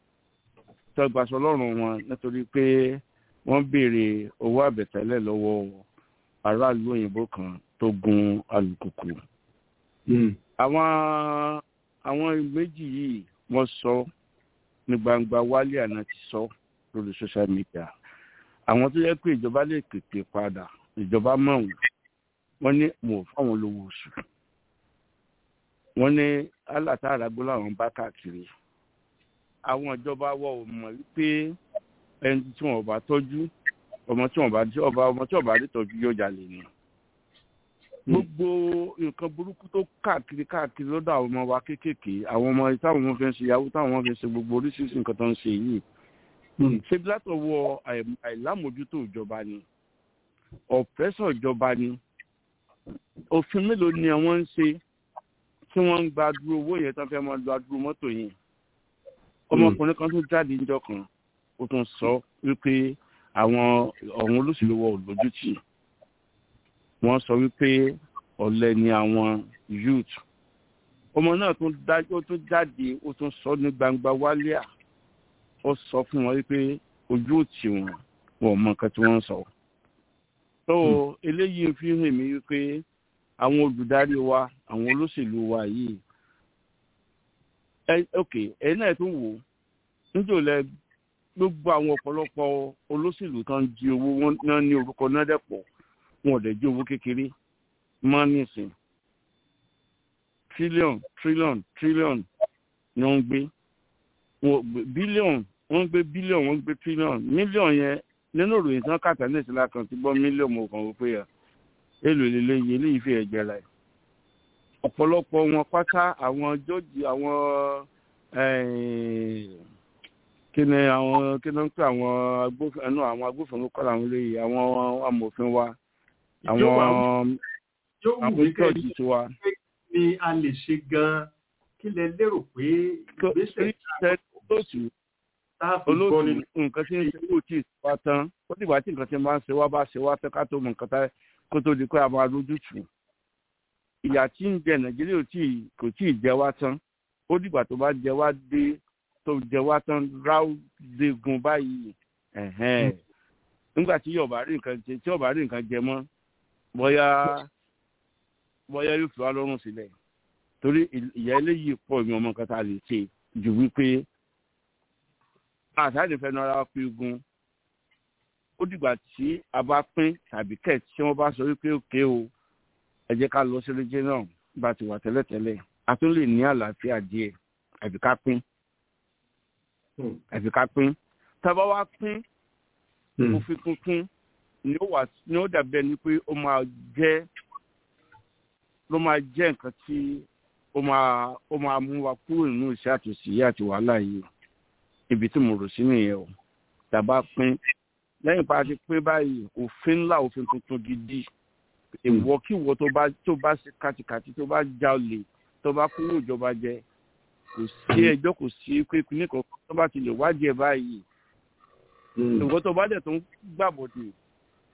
tó gbaṣọ lọ́rùn wọn nítorí pé wọ́n béèrè owó àbẹ̀tẹ́lẹ̀ lọ́wọ́ aráàlú òyìnbó kan tó gun alùpùpù. àwọn àwọn méjì yìí wọ́n sọ ní gbangba wálé àná ti sọ lórí social media àwọn tó yẹ pé ìjọba lè pèpè padà ìjọba mọ̀ wọ́n wọ́n ní mo fáwọn olówó oṣù wọ́n ní alátàrà gbọ́ làwọn bá káàkiri àwọn ìjọba wọ ò mọ̀ wípé ẹni tí wọn bá tọ́jú ọmọ tí wọn bá tí ọba ọmọ tí wọn bá rí tọ́jú yóò jalè ni gbogbo nǹkan burúkú tó káàkiri káàkiri lọ́dọ̀ àwọn ọmọ wa kéékèèké àwọn ọmọ táwọn ọmọ fi ń ṣe yahoo táwọn ọmọ fi ń ṣe gbogbo oríṣiríṣi nǹkan tó ń ṣe yìí ṣe látọwọ́ àìlámójútó ìjọba ni ọ̀pẹ́sọ̀ ìjọba ni òfin mélòó ni àwọn ń ṣe tí wọ́n ń gba dúró owó yẹn tán fẹ́ máa gba dúró mọ́tò yẹn ọmọkùnrin kan tó jáde níjọ́ kan ó tún sọ wípé àwọn ọ̀hún olóṣèlú wọ òlójútì wọ́n sọ wípé ọ̀lẹ ni àwọn youth ọmọ náà tún jáde ó tún sọ ní gbangba wálíà ó sọ fún wọn wípé ojú òtí wọn wọn mọ nǹkan tí wọ́n sọ tó eléyìí fi hàn mí wípé àwọn olùdarí wa àwọn olóṣèlú wa yìí ẹ ok ẹ náà tún wò níjò lẹ gbogbo àwọn ọ̀pọ̀lọpọ̀ olóṣèlú kan jí owó wọn náà ní orúkọ náà dẹ̀pọ̀ wọn ò dẹ̀ jí owó kékeré mọ́ nísìn trillion trillion trillion ni wọ́n ń gbé bílíọ̀n wọ́n ń gbé bílíọ̀n wọ́n ń gbé trillion mílíọ̀n yẹn nínú ìròyìn tí wọ́n kàtà ní ìsìlá kan ti gbọ́ mílíọ̀n mo kàn wò pé ẹ̀ èlò lélẹ́yìn eléyìí fi ẹ̀jẹ̀ rẹ̀ ọ̀pọ̀lọpọ̀ wọn pátá àwọn jọ́ọ̀jì àwọn kí ni àwọn kí ni wọ́n pè àwọn agbófinró àwọn agbófinró kọ́ làwọn eléyìí àwọn amòfin wa àwọn àwọn jọ́ọ̀jì tiwa. ni a lè ṣe gan-an kí lẹ lérò pé ìgbésẹ̀ olóòtú olóòtú nǹkan tí ń ṣe kó tí ì wá tán ó dìgbà tí nǹkan tí ń bá ń ṣe wá bá ṣe wá tán ká tó mọ nǹkan tá kó tó di pé a máa lójútùú ìyà tí ń jẹ nàìjíríà kò tí ì jẹ wá tán ó dìgbà tó bá jẹ wá dé tó jẹ wá tán ráúdégun báyìí nígbà tí yọ̀ọ̀bá rí nǹkan jẹ tí yọ̀ọ̀bá rí nǹkan jẹ mọ́ bóyá bóyá yóò fi wá lọ́rùn sílẹ̀ torí ìyá eléyìí pọ̀ ní ọmọ nǹkan tá a lè ṣe ju wípé àṣàlẹ̀ fẹ́ nara pé gun ó dìgbà tí a bá pín tàbí kẹ̀ tí wọ́n bá sọ wípé òkè o ẹ jẹ́ ká lọ sí rédíò náà bá ti wà tẹ́lẹ̀tẹ́lẹ̀ a tún lè ní àlàáfíà díẹ̀ àbí ká pín àbí ká pín tábà wá pín òfin tuntun ni ó wà ni ó dàbí ẹni pé ó máa jẹ́ ló máa jẹ́ nǹkan tí ó máa ó máa mú wa kúrò nínú iṣẹ́ àtòsí àti wàhálà yìí ibi tí mo rò sí nìyẹn o tàbá pín lẹ́yìn pa ti pín báyìí òfin ńlá òfin tuntun gidi ìwọ kí ìwọ tó bá tó bá ṣe kàtìkàtì tó bá jalè tó bá kúrò ìjọba jẹ kò sí ẹjọ́ kò sí pé nìkan tó bá ti lè wádìí ẹ̀ báyìí ìwọ tó bá dẹ̀ tó ń gbàbọ̀dè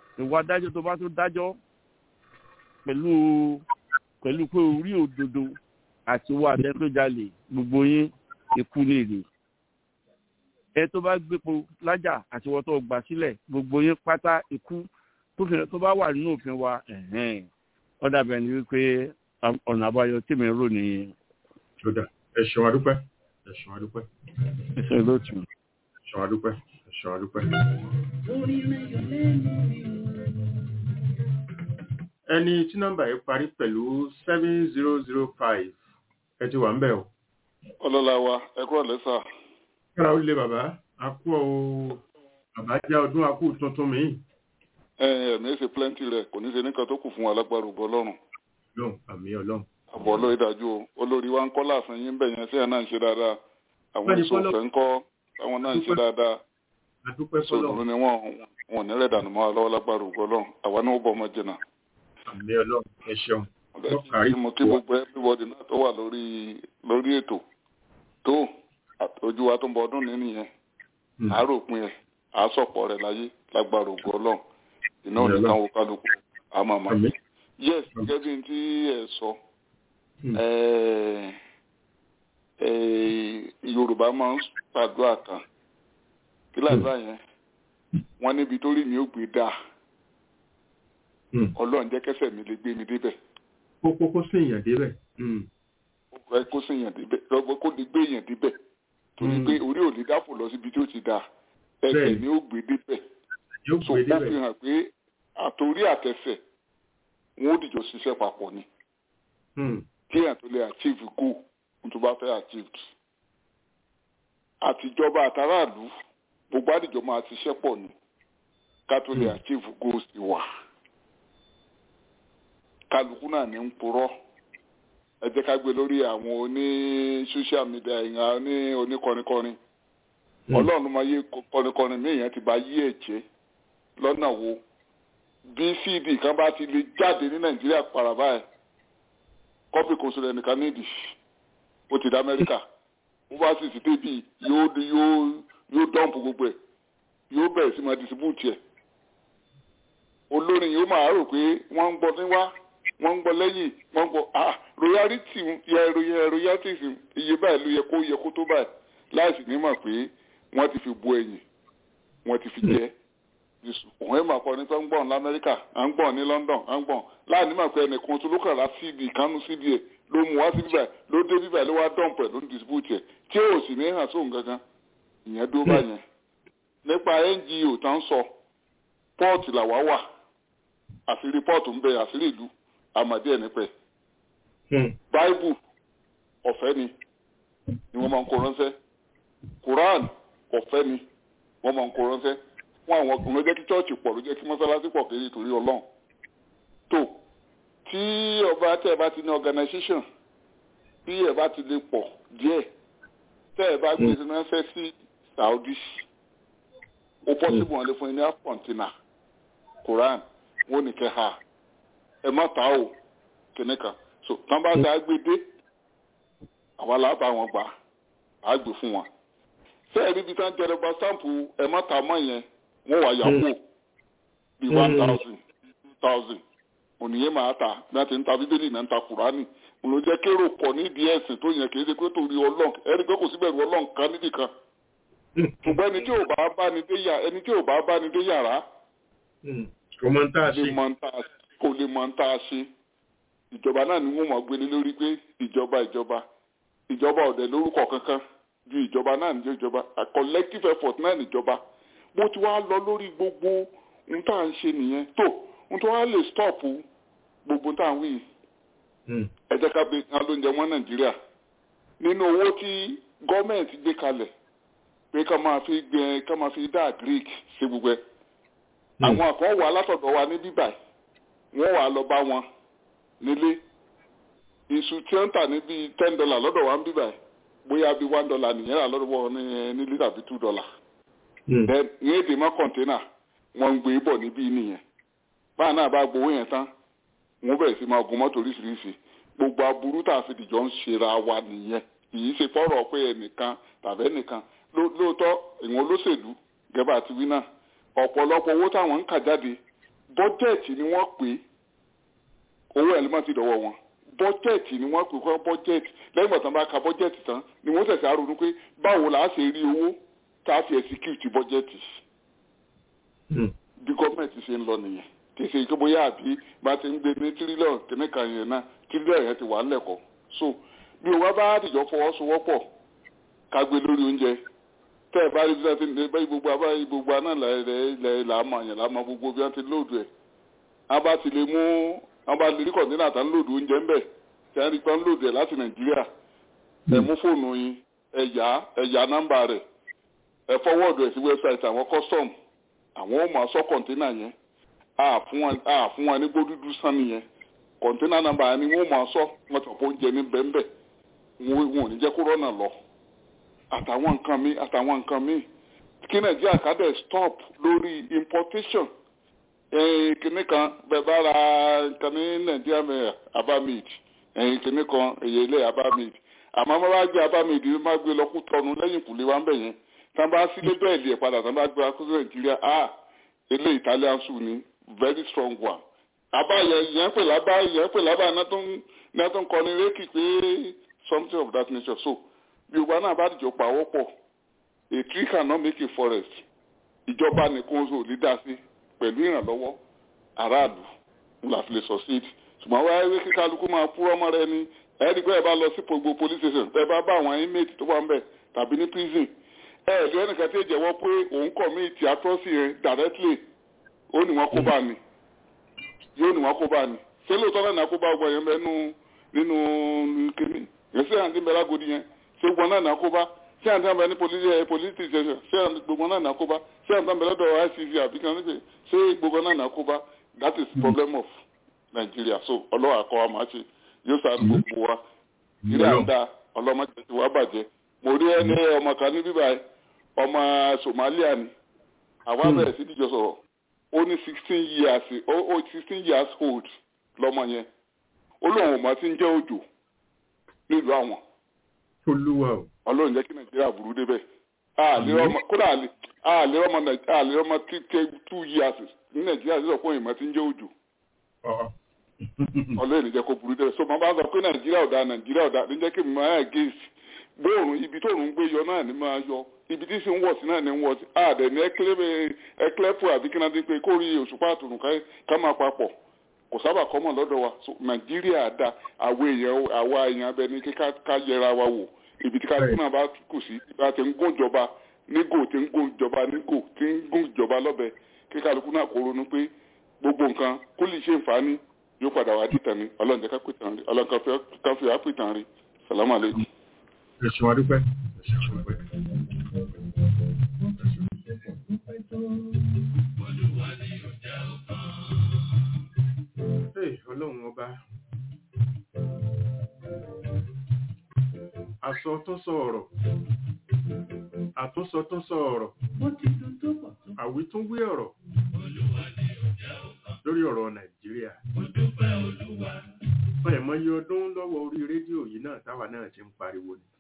ìwà adájọ́ tó bá tó dájọ́ pẹ̀lú pẹ̀lú pé orí òdodo àti owó àtẹ tó jalè gbogbo yín ikú lè rè ẹ tó bá gbépo lájà àti wọ́n tó gbà sílẹ̀ gbogbo yín pátá ikú tó bá wà nínú òfin wa ó dàbẹ̀ ni wípé ọ̀nà àbáyọ tí mi rò nìyẹn. ṣọdà ẹ ṣeun adúpẹ́ ẹ ṣeun adúpẹ́. ẹ ṣe lóòtú. ẹ ṣeun adúpẹ́ ẹ ṣeun adúpẹ́. ẹni tí nọ́mbà yìí parí pẹ̀lú seven zero zero five ẹ ti wà ń bẹ̀ o. ọlọ́lá wa ẹ kúrò lẹ́sà. kára ó lé bàbá a kú ọ bàbá já ọdún a kú tuntun mi. ẹ ẹ mi ṣe plenty rẹ kò ní ṣe nìkan tó kù fún wa lágbára ògbọ lọ́rùn. ọlọ́run àmì ọlọ́run. àbọ̀ lóye dájú o olórí wa ń kọ́ láàfin yín bẹ̀ yẹn sí ẹ̀ náà ń ṣe dáadáa àwọn ìṣòfẹ́ ń kọ́ àwọn náà ń ṣe dáadáa sọ̀rọ̀ ni wọ́n wọn ní rẹ̀ dànù mọ́ wa lọ́wọ́ lágbára ògbọ lọ́rùn àwa náà ó bọ̀ ọmọ jìnnà àmì ọlọ́run ẹ ṣeun. mo kí gbogbo everybody náà tó wà lórí lórí ètò tó ojú wa tó ń bọ ọdún ní nìyẹn àárò pin ẹ àásọpọ̀ rẹ̀ láyé lágbára ògùn ọlọ́run iná nìkan wo kálukú àmọ́ àmọ́ yes gẹ́gẹ́ bí tí ẹ sọ yorùbá máa ń ṣàdúrà kan kí láìpẹ́ yẹn wọ́n níbi tó rí mi ó gbé dáa ọlọ́run jẹ́ kẹsẹ̀ mi lè gbé mi débẹ̀. kókó kó sì yàn débẹ̀. kó sì yàn débẹ̀ lọ́gbọ́n kó lè gbé yàn débẹ̀ torí pé orí ò lè dáfò lọ síbi tí ó ti dáa ẹsẹ̀ ni ó gbé débẹ̀. so ó fi hàn pé àtòrí àtẹsẹ̀ wọn ó dìjọ ṣiṣẹ́ papọ̀ ni. kí èèyàn tó lè achieve goal tó bá fẹ́ achieve. àtijọba àtàràlú gbogbo àdìjọ máa ṣiṣẹ́ pọ̀ ni ká tó lè achieve goals ti wà kálukú náà ní ń purọ́ ẹ jẹ́ ká gbé lórí àwọn oní social media ìhàn oní oníkọrinkọrin ọlọ́run máa yé kọrinkọrin míyàn ti bá yí ẹ̀jẹ̀ lọ́nà wo bí cd kan bá ti lè jáde ní nàìjíríà para báyìí kọ́pì kò sọ̀rọ̀ ẹnìkan nídìí ó ti dá amẹ́ríkà ó bá sì sí débi yóò yóò yóò dọ́ǹpù gbogbo ẹ̀ yóò bẹ̀rẹ̀ sí máa distribute ẹ̀ olórin yóò máa rò pé wọ́n ń gbọ́ níwá wọ́n ń gbọ́ lẹ́yìn wọ́n ń gbọ́ ah royalty yẹ royal royalties iye báyìí ló yẹ kó yẹ kó tó báyìí láìsí ní mọ̀ pé wọ́n ti fi bu ẹ̀yìn wọ́n ti fi jẹ́ òun ẹ̀ máa kọ́ nípa ń gbọ̀n lamẹ́ríkà à ń gbọ̀n ní London à ń gbọ̀n láàánú mọ̀ pé ẹnìkan tó ló kàn ra cd kánú cd ẹ̀ ló mú wá sí bíbáyìí ló dé bíbáyìí ló wá dọ̀m̀pẹ̀ ló ń distribute ẹ̀ tí ò sì ní hàn sóhun gangan ìyẹn dúró báyẹn nípa ngo tá ń sọ pọ́ọ̀tì làwa wà àṣírí pọ́ọ̀tù ń bẹ àṣírí ìlú àmàdí ẹ̀ nípẹ́. báíbù ọ̀fẹ́ ni ni wọ́n máa ń kó ránṣẹ́ quran ọ̀fẹ́ ni wọ́n máa ń kó ránṣẹ́ fún àwọn ọkùnrin ló jẹ́ kí chọ́ọ̀chì pọ̀ ló jẹ́ kí mọ́sálásí pọ̀ kiri torí ọlọ́run. tó tí ọba tẹ́ ẹ bá ti ní organisation tí ẹ bá ti lè pọ̀ díẹ̀ tẹ́ ẹ bá gbé ránṣẹ́ sí saudi ó pọ́sibú wọn lè fún yín ní half container quran wọn ní kẹ ha ẹ má ta o kìnní kan so tán bá dá gbé dé àwa là bá wọn gbà á gbé fún wọn sẹ́ẹ̀ níbi tán jẹrẹ gba sáǹpù ẹ má ta mọ́ yẹn wọ́n wà yàgò bí one thousand two thousand ònìyẹn máa ta bí wọ́n ti ń ta bíbélì náà ń ta kùránì mo ló jẹ́ kérò pọ̀ nídìí ẹ̀sìn tó yẹn kì í ṣe pé torí ọlọ́run ẹni pé kò síbẹ̀ ní ọlọ́run kan nídìí kan ṣùgbọ́n ẹni tí ò bá bá ni dé yàrá ẹni tí ò bá bá ni dé yàrá kò mọ tá a ṣe kò lè mọ tá a ṣe ìjọba náà ni wọ́n mọ̀ gbélé lórí pé ìjọba ìjọba ìjọba ọ̀dẹ̀ lórúkọ kankan ju ìjọba náà ní ìjọba a collective effort náà níjọba bó ti wá lọ lórí gbogbo ohun tá à ń ṣe nìyẹn tó ohun tó wá lè stop gbogbo tá à ń wí ẹ jẹ́ ká gbé kan lóúnjẹ wọn nàìjíríà nínú owó tí gọ́ọ̀mẹ̀ntì gbé kalẹ̀ pé ká máa fi gbẹ ká máa fi dá greek ṣe gbogbo ẹ̀ àwọn kan wà látọ̀dọ̀ wa ní bíbà wọ́n wà lọ bá wọn nílé iṣu tí ó ń tà ní bíi ten dollar lọ́dọ̀ wa ń bíbà bóyá bíi one dollar nìyẹn rà lọ́dọ̀ wọn ní nílé tàbí two dollar. then ní èdè mọ́ kọ̀ǹténà wọ́n ń gbé bọ̀ níbí nìyẹn báà náà bá gbowó yẹn tán wọ́n bẹ̀rẹ̀ sí máa gun mọ́tò oríṣiríṣi gbogbo aburú tá a fi dìjọ ń ṣera wa nìyẹn kì í ṣe fọ́rọ̀ pé ẹnìkan tàbí ẹnìkan lóòótọ́ ìwọ̀n olóṣèlú gẹ́gẹ́ àti wí náà ọ̀pọ̀lọpọ̀ owó táwọn ń kà jáde bọ́jẹ̀tì ni wọ́n pè owó ẹ̀ ló má ti dọ̀wọ́ wọn bọ́jẹ̀tì ni wọ́n pè kọ́ bọ́jẹ̀tì lẹ́yìn ìgbà tí wọ́n bá ka bọ́jẹ̀tì tán ni wọ́n ṣẹ̀ṣẹ̀ àrònú pé báwo là á ṣe rí owó tá a fi execute bọ́jẹ̀tì bí gọ́ọ̀mẹ̀ntì ṣe ń lọ nìyẹn kì í ṣe kí bóyá àbí bá ti ń gbé ní tírílíọ̀nù kìnnìkan yẹn náà tírílíọ̀nù yẹn ti wà lẹ́kọ̀ọ́ so bí owó bá dìjọ fọwọ́sowọ́pọ̀ ká gbé lórí oúnjẹ tẹ́ ẹ̀ bá rí bí wọ́n ti bá gbogbo abá gbogbo aná ilẹ̀ làámọ̀ àyàn làámọ̀ gbogbo bí wọ́n ti lóòdù ẹ̀ wọ́n bá ti lè mú wọ́n bá lè rí kọ̀ǹtínà tá ń lóòdù oúnjẹ ń bẹ̀ tí wọ́n rí pé ń lóòdù ẹ̀ láti nàìjíríà ẹ̀ mú fóònù yín ẹ̀yà ẹ̀yà nọ́mbà rẹ̀ ẹ̀ fọwọ́ọ̀dù ẹ̀ sí wẹ́bsáìtì àwọn custom àwọn ò máa sọ kọ̀ǹtínà yẹn a fún wọn ní gbódúdú sánni yẹn kọ̀ǹtínà nọ́mbà yẹn ni wọ́n máa sọ wọ́n ti pọ̀ oúnjẹ ní bẹ́ẹ̀ wọn ò ní jẹ́ kó rọ́nà lọ àtàwọn nǹkan mi àtàwọn nǹkan mi kí nàìjíríà ká dẹ̀ stop lórí importation kìnnì kan bẹ́ẹ̀ bá ra nǹkan ní nàìjíríà mẹ́ abamid kìnnì kan èyí ilé abamid àmọ́ bá bá gbé abamid ní má gbé lọ́kù tọ́nu lẹ́yìn kùlé wa ń bẹ̀ yẹn tá bá sílé bẹ́ẹ̀lì ẹ̀ padà tá bá gbé akúrò nàìjíríà ah ilé italian soup ni very strong one àbá yẹn pè lábá yẹn pè lábá náà tó ń kọrin rékì pé something of that nature so yorùbá náà bá dìjọ pàwọ́ pọ̀ a tree cannot make a forest ìjọba nìkan oṣù lídà sí pẹ̀lú ìrànlọ́wọ́ aráàlú la fi lè succeed ṣùgbọ́n wáyé wí kí kálukú máa púrọ́ mọ́ rẹ ni ẹ̀ẹ́dì pé ẹ bá lọ sí gbogbo police station ẹ bá bá àwọn inmate tó wà ń bẹ̀ tàbí ní prison ẹ ẹ̀ lóyún nìkan tí ì jẹ́wọ́ pé òun commit atrocity yẹn directly ó ní wọn kó bá ní yóò ní wọn kó bá ní ṣé lóòótọ́ náà kó bá gbọ́ yẹn bẹ́ẹ̀ nínú kínní yẹn sí àǹtí bẹ́ẹ̀ lágodi yẹn ṣé gbogbo náà nà kó bá ṣé àǹtí àǹbẹ̀ ní police station ṣé gbogbo náà nà kó bá ṣé àǹtí àǹbẹ̀ lọ́dọ̀ icc àbí kan níbi ṣé gbogbo náà nà kó bá that is problem of Nigeria so ọlọ́wà kọ́ wa máa ṣe yóò sá gbogbo wa ilé àdá ọlọ́mọdé ti wá bàjẹ́ mo rí ẹni ọmọ kan ní bíbá ọmọ Somalia ni àwa bẹ̀rẹ̀ sí ìdíjọ sọ̀rọ̀ ó ní sixteen years ó sixteen years old lọ́mọ yẹn ó lóun ò mọ̀ tí ń jẹ́ òjò nílùú àwọn olúwa o. ọlọ́run jẹ́ kí nàìjíríà burú débẹ̀ kódà àlè ọmọ two years ní nàìjíríà sísọ fún ìmọ̀ tí ń jẹ́ òjò ọlọ́run jẹ́ kó burú débẹ̀ so màá bá sọ pé nàìjíríà ọ̀dà nàìjíríà ọ̀dà ní jẹ́ kí mi máa gèsì bóòrùn ibi tóòrùn ń gbé yọ náà ni máa yọ ibi tí sì ń wọ̀ sí náà ni ń wọ̀ sí àdẹ̀ ní ẹklẹ́pù àbí kí náà dín pé kórì òṣùpá àtùnú ká máa papọ̀ kò sábà kọ́mọ̀ lọ́dọ̀ wa so nàìjíríà da àwọn èèyàn àwa èèyàn abẹ ní kí ká yẹra wa wò ibi tí kálukú náà bá kù sí bá ti ń gún ìjọba nígò tí ń gún ìjọba nígò tí ń gún ìjọba lọ́bẹ kí kálukú náà kó ronú pé gbogbo nǹkan kó lè ṣe nfààní yóò padà wá dìtàn ní ọlọ́run jẹ́ ká pè tàn rí ọlọ́run ká fi àpè tàn rí sàlámù àlejò. ẹ ṣe wá dúpẹ́ ẹ ṣe wá dúpẹ́. ọlọ́run ọba àsọ tó sọ ọ̀rọ̀ àtúnsọ tó sọ ọ̀rọ̀ àwítúnwí ọ̀rọ̀ lórí ọ̀rọ̀ nàìjíríà ọ̀yẹ̀ mọ́ iye ọdún lọ́wọ́ orí rédíò yìí náà táwa náà ti ń pariwo ni.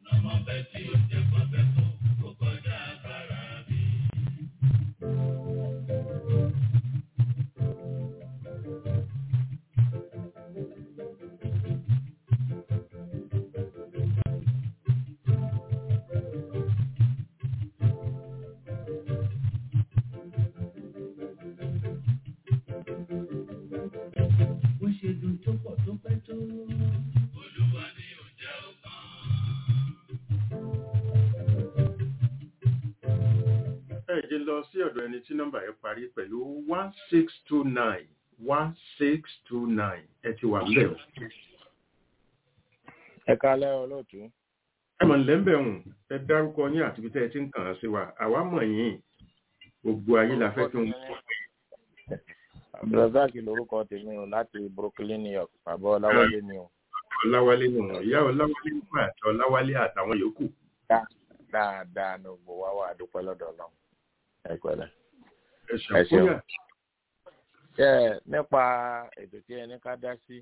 ẹ̀jẹ̀ lọ sí ọ̀dọ̀ ẹni tí nọ́mbà yẹn parí pẹ̀lú one six two nine one six two nine ẹ ti wà ńbẹ̀ o. ẹ kálẹ́ olóòtú. ẹ mọ̀ nílẹ̀ ń bẹ̀ hùn ẹ dárúkọ yín àti ibi tẹ́ ẹ ti ń kàn án sí wa àwa mọ̀ yín gbogbo ayé la fẹ́ kí n kọ́. abdulrasaq lorúkọ tèmi o láti brooklyn new york bàbá ọláwálé ni o. ọláwálé ni wọn ìyá ọláwálé nípa àti ọláwálé àtàwọn yòókù. dáadáa ní gbogbo wa wà dúpẹ́ lọ́dọ̀ ọlọ́run ẹ pẹ̀lẹ́. ẹ ṣeun. ẹ nípa ètò tí ẹni ká dá sí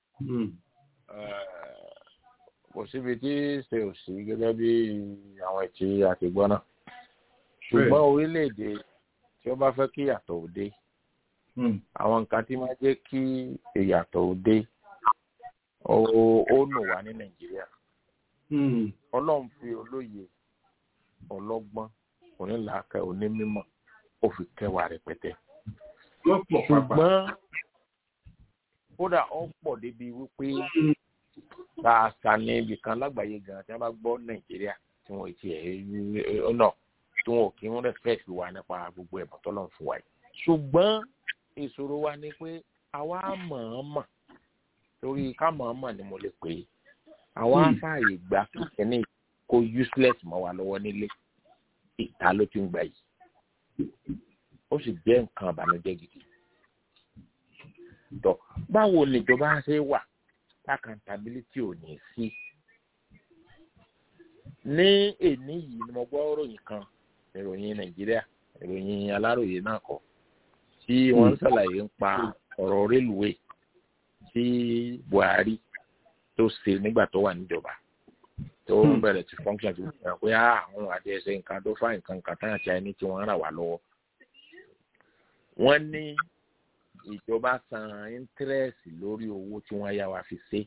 kò síbi tí ṣe ò sí gẹ́gẹ́ bí àwọn ètí àtìgbọ́n náà ṣùgbọ́n orílẹ̀-èdè tí ó bá fẹ́ kí yàtọ̀ òde àwọn nǹkan tí máa jẹ́ kí ìyàtọ̀ ò dé ó ó nù wá ní nàìjíríà ọlọ́run fi olóye ọlọ́gbọ́n onílàákẹ́ onímọ̀ ó fi kẹwàá rẹpẹtẹ ṣùgbọ́n kódà ó pọ̀ débi wípé tààtà ní ibì kan lágbàáyé gan tí wọ́n bá gbọ́ nàìjíríà tí wọ́n ti ẹ̀ ọ̀nà tí wọn ò kí ń rẹ́fẹ̀ẹ́sì wa nípa gbogbo ẹ̀bùn tọ́lọ́run fún wa yìí ṣùgbọ́n ìṣòro wa ni pé àwa mọ̀ọ́mọ̀ torí ká mọ̀ọ́mọ̀ ni mo lè pè é àwa fààyè gba kíkẹ́ni kó useless mọ́ wa lọ́wọ́ nílé ìta ló ti ń gbà yìí ó sì jẹ́ nǹkan àbànújẹ́ gidi tọ́ báwo nìjọba ṣe wà accountability ò ní sí ní èní yìí ni mo gbọ́ ròyìn kan ìròyìn nàìjíríà ìròyìn aláròyé náà kọ tí wọ́n ń ṣàlàyé ń pa ọ̀rọ̀ rélùwé tí buhari tó ṣe nígbà tó wà níjọba tó bẹ̀rẹ̀ ti function ti wọ́n pé àwọn àti ẹsẹ̀ nǹkan tó fà nǹkan kan táyà tí a ní tí wọ́n rà wá lọ́wọ́ wọ́n ní ìjọba san interest lórí owó tí wọ́n yá wa fi ṣe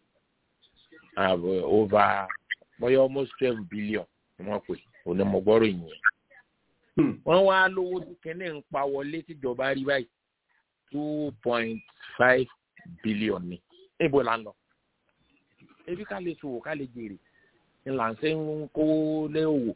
over bóyá almost twelve billion ni wọ́n pè onímọ̀gbọ́rọ̀ ìyẹn wọ́n wá lówó tí kẹ́ní ń pa wọlé tíjọba rí báyìí two point five billion ni níbo la ń lọ ebi ká lè ṣòwò ká lè jèrè ni là ń ṣe ń kó lé òwò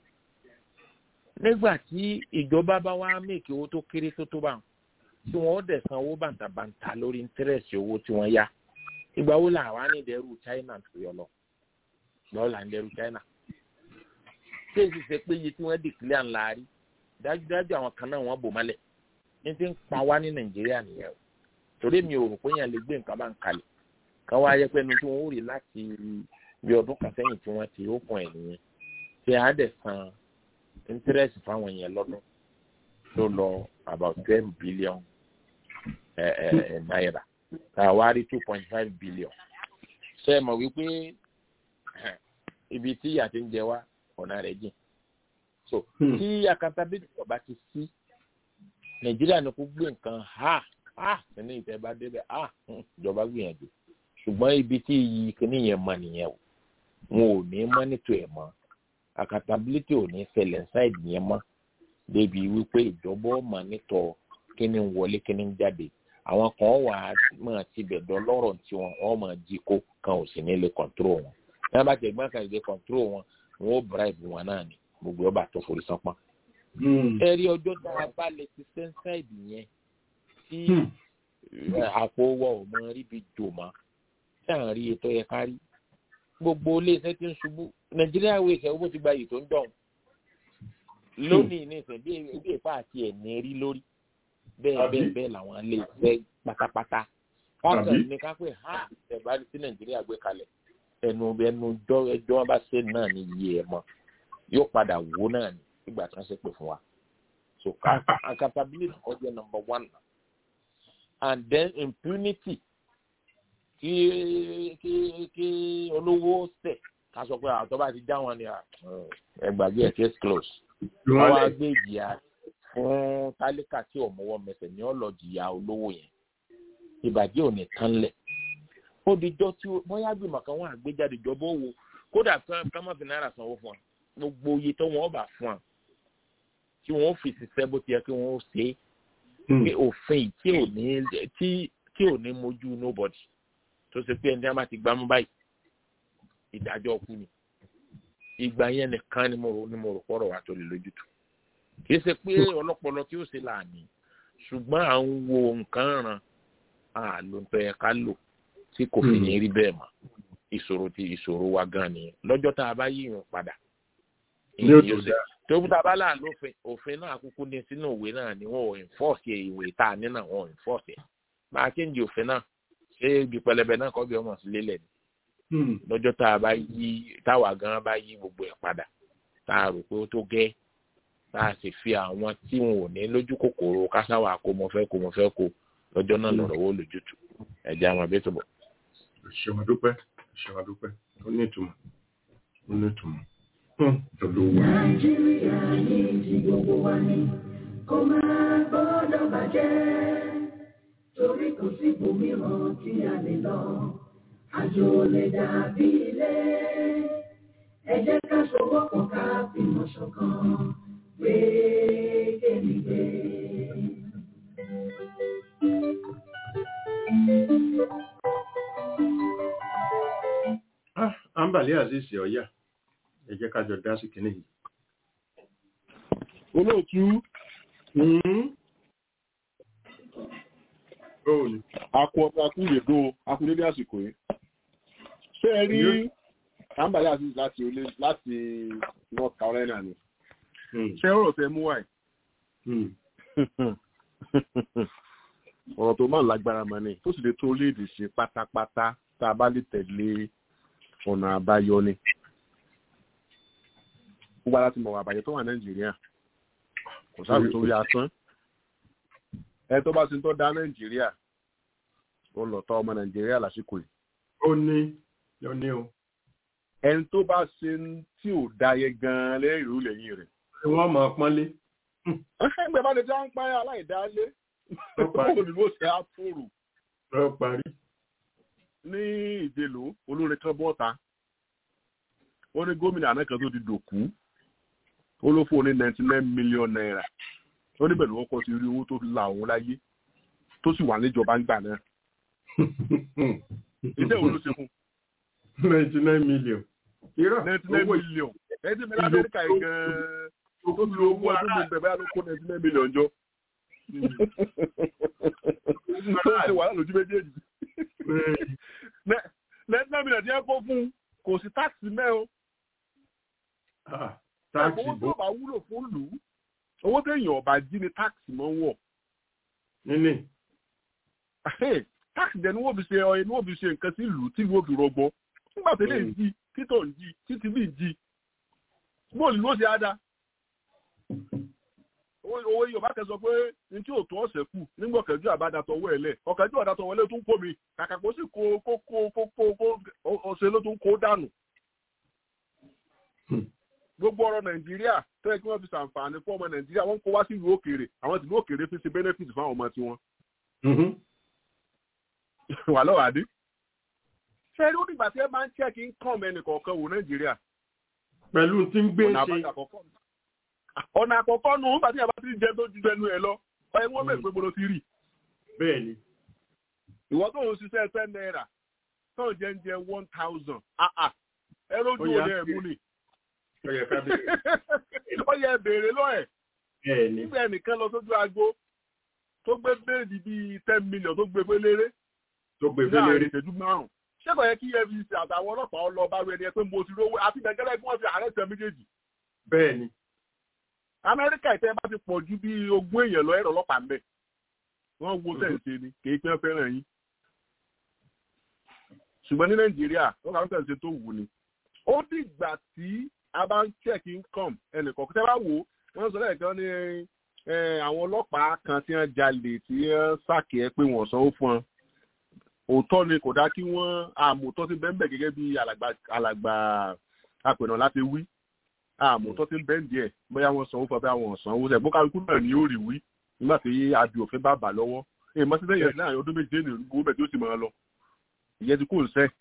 nígbà tí ìjọba bá wá mèkì owó tó kéré tó tó bá wọn tí wọn ó dẹ̀ san owó bàǹtàbàǹtà lórí íńtírẹ̀sì owó tí wọ́n yá ìgbà wo làwọn á ní ìdẹ́rù china tó yọ lọ lọ́wọ́ là ń dẹ́rù china tí èsì ṣe pé iye tí wọ́n dìkìlẹ̀ ńlá rí dájúdájú àwọn kan náà wọ́n bò mọ́lẹ̀ ní ti ń pa wá ní nàìjíríà nìyẹn o torí mi ò rò pé yẹn lè gbé nǹkan bá ń kalẹ̀ ká wá yẹ pé ẹnu tí wọ́n ó rí láti bí ọdún kan sẹ́yìn tí wọ́n ti ókun ẹ̀ nìyẹn tí a dẹ̀ san íńtírẹ̀sì fáwọn yẹn lọ́dún tó lọ about ten billion náírà tá a wá rí two point five billion ṣe é mọ̀ wípé ibi tí ìyà ti ń jẹ wá ọ̀nà rẹ̀ jìn so tí accountability ọba ti sí nàìjíríà ni kò gbé nǹkan ha ha nínú ìtẹ́bá débẹ̀ ha ìjọba gbìyànjú ṣùgbọ́n ibi tí iyì kìíní yẹn mọ nìyẹn o wọn ò ní mọ́nítò ẹ̀ mọ́ accountability ò ní ṣẹlẹ̀ ṣáìdì yẹn mọ́ débi wípé ìjọba ọmọ nítọ kíni ń wọlé kíni ń jáde àwọn kan wà á máa ti bẹ̀dọ̀ lọ́rọ̀ tí wọn wọn máa jí kó kan ò sì ní lè kọ̀ǹtúrò wọn tí wọn bá ti gbọ́n kan lè kọ̀ǹtúrò wọn wọn ó bribe wọn náà ni gbogbo ọba tó forí sánpọ́n. ẹ̀rí ọjọ́ tá a bá lè ti sẹ́ńsáìdì yẹn tí àpò wọ ò mọ ríbi jò mọ́ tí à ń rí ètò yẹn kárí gbogbo iléeṣẹ́ tí ń ṣubú nàìjíríà wo ìṣẹ́ owó ti gba yìí tó ń dọ̀hún lónìí ní ìsìn bí ìfà àti ẹ̀ní rí lórí bẹ́ẹ̀ bẹ́ẹ̀ bẹ́ẹ̀ làwọn lè fẹ́ pátápátá káàkiri ní kápẹ́ ha ẹ̀bá sí nàìjíríà gbé kalẹ̀ ẹnu ẹnu ẹjọ́ wọn bá ṣe náà ní iye ẹ̀ mọ́ yóò padà wó náà ní ìgbà tí wọ́n ṣe pè fún wa so accountability ọjọ́ number one and then impunity kí kí kí olówó ṣẹ̀ ká sọ pé àwọn tó bá ti já wọn ni ẹgbàgbé ẹ̀ case close wọ́n wá gbé ìjìyà fún tálíkà tí ọ̀mọ́wọ́ mẹsẹ̀ ní ọlọ́jìyà olówó yẹn ìbàjẹ́ ò ní tán lẹ̀ ó dijọ́ tí bóyá gbìmọ̀ kan wọ́n àgbéjáde ìjọba owó kódà ká má fi náírà sanwó fún wa gbogbo iye tó wọ́n bá fún wa tí wọ́n fi ṣiṣẹ́ bó ti yẹ kí wọ́n ṣe é pé òfin tí ò ní tí tí ò ní mojú nobody tó ṣe pé ẹni tí wọ́n bá ti gbámú báyìí ìdájọ́ kú ni ìgbà yẹn nìkan ni mo rò ni mo rò pọ̀rọ̀ wa tó lè lójútu kì í ṣe pé ọlọ́pọlọ tí ó ṣe láàánú ṣùgbọ́n à ń wo nǹkan ràn á ló ń tọ́ yẹ ká lò tí kò fi ní rí bẹ́ẹ̀ mọ́ ìṣòro ti ìṣòro wa gan nìyẹn lọ́jọ́ tá a bá yíyan padà tó tá a bá là lófin òfin náà kúkú ní sínú òwe náà ni wọn ò enforce ìwé tá a ní náà wọn ò enforce ẹ̀ máa kéńjì òfin náà ṣé ibi pẹlẹbẹ náà kọ́ bí ọmọ sí lélẹ̀ ni lọ́jọ́ tá a bá yí táwa gan bá yí gbogbo ẹ̀ padà tá a rò pé ó tó gẹ́ tá a sì fi àwọn tí wọn ò ní lójú kòkòrò kásáwà kó mo fẹ́ kó mo fẹ́ kó lọ́jọ́ náà lọ̀rọ̀ wó lójútùú ẹ̀jẹ̀ àwọn abẹ́ tó bọ̀. ṣèwà dúpẹ́ ṣèwà dúpẹ́ ó ní ìtumọ̀ ó ní ìtumọ̀ olówó. nàìjíríà yìí ti gbogbo wa ni kó máa gbọ́dọ̀ bàjẹ́ ibòmíràn tí a lè lọ àjò lè dàbí ilé ẹ jẹ́ ká sowọ́pọ̀ ká fìmọ̀ ṣọ̀kan gbé kémi gbé. Ah, Ambali Aziz Ọ̀yà, ẹ jẹ́ ká jọ dá sí kinní yìí. olóòtú Bóòlù. akọ akúlèdó akúlédé àsìkò yìí ṣé ẹ rí àǹbálẹ̀ àti láti olé láti north carolina ni ṣé ọ̀rọ̀ tẹ mú wáyé ọ̀rọ̀ tó máa ń lágbára mọ́ ni tó sì lè tó léèdè ṣe pátápátá tá a bá lè tẹ̀lé ọ̀nà àbáyọ ni gbogbo ara ti mọ̀ àbàyẹ tó wà nàìjíríà kò sáàbì tó rí asán ẹ tó bá ti ń tọ́ da nàìjíríà ó lọ tọ́ ọmọ nàìjíríà lásìkò yìí. ó ní ó ní o. ẹni tó bá ṣe tí ò dáyé gan-an lẹ́yìn ìrú lẹ́yìn rẹ̀. ṣé wọ́n mọ̀ ọ́ pọ́nlé. ẹgbẹ́ bá lè já ń páyà aláìdálé báwo ni mo ṣe á fòrò. lọ parí. ní ìdèlò olórin kan bọ́ta ó ní gómìnà àná kan tó ti dòkú ó ló fún un ní ninety nine million naira ó níbẹ̀ ló kọ́ sí rí owó tó la òun láyé tó sì wà níjọba ńgbà náà. iṣẹ́ wo ló ṣe fún. ninety nine million. irọ́ ninety nine million ẹni tí mi lamẹ́ríkà yìí gan-an tó fi owó ọdún mi bẹ̀rẹ̀ báyà ló kó ninety nine million jọ. tó ń ṣe wàhálà lójú méjèèjì. ninety nine million tí ẹ kó fún kò sí táàkì mẹ́ o. táàkì owó tó bá wúlò fún lù ú owó téèyàn ọba jí ni táàkì mọ́ wọ̀. níní. táàkì jẹ́ ni wọ́n fi ṣe ọyẹ ni wọ́n fi ṣe nǹkan sí ìlú tí wọ́n fi rọgbọ. nígbà tó lè jí títọ̀ ń jí títí bí ń jí. bóòlù ló ṣe á dá. owó yorùbá kẹ sọ pé ní tí òtún ọ̀sẹ̀ kù nígbà ọ̀kẹ́jọ́ àbádàtọ̀ owó ẹ̀ lẹ̀ ọ̀kẹ́jọ́ àdàtọ̀ wọlé tó ń kó mi kàkà kó sì kó kó kó kó kó ọ̀sẹ̀ ló tó ń kó dànù gbogbo ọ̀rọ̀ nàìjíríà tó yẹ kí wọ́n fi ṣàǹfààní fún ọmọ nàìjíríà wọ́n ń kó wá sí ìlú òkèèrè àwọn tìlú òkèèrè fi ṣe benefit fún àwọn ọmọ tiwọn. wà lọ́wọ́ àdé. ṣé rí onígbà tí ẹ máa ń check income ẹnì kọ̀ọ̀kan wò nàìjíríà. pẹ̀lú tí ń gbé ṣe. ọ̀nà àkọ́kọ́ nù nígbà tí yàrá ti jẹ tó ju ẹnu ẹ lọ ọ̀yẹ́ wọ́n bẹ̀rẹ̀ pé mo lọ sí rí. bẹ́ẹ̀ni. ìwọ tó ń ṣiṣẹ́ ten naira tó ń jẹ ń jẹ one thousand ẹ lójú òde ẹ̀ mú ni ó yẹ béèrè lọ́ẹ̀. nígbà ẹnìkan lọ sójú agbo tó gbé béèdì bíi ten million tó gbé féléré. tó gbé féléré. ìṣẹ́jú márùn-ún. ṣé kò yẹ kí efcc àtàwọn ọlọ́pàá ọlọ́ bá rẹ ni ẹ pé mo ti rówó àti nàìjíríà kí wọ́n fi ààrẹ tẹ méjèèjì. bẹ́ẹ̀ni. amẹ́ríkà ìtẹ́ bá ti pọ̀ ju bí ogún èèyàn lọ ẹ̀rọ ọlọ́pàá ń bẹ̀. wọ́n wo sẹ́ǹsì ni kì í pẹ́ fẹ́ràn yín. ṣùgbọ́n ní nàìjíríà wọ́n kà ń sẹ́ǹsì tó wù ni. ó dìgbà tí a bá ń check income ẹnìkan tẹ́ bá wò ó wọ́n sọ lẹ́ẹ̀kan ní àwọn ọlọ́pàá kan tí wọ́n jalè tí wọ́n sàkè ẹ́ pé wọ́n sanwó fún wọn òótọ́ ni kò dá kí wọ́n àmọ̀tọ́ ti bẹ́ẹ̀ gẹ́gẹ́ bí alàgbà apẹ̀nà láti wí àmọ̀tọ́ ti bẹ́ẹ̀ díẹ̀ bóyá wọ́n sanwó fún ọ bóyá wọ́n sanwó sẹ̀ bókàlùkù náà ni ó rí wí nígbà tí adi òfin bá bà lọ́wọ́ èyí mọ́ sí lẹ́yìn láàrin ọdún méje ní gbogbo bẹ̀ tí ó sì máa lọ ìyẹn ti kú ń sẹ́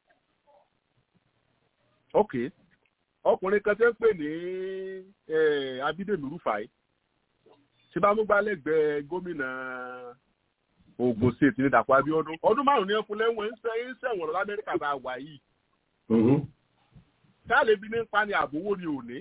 okay ọkùnrin kan tẹ́ ń pè ní abídèmí rúfàì tí bá mú gbálẹ́gbẹ̀ẹ́ gómìnà Ògùn state ní Dàpọ̀ Abíọ́dún ọdún márùn ní ẹkùn lẹ́wọ̀n ń sẹ́yìn sẹ́wọ̀n lọ lamẹ́ríkà bá wà yìí káàlẹ́ bí ní ń pa ni àbówó ni ò ní.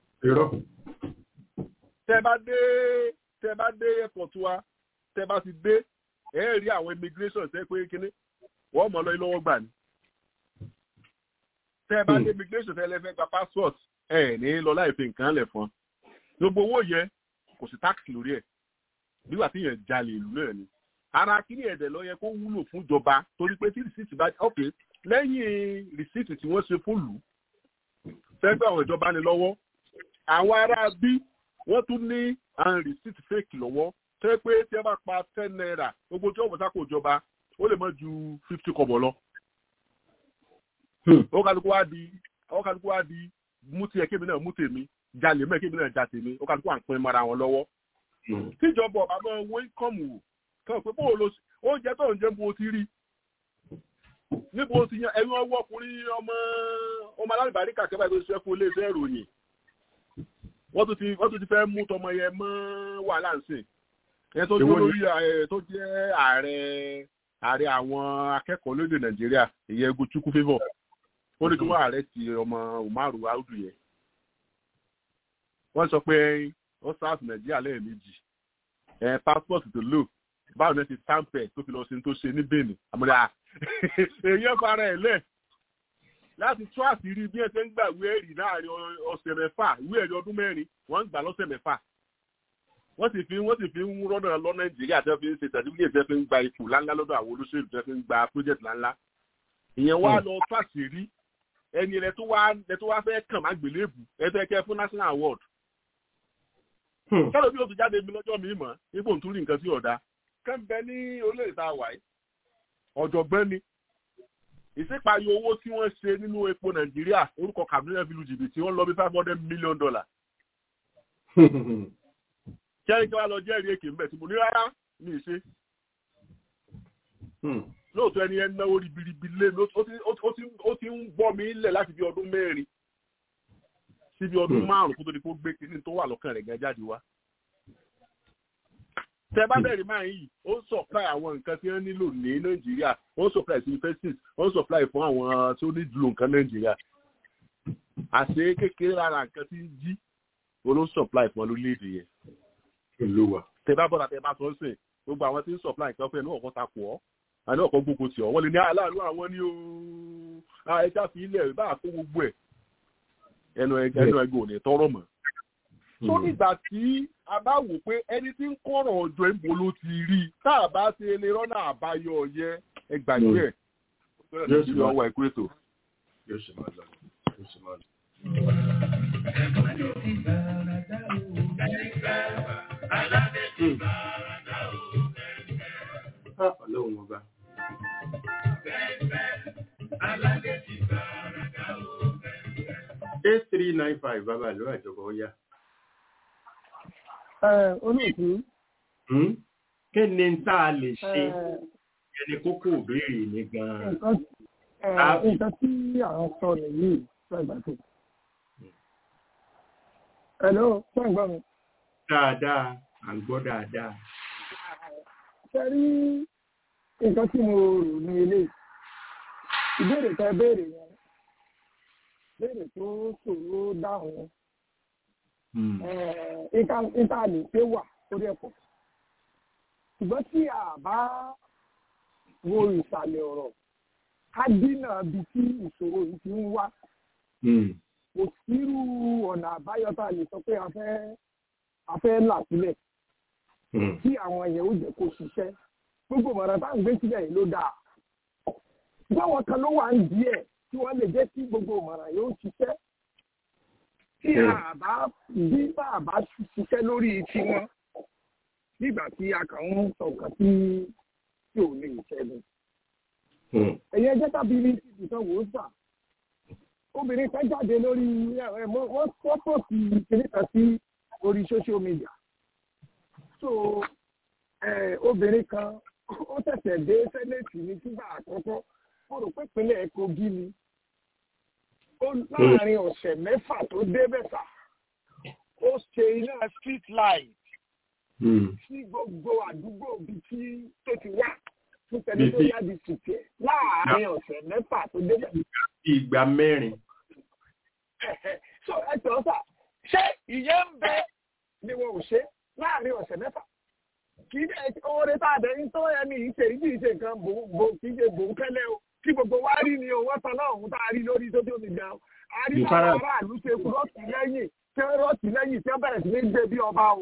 tẹ́ bá dé tẹ́ bá dé airport wa tẹ́ bá ti dé ẹ rí àwọn immigration tẹ́ pé kíní wọ́n mọ̀ lọ́yìn lọ́wọ́ gbà ní tẹ́ ẹ bá dé immigration tẹ́ lẹ́fẹ́ gba passport ẹ ní lọ láì fi nǹkan lẹ̀ fún gbogbo owó yẹ kò sí tax lórí ẹ̀ nígbà tí yẹn jalè ìlú náà ni ara kíní ẹ̀dẹ̀ lọ yẹ kó wúlò fún ìjọba torí pé tí rìsíìtì bá ok lẹ́yìn rìsíìtì tí wọ́n ṣe fún lù fẹ́gbẹ́ àwọn ìjọba ni lọ́wọ́ àwọn ará bí wọ́n tún ní àwọn rìsíìtì fake lọ́wọ́ tẹ́ pé tí ẹ bá pa ten naira gbogbo tí wọ́n bọ̀ sáko ìjọba ó lè mọ ju fifty kọ́bọ̀ lọ ó kálukú wá di ó kálukú wá di mú tiẹ̀ kébì náà mú tèmi jalè mẹ́ kébì náà ja tèmi ó kálukú à ń pín mọ́ra wọn lọ́wọ́. tíjọba ọba máa wọ ínkọ́mù wò kàn pé bóò lo oúnjẹ tó ń jẹ́ bó ti rí níbo ti yan ẹ̀yin ọwọ́ ọkùnrin ọmọ ọmọ alálùbárí kàkẹ́ báyìí tó ṣiṣẹ́ fún iléeṣẹ́ ìròyìn wọ́n tún ti wọ́n tún ti fẹ́ mú tọmọ yẹn mọ́ wàhálà ń sìn ẹ tó dúró lórí tó jẹ́ ààrẹ ààrẹ àwọn akẹ́kọ̀ọ́ lóde nàìjíríà ìyẹn egu chukwu favour ó ní kí wọ́n ààrẹ ti ọmọ umaru audu yẹn wọ́n sọ pé ó sáàsì nàìjíríà lẹ́ẹ̀mejì ẹ̀ passport tó lò báwo ni ẹ ti tampẹ̀ tó fi lọ sí tó ṣe ní benin àmọ́lá èèyàn fara ẹ̀ lẹ̀ láti tú àṣírí bí ẹ ṣe ń gbà ìwé ẹ̀rí láàrin ọ̀sẹ̀ mẹ́fà ìwé ẹ̀rí ọdún mẹ́rin wọ́n ń gbà lọ́sẹ̀ mẹ́fà wọ́n sì fi wọ́n sì fi ń rọ́nà lọ nàìjíríà tẹ́ fi ń ṣe certificate tẹ́ fi ń gba ipò ńláńlá lọ́dọ̀ àwọn olóṣèlú tẹ́ fi ń gba project ńláńlá ìyẹn wá lọ tú àṣírí ẹni rẹ tó wá rẹ tó wá fẹ́ kàn má gbélébù ẹ fẹ́ kẹ́ fún national award kálọ̀ bí o ti jáde mi lọ́jọ́ mi mọ̀ ipò ń tún rí nǹkan sí ọ̀dà kẹ́ńbẹ́ ní orílẹ̀-èdè tá a wà yìí ọ̀jọ̀gbọ́n ni ìsèpàyọ owó tí wọ́n ṣe nínú epo nàìjíríà orúkọ kàmínà fi lu jìbìtì wọ́n lọ bí five hundred million dollar. kẹ́rin kí wọ́n lọ jẹ́rìí èké mbẹ́ tí mo ní rárá ní ìṣe. lóòótọ́ ẹni ẹni náwó ribiribi lé ó ti ń gbọ́ mi lẹ̀ láti bí ọdún mẹ́rin sí bí ọdún márùn-ún kó tó di kó gbé kíní tó wà lọ́kàn rẹ̀ gan jáde wá tẹ bá bẹ̀rẹ̀ máa yìí ó ń supply àwọn nǹkan tí wọ́n nílò ní nàìjíríà ó ń supply sí universities ó ń supply fún àwọn tí ó ní dùn nǹkan nàìjíríà àṣé kékeré lára nǹkan tí ń jí ó ló ń supply fún lórílẹ̀‐èdè yẹn. olówà. tẹ bá bọ́dà tẹ bá sọ ń sìn gbogbo àwọn tí ń supply nǹkan fún ẹ ní ọ̀kan takò ọ́ àní ọ̀kan gbogbo tì ọ́ wọ́n lè ní aláàánú àwọn ní ooo ẹja fi ilẹ̀ bá kó gbogbo ẹ̀ ẹnu ẹgbẹ́ ẹgbẹ́ ò ní tọrọ mọ́ tó nígbà tí a bá wò pé ẹni tí ń kọ̀rọ̀ ọjọ́ ìbò ló ti rí tá a bá ṣe lè rọ́nà àbáyọ yẹ ẹgbàgbé ẹ̀ yóò ṣe ọwọ́ ẹ̀kú ètò. yóò ṣe máa lọ yóò ṣe máa lọ. ọlọ́run ọba. eight three nine five bàbá ìlú àjọpọ̀ ó yá olóòtú. kí ni tá a lè ṣe ẹni kókó ìbéèrè ní gan-an. nǹkan tí àwọn sọ nìyí lọ́gbà tó. hello ṣé ń gbọ́ mi. dáadáa à ń gbọ́ dáadáa. ṣe rí nǹkan tí mo rò ní ilé ìbéèrè tẹ béèrè yẹn béèrè tó ṣòro dáhùn ìta lè pé wà lórí ẹ̀pọ̀. ṣùgbọ́n tí a bá wo ìsàlẹ̀ ọ̀rọ̀ ká dínà bí tí ìṣòro yìí ti ń wá. kò sírú ọ̀nà àbáyọ tá a lè sọ pé a fẹ́ a fẹ́ là sílẹ̀. tí àwọn èèyàn ó jẹ́ kó ṣiṣẹ́. gbogbo mọ̀ràn tá à ń gbé sílẹ̀ yìí ló dáa. báwọn kan ló wà ń díẹ̀ tí wọ́n lè jẹ́ kí gbogbo mọ̀ràn yóò ṣiṣẹ́ tí àbá bí bàbá ṣiṣẹ́ lórí tiwọn nígbà tí a kàn ń sọ̀kan tí tí ò lè ṣẹ́gun. ẹ̀yin ẹjẹ́ tàbí ní ìtàn wò ó sà obìnrin kan jáde lórí wọ́n fọ́tò sí kìnìkan sí orí social media so obìnrin kan ó tẹ̀sẹ̀ dé sẹ́nẹ̀tì ní sígbà àkọ́kọ́ mo rò pé ìpínlẹ̀ Kogi ni láàrin ọ̀sẹ̀ mẹ́fà tó débẹ̀ sà ó ṣe iná street light sí gbogbo àdúgbò bíi tí tó ti wá fún territorial district ẹ̀ láàrin ọ̀sẹ̀ mẹ́fà tó débẹ̀. ìgbà mẹ́rin. so ẹ tọ́ sà ṣé ìyẹn ń bẹ ni wọn ò ṣe láàrin ọ̀sẹ̀ mẹ́fà kì í dẹ̀ oore tá a dẹ̀ ń tọ́ ẹni ìṣe ìdí ìṣe nǹkan bò kì í ṣe bòńkẹ́lẹ́ o tí gbogbo wa rí ni owó tán náà òun tá a rí lórí tó tó ti jẹun a rí àwọn aráàlú ṣe rọ́ọ̀tì lẹ́yìn tí wọ́n rọ́ọ̀tì lẹ́yìn tí wọ́n bẹ̀rẹ̀ sí ní gbé bí ọba o.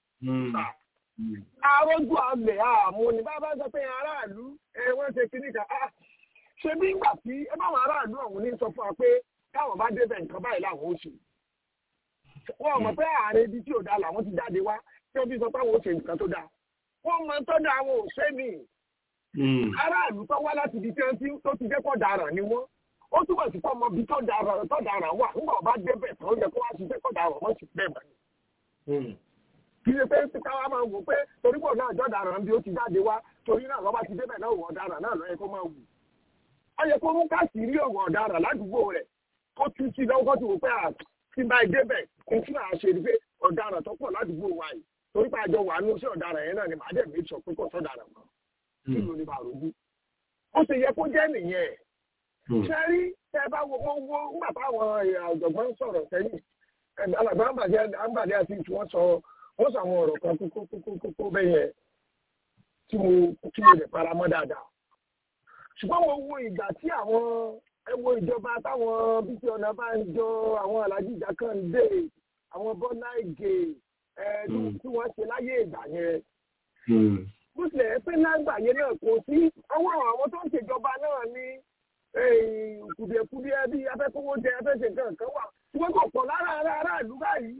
arójú àmì àmú ni bá bá sọ pé aráàlú ẹ wọ́n ṣe kíní kan ṣe bí ìgbà tí ẹ bá wọn aráàlú ọ̀hún ní sọ fún wa pé káwọn bá débẹ̀ nǹkan báyìí làwọn ó ṣe. wọ́n mọ̀ pé ààrẹ ibi tí ò dáa làwọn ti jáde wá tí wọ́n fi sọ pé àwọn ó ṣe nǹkan tó dáa. wọ́n mọ tó dáa àwọn ò ṣe nìyí aráàlú tó wá láti ibi tí wọ́n ti tó ti jẹ́ kọ́ daràn ni wọ́n ó túbọ̀ sí kọ́ ọmọ ibi tó daràn tó daràn wà nígbà ọba débẹ̀ tó yẹ kó wá sí jẹ́ kọ́ daràn wọ́n sì bẹ́ẹ̀ mọ́ ni. kì í ṣe pé káwá máa wò pé torí pọ̀ náà jọ́ daràn bí ó ti jáde wá torí náà lọ́ba ti débẹ̀ náà wọ̀ daràn náà lọ́yẹ kó máa wù. ó yẹ kó mú káàsì rí ọ̀wọ̀ ọ̀daràn ládùúgbò rẹ̀ kó tú sí lọ́wọ́ kó ti wò pé à tí bá débẹ̀ kó tún à ṣe ni pé ọ̀daràn tó pọ̀ ládùúgbò wa yìí torí pé àjọ wà nù sí ọ̀daràn yẹn náà ni màá dẹ̀ mí sọ pé kò sọ̀daràn mọ́ kí ló ní bá rògbò ó ti yẹ kó jẹ́ nìyẹn ṣe rí tẹ bá wo wọ́n wo nígbà táwọn ọ̀jọ̀gbọ́n sọ̀rọ̀ sẹ́yìn alàgbà àǹbàdé àti tí wọ́n sọ wọ́n sọ àwọn ọ̀rọ̀ kan kókó bẹ́ẹ̀ yẹn tí mo tí mo lè fara mọ́ dáadáa ṣùgbọ́n mo wo ìgbà tí àwọn ẹ wo ìjọba táwọn bíi ọ̀nà bá ń jọ àwọn alájí ìjàkàndé àwọn bọ́lá ìgè ẹ tí wọ́n ṣe láyé ìgbà yẹn bó tilẹ̀ pé lágbà yẹn náà kò sí ọwọ́ àwọn tó ń ṣèjọba náà ní kùdìẹ̀kùdìẹ̀ bíi afẹ́kọ́wọ́ jẹ afẹ́ṣe nǹkan kan wà ṣùgbọ́n kò pọ̀ lára ara aráàlú báyìí.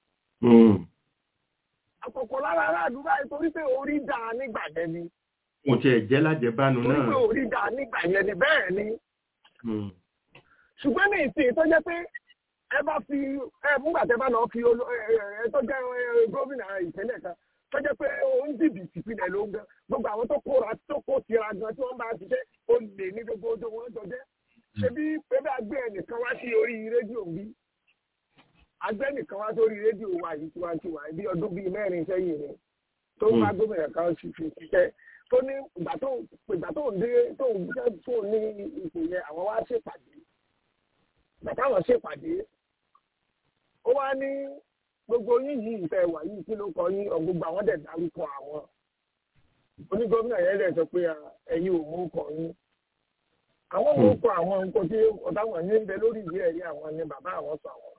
àkọ́kọ́ lára aráàlú báyìí torí pé orí dà nígbà yẹn ni. mo tiẹ̀ jẹ́ lájẹbánu náà. torí pé orí dà nígbà yẹn ni bẹ́ẹ̀ ni. ṣùgbọ́n ní ìsìn tó jẹ́ pé ẹ bá fi ẹ múgbà tẹ bá lọ fi ẹ tó jẹ́ gómìnà ìpínlẹ̀ kan tó jẹ́ pé ó ń jìbìtì pinẹ̀ ló ń gan gbogbo àwọn tó kóra tó kó tira gan tí wọ́n bá ṣiṣẹ́ ó lè ní gbogbo ojú wọn jọ jẹ́ ṣebí pépé àgbẹ̀ ẹnìkan wá sí orí rédíò bí àgbẹ̀ nìkan wá sórí rédíò wa yìí tiwantiwa bí ọdún bíi mẹ́rin sẹ́yìn ni tó ń bá gómìnà kan fi ṣiṣẹ́ tó ní ìgbà tó ìgbà tó ń dé tó ń jẹ́ tó ní ipò yẹn àwọn wá ṣèpàdé bàtà àwọn ṣèpàdé ó wá ní gbogbo yín yìí ìfẹ́ wà yìí kí ló kọ yín ọ̀gbogbo àwọn dẹ̀ dárúkọ àwọn onígọ́mìnà yẹn dẹ̀ sọ pé ẹ̀yin ò mú kọ yín àwọn ò kọ àwọn nǹkan tí ọ̀táwọn yín ń bẹ lórí ìwé ẹ̀rí àwọn ni bàbá àwọn sọ àwọn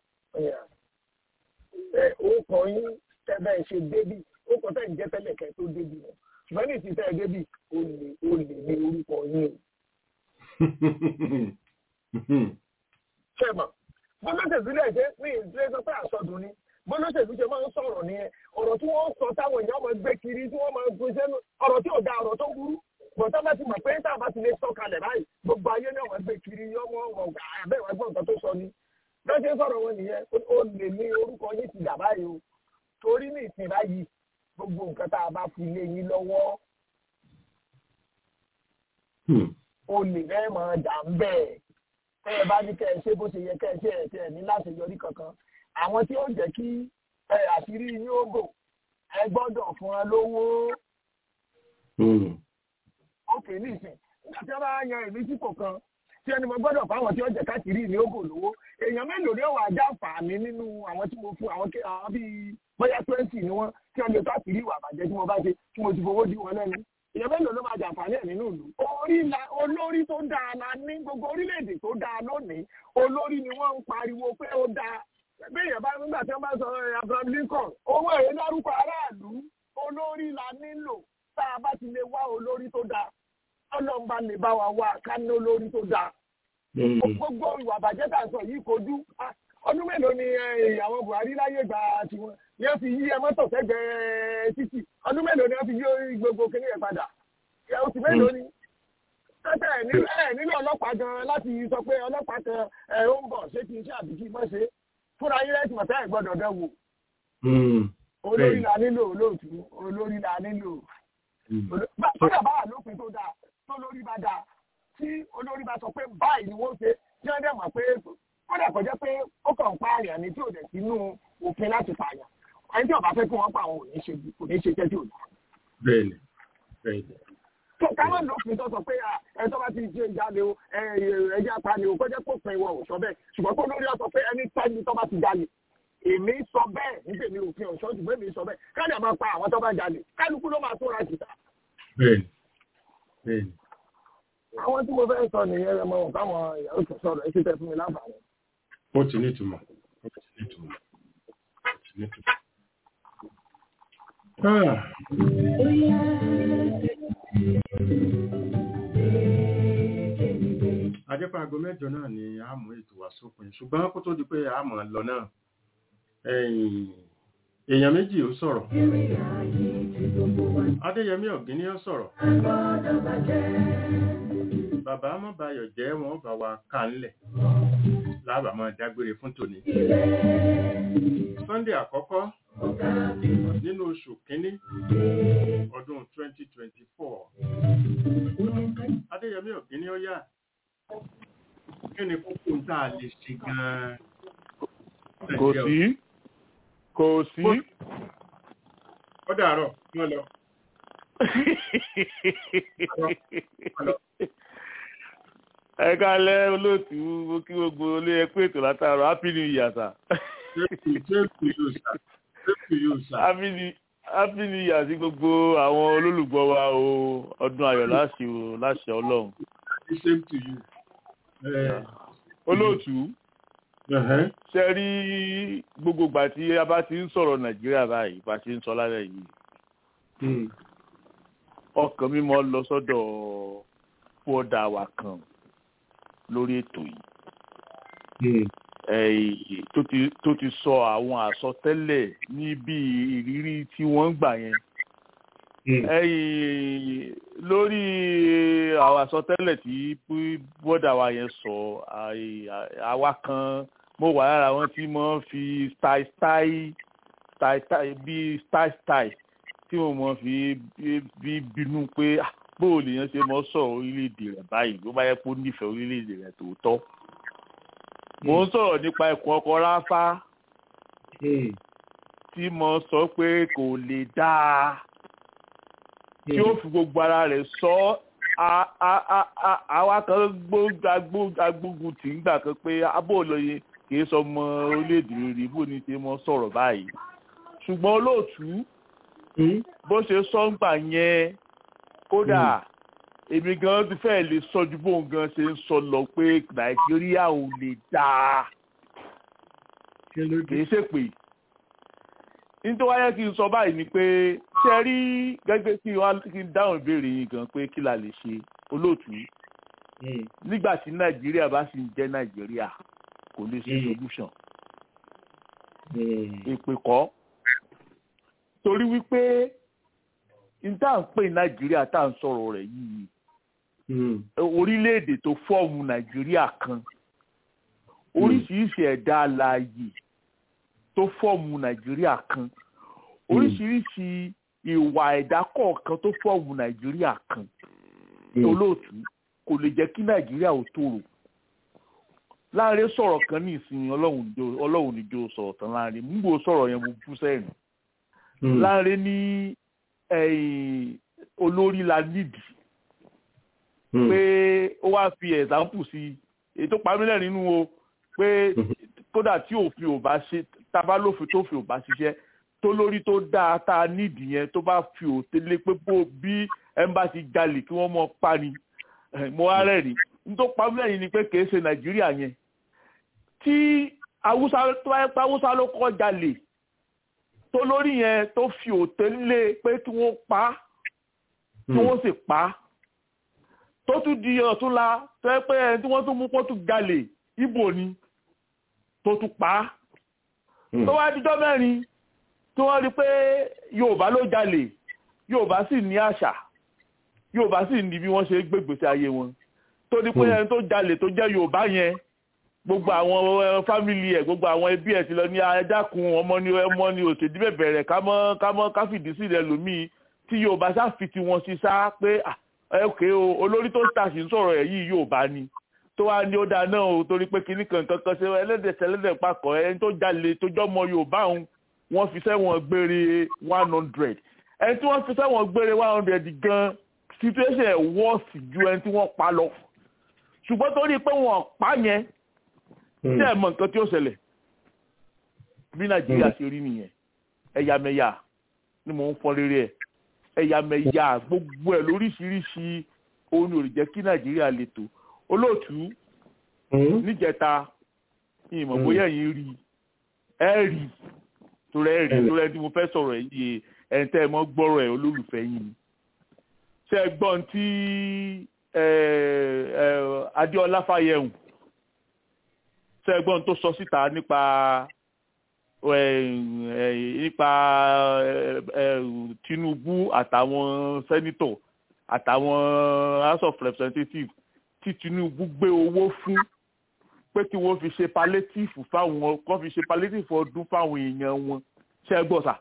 ẹ̀ ó kọ yín tẹ́bẹ̀ ṣe débì ó kọ tẹ́ ń jẹ́ tẹ́lẹ̀ kẹ́ tó débì wọn ṣùgbọ́n ní ìsìn tẹ́ débì ó lè ó lè ní orúkọ yín o. ṣẹ́mọ̀ bọ́lọ́sẹ̀ sílẹ̀ ṣe ní ìdílé sọ pé àsọdùn ni bọ́lọ́sẹ̀lú ṣe máa ń sọ̀rọ̀ nìyẹn ọ̀rọ̀ tí wọ́n sọ táwọn èèyàn máa gbé kiri tí wọ́n máa gbé sẹ́nu ọ̀rọ̀ tí ò da ọ̀rọ̀ tó burú bọ̀tá bá ti mọ̀ pé tá a bá ti lè sọ kalẹ̀ báyìí gbogbo ayé náà wọ́n gbé kiri yọmọ ọ̀gá abẹ́ ìwà gbọ́n nǹkan tó sọ ni bẹ́ẹ̀ ṣe sọ̀rọ̀ wọn nìyẹn ó lè ní orúkọ yìí ti dà báyìí o torí ní ìsìn báyìí gbogbo nǹkan tá a bá fi lé yín lọ́wọ́ o lè fẹ́ máa dà ń bẹ́ẹ̀ tẹ́ ẹ bá ní kẹ́ ẹ ṣe bó ṣe yẹ kẹ́ ẹ ṣe ẹ̀ tẹ́ ẹ ní láṣeyọrí kankan àwọn tí ó jẹ́ kí àṣírí yín ó bò ẹ gbọ́dọ̀ fún wọn lówó. ókè nísìn nígbà tí wọ́n bá yan èmi sípò kan tí ẹni mo gbọ́dọ̀ fún àwọn tí ó jẹ́ káṣírí ní ó bò lówó èèyàn mélòó ni ó wà já fàmí nínú àwọn tí mo fún àwọn bíi bóyá twenty ni wọ́n tí wọ́n lè káṣírí ìwà àbàjẹ́ tí mo bá ṣe tí mo ti fowó dí wọn lẹ́nu èèyàn mélòó ló máa jàǹfààní ẹ̀ nínú ìlú. olórí tó dáa la ní gbogbo orílẹ̀-èdè tó dáa lónìí olórí ni wọ́n ń pariwo pé ó dáa béèyàn bá nígbà tí wọ́n bá sọ Abraham Lincoln owó èrè dárúkọ aráàlú olórí la nílò tá a bá ti lè wá olórí tó dáa ọlọ́mba lè bá wa wá ká ní olórí tó dáa. gbogbo ìwà àbàjẹ́ tá a sọ yìí kojú ọdún mélòó ni ìyàwó Buhari láyé gbà tiwọn ni wọ́n fi yí ẹ mọ́tò sẹ́gbẹ̀ẹ́ títì ọdún mélòó ni wọ́n fi yí gbogbo kíní yẹn padà oṣù mélòó ni tẹ́tẹ́ ẹ̀ nílò ọlọ́pàá gan láti sọ pé ọlọ́pàá kan ẹ̀ ó ń bọ̀ ṣé kí n ṣe àbíkí mọ́ ṣe fúnra yín lẹ́sìn mọ̀tá ẹ̀ gbọ́dọ̀ dán wò. olórí la nílò olóòtú olórí la nílò. kódà bá wà lópin tó dáa tó lórí bá dáa tí olórí bá sọ pé báyìí ni wọ́n ṣe tí wọ́n dẹ̀ mọ̀ pé kódà kọjá pé ó kàn ń pààyàn ní tí ò dẹ̀ sínú òfin láti pààyàn ẹni tí ó bá fẹ́ kí wọ́n pa àwọn ò ní ṣe kò ní ṣe jẹ́ tí ò dá. bẹ́ẹ̀ni bẹ́ẹ̀ni káwọn lófin tó sọ pé ẹ tó bá ti ṣe jáde o ẹjẹ apani o kọjá kó pin wọn ò sọ bẹ́ẹ̀ ṣùgbọ́n tó lórí ọsọ pé ẹni tẹ́ni tó bá ti jalè èmi sọ bẹ́ẹ̀ níbi èmi òfin ọ̀ṣọ́ ṣùgbọ́n èmi sọ bẹ́ẹ̀ káàdì àmọ́ pa àwọn tó bá jalè kálukú ló máa tóra jìtá. bẹ́ẹ̀ni bẹ́ẹ̀ni. àwọn tí mo fẹ́ sọ nìyẹn ẹ mọ káwọn ìyàwó tó sọ̀rọ̀ ẹ ti tẹ fún mi láǹfààní. ó ti ní ìtumọ̀ ó ti ní ìtumọ̀ ó ti ní ìtumọ̀. ajẹ́pẹ́ aago mẹ́jọ náà ni a mú ètò wá sópin ṣùgbọ́n kó tó di pé a mọ̀ lọ náà èèyàn méjì ó sọ̀rọ̀ adéyẹmí ọ̀gíní ó sọ̀rọ̀ bàbá mọ́bayọ̀ jẹ́ wọn bá wa ká ńlẹ̀ lábà máa dágbére fún tòní sunday àkọ́kọ́ nínú oṣù kínní ọdún 2024 adéyẹmí ọ̀gíní ó yá kí ni kókó ń tà lè ṣe gan-an. kò sí kò sí. ó dàárọ̀ wọ́n lọ. ẹ kálẹ́ olóòtú mo kí gbogbo olé ẹ pé ètò látàrọ happy new year sir. happy new happy new year sí gbogbo àwọn olólùgbọ́ wa o ọdún ayọ̀ láṣẹ o láṣẹ ọlọ́run. the same to you. olóòtú ṣe rí gbogbo ìgbà tí a bá ti ń sọ̀rọ̀ nàìjíríà báyìí bá ti ń sọ lálẹ́ yìí ọkàn mi mọ́ lọ sọ́dọ̀ fọ́dà wa kan lórí ètò yìí tó ti sọ àwọn àsọtẹ́lẹ̀ níbi ìrírí tí wọ́n ń gbà yẹn lórí àwọn àsọtẹ́lẹ̀ tí bọ́dà wa yẹn sọ àwa kan mo wà lára wọn tí mo fi style style style bí style style tí mo mọ fi bí bínú pé bóò lèèyàn ṣe mọ sọ̀rọ̀ orílẹ̀-èdè rẹ̀ báyìí ló bá yẹ kó nífẹ̀ẹ́ orílẹ̀-èdè rẹ̀ tòótọ́. mo ń sọ̀rọ̀ nípa ẹ̀kún ọkọ̀ ráfá tí mo sọ pé kò lè dáa tí ó fi gbogbo ara rẹ̀ sọ àwa kan agbógun tì ń gbà kan pé abóòlóye kì í sọ ọmọ orílẹ̀-èdè rere bó ni ṣe mọ sọ̀rọ̀ báyìí ṣùgbọ́n olóòtú bó ṣe sọ ń gbà yẹn kódà èmi gan ti fẹ́ lè sọ ju bóun gan ṣe ń sọ lọ pé nàìjíríà ò lè dáa kì í ṣe pé nítorí wáyé kí n sọ báyìí ni pé ṣe rí gẹ́gẹ́ kí n dáhùn ìbéèrè yìí gan pé kí la lè ṣe olóòtú nígbà tí nàìjíríà bá sì ń jẹ́ nàìjíríà kò lè ṣe solution èpè kọ́ torí wípé níta ń pè nàìjíríà tá à ń sọ̀rọ̀ rẹ̀ yìí orílẹ̀-èdè tó fọ́ọ̀mù nàìjíríà kan oríṣiríṣi ẹ̀dá alààyè tó fọ́ọ̀mù nàìjíríà kan oríṣiríṣi ìwà ẹ̀dá kọ̀ọ̀kan tó fọ́ọ̀mù nàìjíríà kan olóòtú kò lè jẹ́ kí nàìjíríà ò tòrò láàrin sọ̀rọ̀ kan ní ìsinmi ọlọ́run níjó sọ̀rọ̀ tán láàrin mú bò sọ̀rọ̀ yẹn mo bú sẹ́yìn láàrin ní olórí la nídìí pé ó wá fi ẹ̀sáǹpù sí èyí tó parí lẹ́rìn nínú o pé kódà tí òfin ò bá ṣe tábà lófin tó fi ò bá ṣiṣẹ́ tó lórí tó dáa tá a nídìí yẹn tó bá fi òtélé pé bó bí ẹmbàsí jalè kí wọ́n mọ pa ni mo wá rẹ́rìn nítorí parí lẹ́yìn ni pé kìí ṣe nàìjíríà yẹn tí awúsá tó bá yẹ pé awúsá ló kọ́ jalè tó lórí yẹn tó fi òtélé pé kí wọ́n pa kí wọ́n sì pa tó tún di ọ̀túnla tó yẹ pé ẹni tí wọ́n tún mú pọ́tù jalè ibo ni tó tún pa á tó wá díjọ́ mẹ́rin tí wọ́n rí pé yorùbá ló jalè yorùbá sì ní àṣà yorùbá sì ní bí wọ́n ṣe gbégbèsè ayé wọn tó ní pé ẹni tó jalè tó jẹ́ yorùbá yẹn gbogbo àwọn fámìlì ẹ̀ gbogbo àwọn ẹbí ẹ̀ ti lọ ní ẹ̀dákun ọmọ ní ọmọ ní òṣèdí bẹ̀bẹ̀rẹ̀ kámọ́ kámọ́ káfìdí sílẹ̀ lómii tí yorùbá sáfìtì wọn sí sá pé ẹ̀kẹ́ o olórí tó tàṣì ń sọ̀rọ̀ ẹ̀ yìí yorùbá ni tó wá ní ó dáa náà o torí pé kinní kan kankan ṣe ẹlẹ́dẹ̀ ṣẹlẹ́dẹ̀ papọ̀ ẹni tó jalè tó jọ́mọ yorùbá òun wọ́n fi sẹ́wọ̀n gbére one hundred ẹni tí wọ́n fi sẹ́wọ̀n gbére one hundred gan situation ẹ̀ wọ́ọ̀sì ju ẹni tí wọ́n pa lọ ṣùgbọ́n torí pé wọ́n pa yẹn tí ẹ̀ mọ nǹkan tí ó ṣẹlẹ̀ bí nàìjíríà ṣe rí nìyẹn ẹ̀yàmẹ̀yà ni mò ń fọ rere ẹ̀ ẹ̀yàmẹ̀yà gbogbo ẹ̀ lóríṣiríṣi òun ò lè jẹ́ kí nàìjíríà lè tò olóòtú níjẹta ìmọ̀ bóyá yìí rí ẹ rí torí ẹ rí torí ẹ tí mo fẹ́ sọ̀rọ̀ ẹ̀ yìí ẹni tẹ́ ẹ mọ́ gbọ́rọ̀ ẹ̀ olólùfẹ́ yìí ni ṣé ẹ gbọ́n tí adéọlá fáyẹ̀hùn ṣé ẹ gbọ́n tó sọ síta nípa nípa Tinubu àtàwọn sẹ́nítọ̀ àtàwọn house of representatives tí Tinubu gbé owó fún pé kí wọ́n fi ṣe palliative fáwọn kọ́ fi ṣe palliative ọdún fáwọn èèyàn wọn ṣe é gbọ́ sà.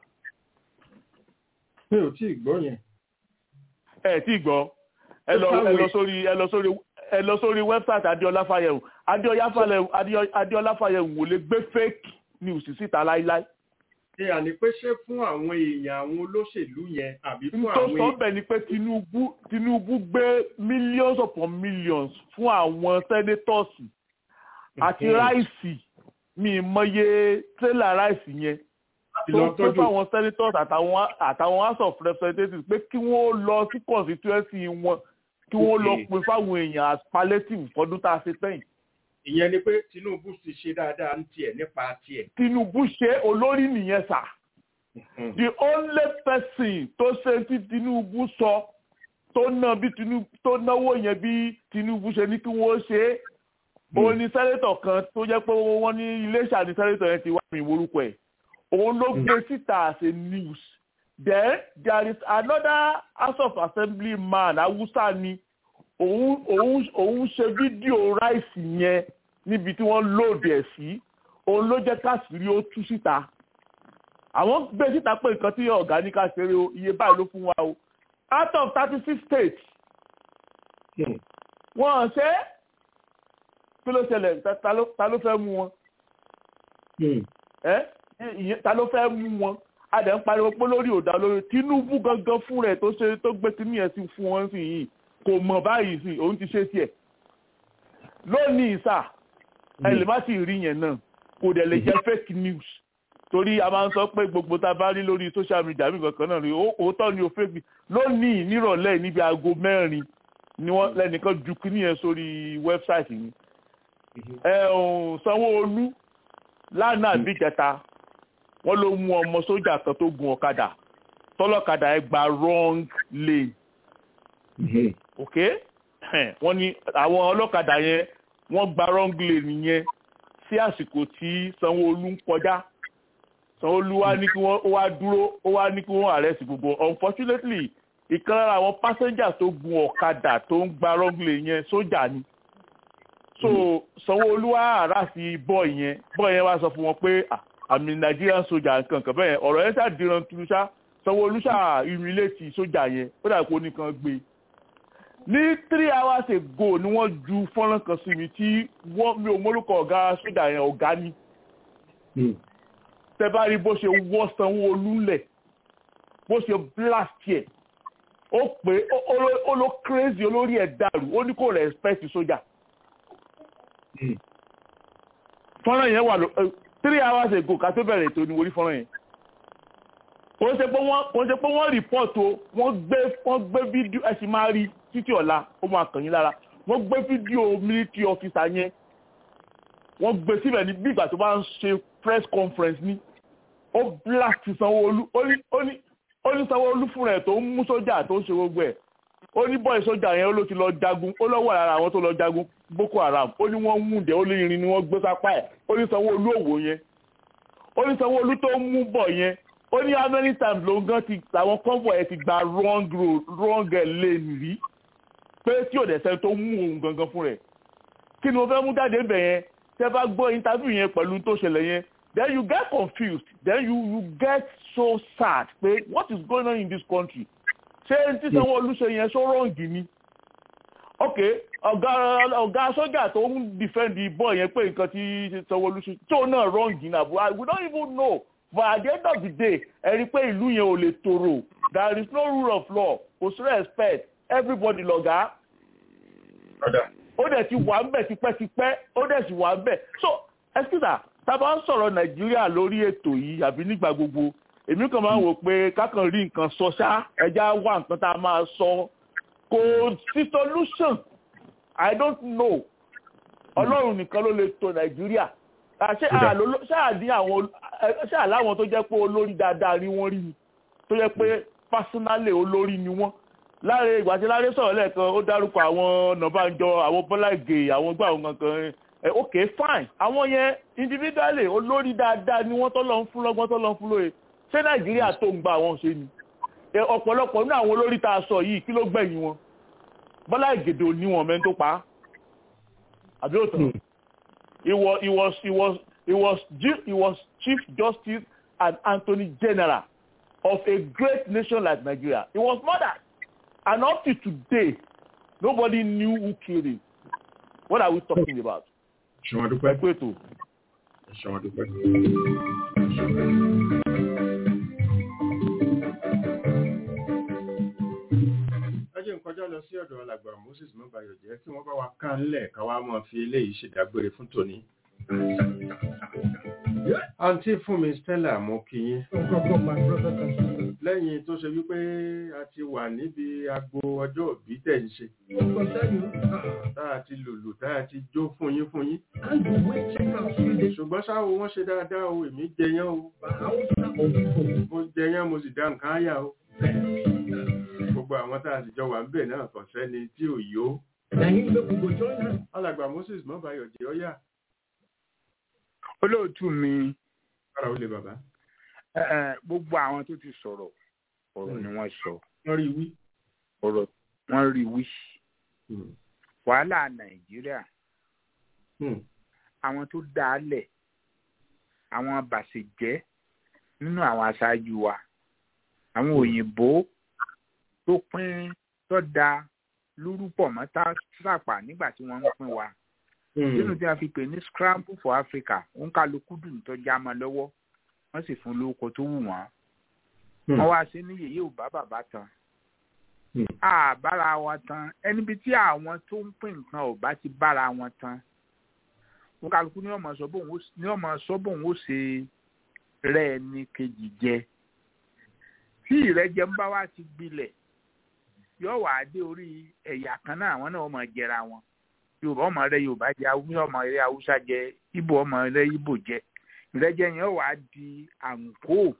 mi ò tí ì gbọ́ yẹn. ẹ tí ì gbọ́ ẹ lọ ẹ lọ sórí ẹ lọ sórí ẹ lọ sórí wẹ́bsáìtì adéọlá fàyẹ̀wò adéọlá fàyẹ̀wò ò lè gbé fake news síta láíláí. ṣe àní pé ṣé fún àwọn èèyàn àwọn olóṣèlú yẹn àbí fún tó àwọn sọ bẹ́ẹ̀ ni pé tinubu tinubu gbé millions upon millions fún àwọn senators àti ráìsì mi mọye tírélà ráìsì yẹn tó lọ pé tọ́jú. fáwọn senators àtàwọn àtàwọn house of representatives pé kí wọ́n lọ sí constituency wọn kí wọ́n lọ Okay. pin fáwọn èèyàn as palliative fọdún tá a ṣe sẹ́yìn. ìyẹn ni pé tinubu ti ṣe dáadáa ní tiẹ̀ nípa tiẹ̀. tinubu ṣe olórí nìyẹn sà the only person tó ṣe tí tinubu sọ tó ná bí tinubu tó náwó yẹn bí tinubu ṣe ní kí wọ́n ṣe é òun ni sẹ́nétọ̀ kan tó jẹ́ pé wọ́n ní iléeṣà ní sẹ́nétọ̀ yẹn ti wá mi orúkọ ẹ̀ òun ló gbé síta as a news then there is another house of assembly man awusa ni òun òun òun ṣe fídíò ráìsì yẹn níbi tí wọ́n lóòdì ẹ̀ sí òun ló jẹ́ káṣírí ó tú síta àwọn gbé síta pé nǹkan tí ọ̀gá ní ká ṣeré o iye báyìí ló fún wa o out of thirty six states wọ́n ṣe é kí ló ṣẹlẹ̀ ta- ta ló ta ló fẹ́ mú wọn ẹ́ ìyẹn ta ló fẹ́ mú wọn a dẹ̀ ń pariwo pé lórí òdà lórí tinubu gangan fún rẹ̀ tó ṣe tó gbé kinní yẹn sí fún wọn sí yìí kò mọ̀ báyìí sí òun ti ṣe tiẹ̀ lónìí sà ẹ lè má sì rí yẹn náà kò dẹ̀ lè jẹ́ fake news torí a máa ń sọ pé gbogbo tá a bá rí lórí social media mi kankan náà rí ó- òótọ́ ni o fake news lónìí nírọ̀lẹ́ níbi aago mẹ́rin ni wọ́n lẹ́nìkan ju kinní yẹn sórí wẹ́bsáìtì yìí ẹ ò sanwó-olú lánàá àbíjẹta wọ́n ló mú ọmọ sójà kan tó gun ọ̀kadà tọ́lọ́kadà ẹ gba wrong lane ok wọ́n ní àwọn ọlọ́kadà yẹn wọ́n gba wrong lane yẹn sí àsìkò tí sanwó-olú ń kọjá sanwó-olú wá ní kí wọ́n ó wá dúró ó wá ní kí wọ́n arrest gbogbo unfortunately ìkan lára àwọn passenger tó gun ọ̀kadà tó ń gba wrong lane yẹn sójà ni so sanwó-olú wá àrà sí bọ́ọ̀ yẹn bọ́ọ̀ yẹn wá sọ fún wọn pé "Ah, àmì nigerian soja nǹkan kan bẹ́ẹ̀ ọ̀rọ̀ yẹn ṣàdìran tunu ṣá sanwó-olú ṣà ìrìlẹ̀tì sójà yẹn ó dà kó nìkan gbé ní three hours ago ni wọ́n ju fọ́nrán kan sí mi tí wọ́n mi ò mórúkọ ọ̀gá sójà yẹn ọ̀gá ni tẹ bá rí bó ṣe wọ́ sanwó-olú lẹ̀ bó ṣe blast yẹ ó pé ó- ó ló- ó ló crazy olórí ẹ̀ dàrú ó ní kò respect sójà fọ́nrán yẹn wà ló eh, three hours ago ká tó bẹ̀rẹ̀ ètò ni wọ́n rí fọ́nrán yẹn kò ń ṣe pé wọ́n kò ń ṣe pé wọ́n report o wọ́n gbé wọ́n gbé fídíò ẹ sì máa rí títí ọ̀la ó máa kàn yín lára wọ́n gbé fídíò military officer yẹn wọ́n gbé síbẹ̀ ní bí ìgbà tó bá ń ṣe press conference ní ó blast sanwó-olú ó ní ó ní ó ní sanwó-olú fúnra ẹ̀ tó ń mú sójà tó ń ṣe gbogbo ẹ̀ ó ní bọ́ọ̀ sójà yẹn ó ló ti lọ jagun ó lọ́wọ́ lára àwọn tó lọ jagun boko haram ó ní wọ́n mú dẹ̀ ó lé irin ni wọ́n gbé sápá ẹ̀ ó ní sanwó-olú òwò yẹn ó ní sanwó-olú tó ń mú bọ̀ yẹn ó ní how many times ló ń gan ti àwọn convoy ẹ̀ ti gba wrong road wrong eh, lane rí pé tí ò dẹ̀ sẹ́ni tó mú òun gangan fún rẹ̀ kí ni mo fẹ́ mú jáde ń bẹ̀ yẹn tẹ́ bá gbọ́ interview yẹn pẹ̀lú tó ṣẹlẹ̀ yẹn then you get confused then you you get so sad pé what is going on in this country ṣé tí sanwó-olú ṣe yẹn ṣó rọ̀ǹgì ni ok ọ̀gá ọ̀gá sọ́jà tó ń defend bọ́ yẹn pé nǹkan tí sanwó-olú ṣe tó náà rọ̀ǹgì náà but we don't even know but at the end of the day ẹ rí i pé ìlú yẹn ò lè tòrò there is no rule of law kò sí respect everybody lọ̀gá ó dẹ̀ ti wà ń bẹ̀ tipẹ́tipẹ́ ó dẹ̀ sì wà ń bẹ̀ so excuse me tá a bá ń sọ̀rọ̀ nàìjíríà lórí ètò yìí àbí nígbà gbogbo èmi kàn máa ń wò pé kákan rí nǹkan sọ ṣá ẹja wá nǹkan tá a máa sọ kò sí solution i don't know ọlọ́run nìkan ló lè tò nàìjíríà ṣé àlọ́ ṣáà ní àwọn ṣáà láwọn tó jẹ́ pé olórí dáadáa ni wọ́n rí ni tó jẹ́ pé personally olórí ni wọ́n láre ìgbà tí láre sọ̀rọ̀ lẹ́ẹ̀kan ó dárúkọ àwọn nàbànjọ àwọn bọ́lá ìgè àwọn gbà àwọn kankan ẹ ok fine àwọn yẹn individually olórí dáadáa ni wọ́n tọ́lọ́ ń fún lọ́gbọ́n tọ́lọ́ ń fún lóye ṣé nàìjíríà tó ń gba àwọn ṣe ni ọ̀pọ̀lọpọ̀ nínú àwọn olórí tá a sọ yìí kí ló gbẹ̀yìn wọn bọ́lá ìgèdè ò ní wọn mẹ́ni tó pa á àbí òtún he was he was he was he was he was chief justice and attorney general of a great nation like nigeria he was murdered and up to today nobody knew who killed him what are we talking about. ṣùgbọ́n dúpẹ́. ẹ kú ètò. ṣùgbọ́n dúpẹ́. jẹ́ nkọjá lọ sí ọ̀dọ̀ alàgbà moses mọ́bàyọ̀ jẹ́ kí wọ́n bá wa ká ńlẹ̀ ká wá mọ̀ fi eléyìí ṣèdágbére fún tòní. àǹtí fún mi stella mo kí yín. lẹ́yìn tó ṣe wípé a ti wà níbi agbo ọjọ́ òbí tẹ̀ ń ṣe. tá a ti lùlù tá a ti jó fún yín fún yín. ṣùgbọ́n ṣáwo wọ́n ṣe dáadáa o èmi jẹyán o. mo jẹyán mo sì dá nǹkan áyà o gbogbo àwọn tá a sì jọ wà ń bẹ̀ náà kàn sẹ́ni tí ò yó. alàgbà moses mọ́bàyọ̀ jẹ́ ọ́yà. olóòtú mi. kára ó lè bàbá. gbogbo àwọn tó ti sọ̀rọ̀ ọ̀rọ̀ ni wọ́n sọ. wọ́n rí wí. ọ̀rọ̀ wọ́n rí wí. wàhálà nàìjíríà. àwọn tó dá a lẹ̀ àwọn bàṣẹ̀jẹ́ nínú àwọn aṣáájú wa àwọn òyìnbó tó pín tó da lórúpọ̀ mọ́ sápà nígbà tí wọ́n ń pín wa. nínú tí wọ́n fi pè ní scramble for Africa òun kálukú dùn tó já mọ́ lọ́wọ́ wọ́n sì fún lórúkọ tó wù wọ́n. wọ́n wá sí ní yèyé ò bá bàbá tán. àbára wọn tán ẹnibi tí àwọn tó ń pín nǹkan ò bá ti bára wọn tán. òun kálukú ní ọmọ sọ bóun ó ṣe rẹ́ ẹni kejì jẹ. tí ìrẹ́jẹ ń bá wá ti gbilẹ̀ yóò wá dé orí ẹ̀yà kan náà àwọn náà máa jẹra wọn yorùbá ọmọ rẹ yorùbá jẹ awúsá ọmọ rẹ haúsá jẹ ibo ọmọ rẹ ibo jẹ ìrẹ́jẹ yẹn wá di àǹkó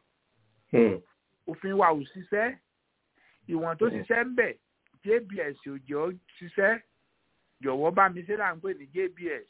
òfin wa ò ṣiṣẹ́ ìwọ̀n tó ṣiṣẹ́ ń bẹ̀ jbs ò jẹ́ ọ́ ṣiṣẹ́ jọ̀wọ́ bá mi ṣe là ń pè ní jbs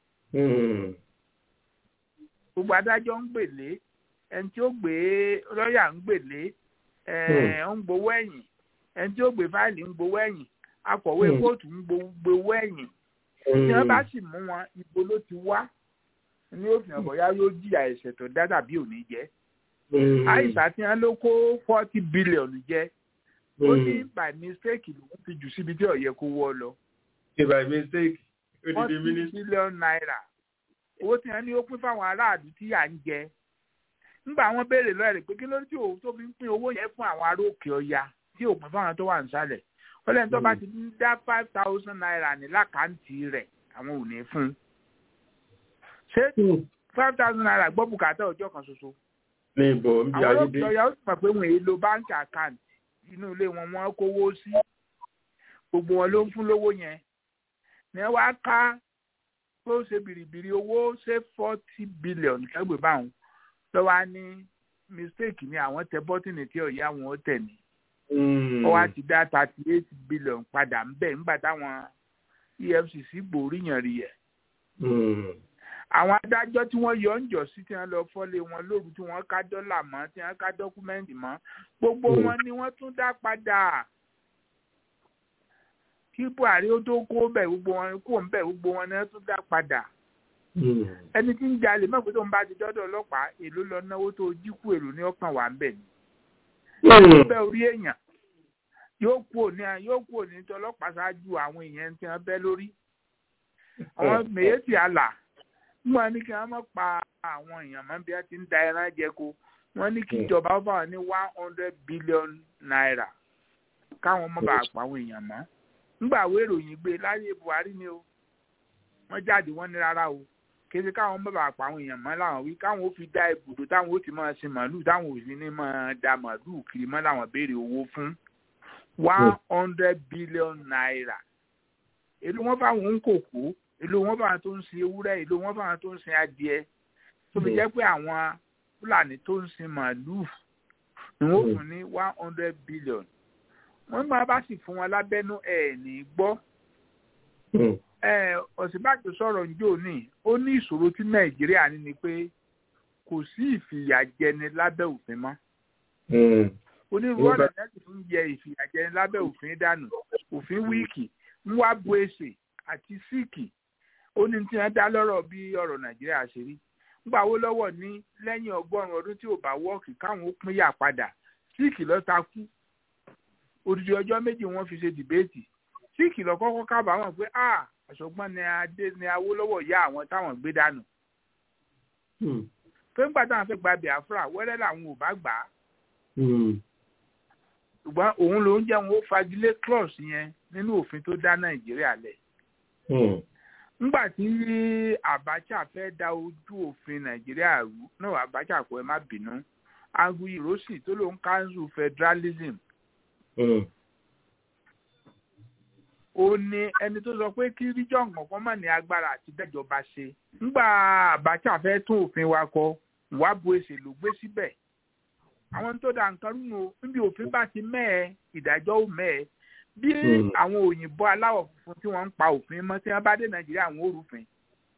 gbogbo adájọ́ ń gbèlé ẹni tí ó gbé lọ́ọ̀yà ń gbèlé ẹ̀ ń gbowó ẹ̀yìn ẹni tí ó gbé fáìlì ń gbowó ẹ̀yìn akọ̀wé kóòtù ń gbowó ẹ̀yìn tí wọ́n bá sì mú wọn ibo ló ti wá ní òfin ọ̀bọ̀yá yóò jìyà ẹ̀ṣẹ̀ tó dá tàbí òní jẹ́ àìsàn tí wọ́n ló kó forty billion jẹ́ ó ní by mistake lòun ti jù síbi tí ó yẹ kó wọ́ lọ. by mistake ó ti di forty mínísítì. billion naira owó tí wọ́n ní ó pín fáwọn aráàlú tí à ń jẹ nígbà wọ́n béèrè lọ́ọ̀ rẹ̀ pé kí ló dé tí òun tó fi ń pín owó yẹn fún àwọn ará òkè ọya tí òpin fáwọn tó wà nísàlẹ̀ ó lẹ́yìn tó bá ti ń dá five thousand naira ní lákàntì rẹ̀ àwọn ò ní fún un. ṣé five thousand naira gbọ́ bùkátà ọjọ́ kan ṣoṣo. ní ìbò ń bí àwọn ayédè. olóòtú ọ̀yà ó sì mọ̀ pé wọ́n èé lo báńkì àkáǹtì inú ilé wọn wọ́n kówó sí gbogbo wọn ló ń fún lówó yẹn ní ẹ wá ká tó ṣe bìrìbìrì owó ṣe forty billion kẹgbẹ́ báwọn lọ́wọ́ á ní mistake ni àwọn tẹ bọ́tìnì tí ọ̀yà wọn ó tẹ̀ ní ó wá ti dá thirty eight billion padà ń bẹ̀ nígbà táwọn efcc gbòòríyàn rí ẹ̀. àwọn adájọ́ tí wọ́n yọ ń jọ sí tí wọ́n lọ fọ́lé wọn lóru tí wọ́n ká dọ́là mọ́ tí wọ́n ká dọ́kúmẹ́ǹtì mọ́ gbogbo wọn ni wọ́n tún dá padà kí buhari ó tó kó bẹ̀ gbogbo wọn kó ń bẹ̀ gbogbo wọn ni wọ́n tún dá padà ẹni tí ń jalè mọ̀ pé tó ń bá ti dọ́dọ̀ ọlọ́pàá èló lọ náwó tó jí kú èrò ní ọkàn wà ń bẹ̀ ni bẹ́ orí èèyàn yóò kú òní yóò kú òní tí ọlọ́pàá ṣáájú àwọn èèyàn tí wọ́n bẹ́ lórí àwọn mèyétì àlà wọ́n ní kí wọ́n má pa àwọn èèyàn mọ́ bí wọ́n ti ń da ẹran jẹ ko wọ́n ní kí ìjọba ó fáwọn ní one hundred billion naira káwọn má bàa pa àwọn èèyàn mọ́ nígbà wo ìròyìn gbé láyé buhari ni o wọ́n jáde wọ́n ní rárá o kéde káwọn má bàa pa àwọn èèyàn mọ́ làwọn wí káwọn ó fi dá ibùdó táwọn ó ti máa sin màálù táwọn ò sì ní máa da màálù kiri mọ́ làwọn béèrè owó fún one hundred billion naira èló wọn fáwọn ń kòkó èló wọn fáwọn tó ń sin ewúrẹ́ èló wọn fáwọn tó ń sin adìẹ tó fi jẹ́ pé àwọn fúlàní tó ń sin màálù ni wọ́n fún ní one hundred billion wọ́n máa bá sì fún wọn lábẹ́nú ẹ̀ ní gbọ́ ọ̀sibàjò sọ̀rọ̀ njó ní ó ní ìṣòro tí nàìjíríà ní ni pé kò sí ìfìyàjẹni lábẹ́ òfin mọ́ onírúurú ọ̀nà náà sì ń yẹ ìfìyàjẹni lábẹ́ òfin dànù òfin wíìkì ń wá bu èsè àti síìkì ó ní tí wọ́n dá lọ́rọ̀ bí ọ̀rọ̀ nàìjíríà ṣe rí ńgbà wo lọ́wọ́ ní lẹ́yìn ọgọ́rùn-ún ọdún tí ò bá wọ́ọ̀kì káwọn ó pín yà padà síìkì lọ́ta kú odidi ọjọ́ méjì wọ́n fi ṣe dìbéètì síìkì lọ kọ́kọ́ kábàámọ̀ pé ah ọ̀ṣọ́gbọ́n ni adé ni awólọ́wọ̀ yá àwọn táwọn gbé dànù pé ńgbà táwọn fẹ́ gba biafra wẹ́rẹ́ làwọn ò bá gbà á ṣùgbọ́n òun ló ń jẹ́ wọn ó fagilé clause yẹn nínú òfin tó dá nàìjíríà lẹ̀ ńgbà tí abacha fẹ́ da ojú òfin nàìjíríà rú náà abacha kò ẹ má bínú aguyi rosi tó ló ń council federalism ó ní ẹni tó sọ pé kí region kankan má ní agbára àti dẹ́jọba ṣe ńgbà abacha fẹ́ tún òfin wa kọ wàbù èsè ló gbé síbẹ̀ àwọn tó da nǹkan rúnu níbi òfin bá ti mẹ́ẹ̀ ìdájọ́ ò mẹ́ẹ̀ bí àwọn òyìnbó aláwọ̀ funfun tí wọ́n ń pa òfin mọ́ tí wọ́n bá dé nàìjíríà àwọn òrùfin.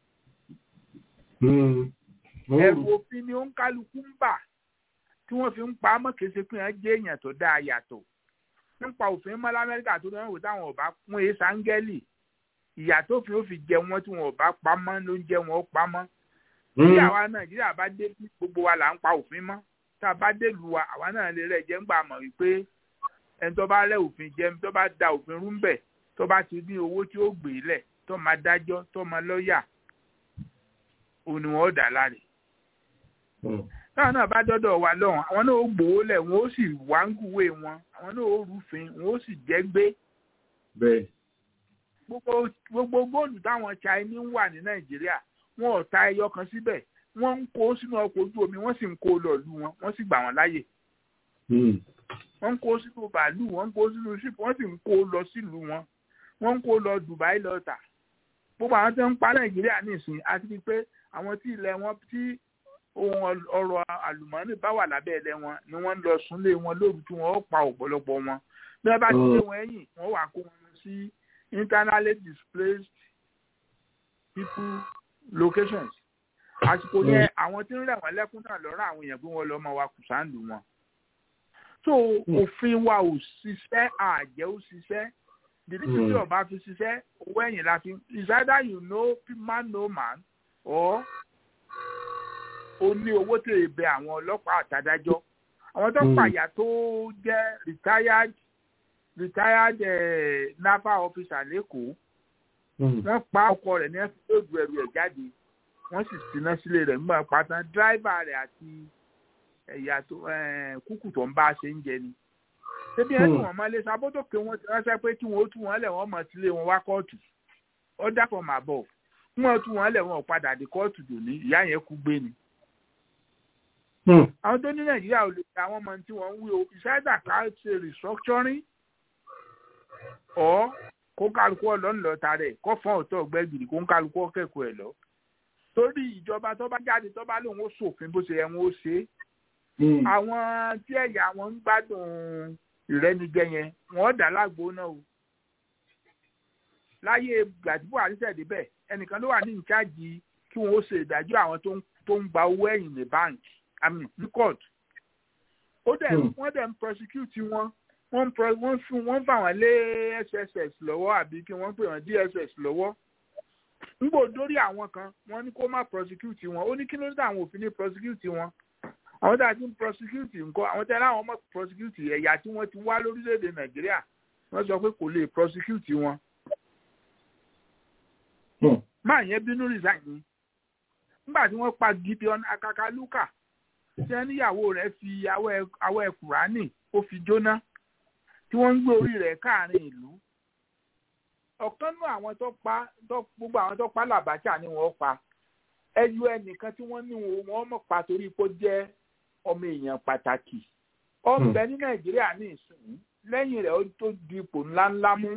ẹ̀rù òfin ni ó ń kálukú ń bà tí wọ́n fi ń pa á mọ́ kése pé wọ́n jẹ́ èèyàn tó dáa yàtọ̀ nípa òfin mọ́ lamẹ́ríkà tó lọ́wọ́ táwọn ọba fún èé sáńgẹ́lì ìyà tó fi ó fi jẹ wọn tí wọn ò bá pa mọ́ ló ń jẹ wọn ó pa mọ́ bí àwa nàìjíríà bá dé gbogbo wa là ń pa òfin mọ́ tá a bá dé lu wa àwa náà lè rẹ̀ jẹ́ ń gbà mọ̀ wípé ẹni tó bá rẹ̀ òfin jẹ́ tó bá da òfin rú bẹ̀ tó bá ti ní owó tí ó gbé lẹ̀ tó máa dájọ́ tó máa lọ́ọ̀yà òun ni wọ́n ó dà láre. táwọn náà bá dọ́dọ̀ wa lọ́hùn àwọn náà ó gbowó lẹ̀ wọ́n ó sì wáńgùwé wọn àwọn náà ó rúfin wọ́n ó sì jẹ́ gbé. bẹ́ẹ̀. gbogbo góòlù táwọn Chinese ń wà ní Nàìjíríà wọn ò ta ẹyọ kan síbẹ̀ wọ́n ń kó sínú ọkọ̀ ojú omi wọ́n sì ń kó lọ lù wọn wọ́n sì gbà wọ́n láyè. wọ́n ń kó sínú bàálù wọ́n ń kó sínú ṣípù wọ́n sì ń kó lọ sílùú wọn wọ́n ń kó lọ Dubai lọ tà. gbogbo àwọn tó ń pa Nàìjíríà nìsín àti pé àwọn tí ilẹ̀ wọn tí ohun ọrọ̀ àlùmọ́ọ́nì bá wà lábẹ́ ilẹ̀ wọn ni wọ́n ń lọ súnlé wọn lóru tí wọ́n ó pa ọ̀pọ̀lọpọ̀ wọn bí wọ́n bá ti lé wọn ẹ̀yìn wọ́n wà kó wọn sí internally displaced people locations àsìkò yẹn àwọn tí ń rẹ̀ wọ́n lẹ́kún náà lọ́rọ̀ àwọn èèyàn pé wọ́n lọ́ mọ wa kù sáǹdù wọn. so òfin wa ò ṣiṣẹ́ àjẹ́ ò ṣiṣẹ́ dìdíkì tí ọba fi ṣiṣẹ́ owó ẹ̀yìn la fi is either you know man no man or o ní owó tó bẹ àwọn ọlọ́pàá àtàdájọ́ àwọn tó pàyà tó jẹ́ retired retired eh, naval officer lẹ́kọ̀ọ́ wọ́n pa ọkọ rẹ̀ ní ẹ̀fọ́ lóògùn ẹrù ẹ̀ jáde wọ́n sì síná sílé rẹ̀ nígbà pátá dráìvà rẹ̀ àti ẹ̀yà tó kúkú tó ń bá a ṣe ń jẹ ni. ṣébí ẹ ní wọn máa lé sábọ́tò pé wọ́n ti ránṣẹ́ pé kí wọ́n ó tú wọn lẹ̀ wọ́n mọ̀ sílé wọn wá kóòtù order from above kí wọ́n tú wọn lẹ̀ wọn ò padà dé kóòtù dòní ìyá yẹn kú gbé ni. àwọn tó ní nàìjíríà ò lè ta àwọn ọmọ tí wọ́n ń wí o ìṣáìdà ká ṣe restructuring ọ̀ kó kálukú ọlọ́nlọ́ ta rẹ̀ kó fọ́n ọ̀tọ̀ ọ̀gbẹ́gìrì kó ń kálukú ọ̀kẹ́kọ̀ọ́ ẹ̀ lọ torí ìjọba tó bá jáde tó bá lóun ó ṣòfin bó ṣe yẹ wọn ó ṣe é àwọn tí ẹ̀yà wọn ń gbádùn ìrẹ́nijẹ yẹn wọ́n dà lágbo náà o láyé gbàdúgbò àríṣẹ́ débẹ̀ ẹnìkan ló wà ní ìcháàjì kí wọ́n ó ṣe ìdájọ́ àwọn tó ń gba owó ẹ̀yìn ní báńkì àmì ní court ó dẹ̀ wọ́n dẹ̀ ń prosecute wọn wọ́n wọ́n fún wọ́n fà wọ́n lé SSS lọ́wọ́ àbí kí wọ́n pè wọ́n DSS lọ́wọ́ ngbò dórí àwọn kan wọ́n ní kó má prosecute wọn ó ní kí ló dé àwọn òfin ní prosecute wọn àwọn tá a ti ń prosecute nǹkan àwọn tẹ́lẹ̀ àwọn ọmọ prosecute ẹ̀yà tí wọ́n ti wá lórílẹ̀‐èdè nàìjíríà wọ́n sọ pé kò lè prosecute wọn. máa yẹn bínú resign ni nígbà tí wọ́n pa Gideon Akakaluka tí wọ́n níyàwó rẹ̀ fi awẹ́ kùránì ó fi jóná tí wọ́n ń gbé orí rẹ̀ káàrin ìlú ọ̀kan nú àwọn tó pa gbogbo àwọn tó pa làbájá ni wọ́n pa ẹyọ ẹnìkan tí wọ́n ní wọ́n mọ̀ pa torí pé ó jẹ́ ọmọ èèyàn pàtàkì ọ̀nbẹ ní nàìjíríà ní ìsìn lẹ́yìn rẹ̀ ó tó di ipò ńláńlá mú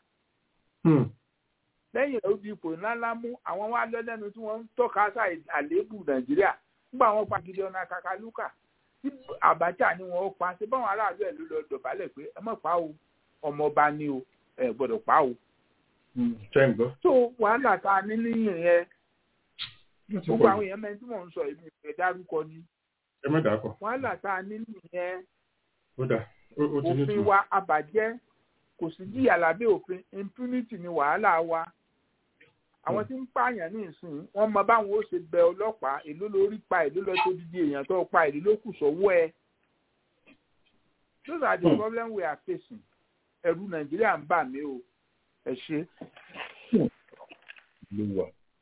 lẹ́yìn rẹ̀ ó di ipò ńláńlá mú àwọn wá lẹ́lẹ́nu tí wọ́n ń tọ́ka sá àléébù nàìjíríà nígbà wọn pa Gideon Akakaluka tí Abacha ni wọ́n pa ṣé báwọn aráàlú ẹ̀ ló lọ dọ̀bálẹ̀ pé ẹ má pa o ọmọọba ni o ẹ gbọ́dọ̀ pa o tó wàhálà tá a ní níyìn yẹn gbogbo àwọn èèyàn mẹ́rin tí mò ń sọ èmi ìfẹ́ dárúkọ ni wàhálà tá a ní níyìn yẹn òfin wa àbàjẹ́ kò sí jìyà lábẹ́ òfin impunity ni wàhálà wa àwọn tí ń pààyàn ní ìsìn wọn mọ báwọn ó ṣe bẹ ọlọ́pàá èló lórí pa èló lọ tó dídí èèyàn tó pa èló ló kù sọ́wọ́ ẹ those are the problems we are facing ẹ̀rù nàìjíríà ń bà mí o ẹ ṣe. olúwa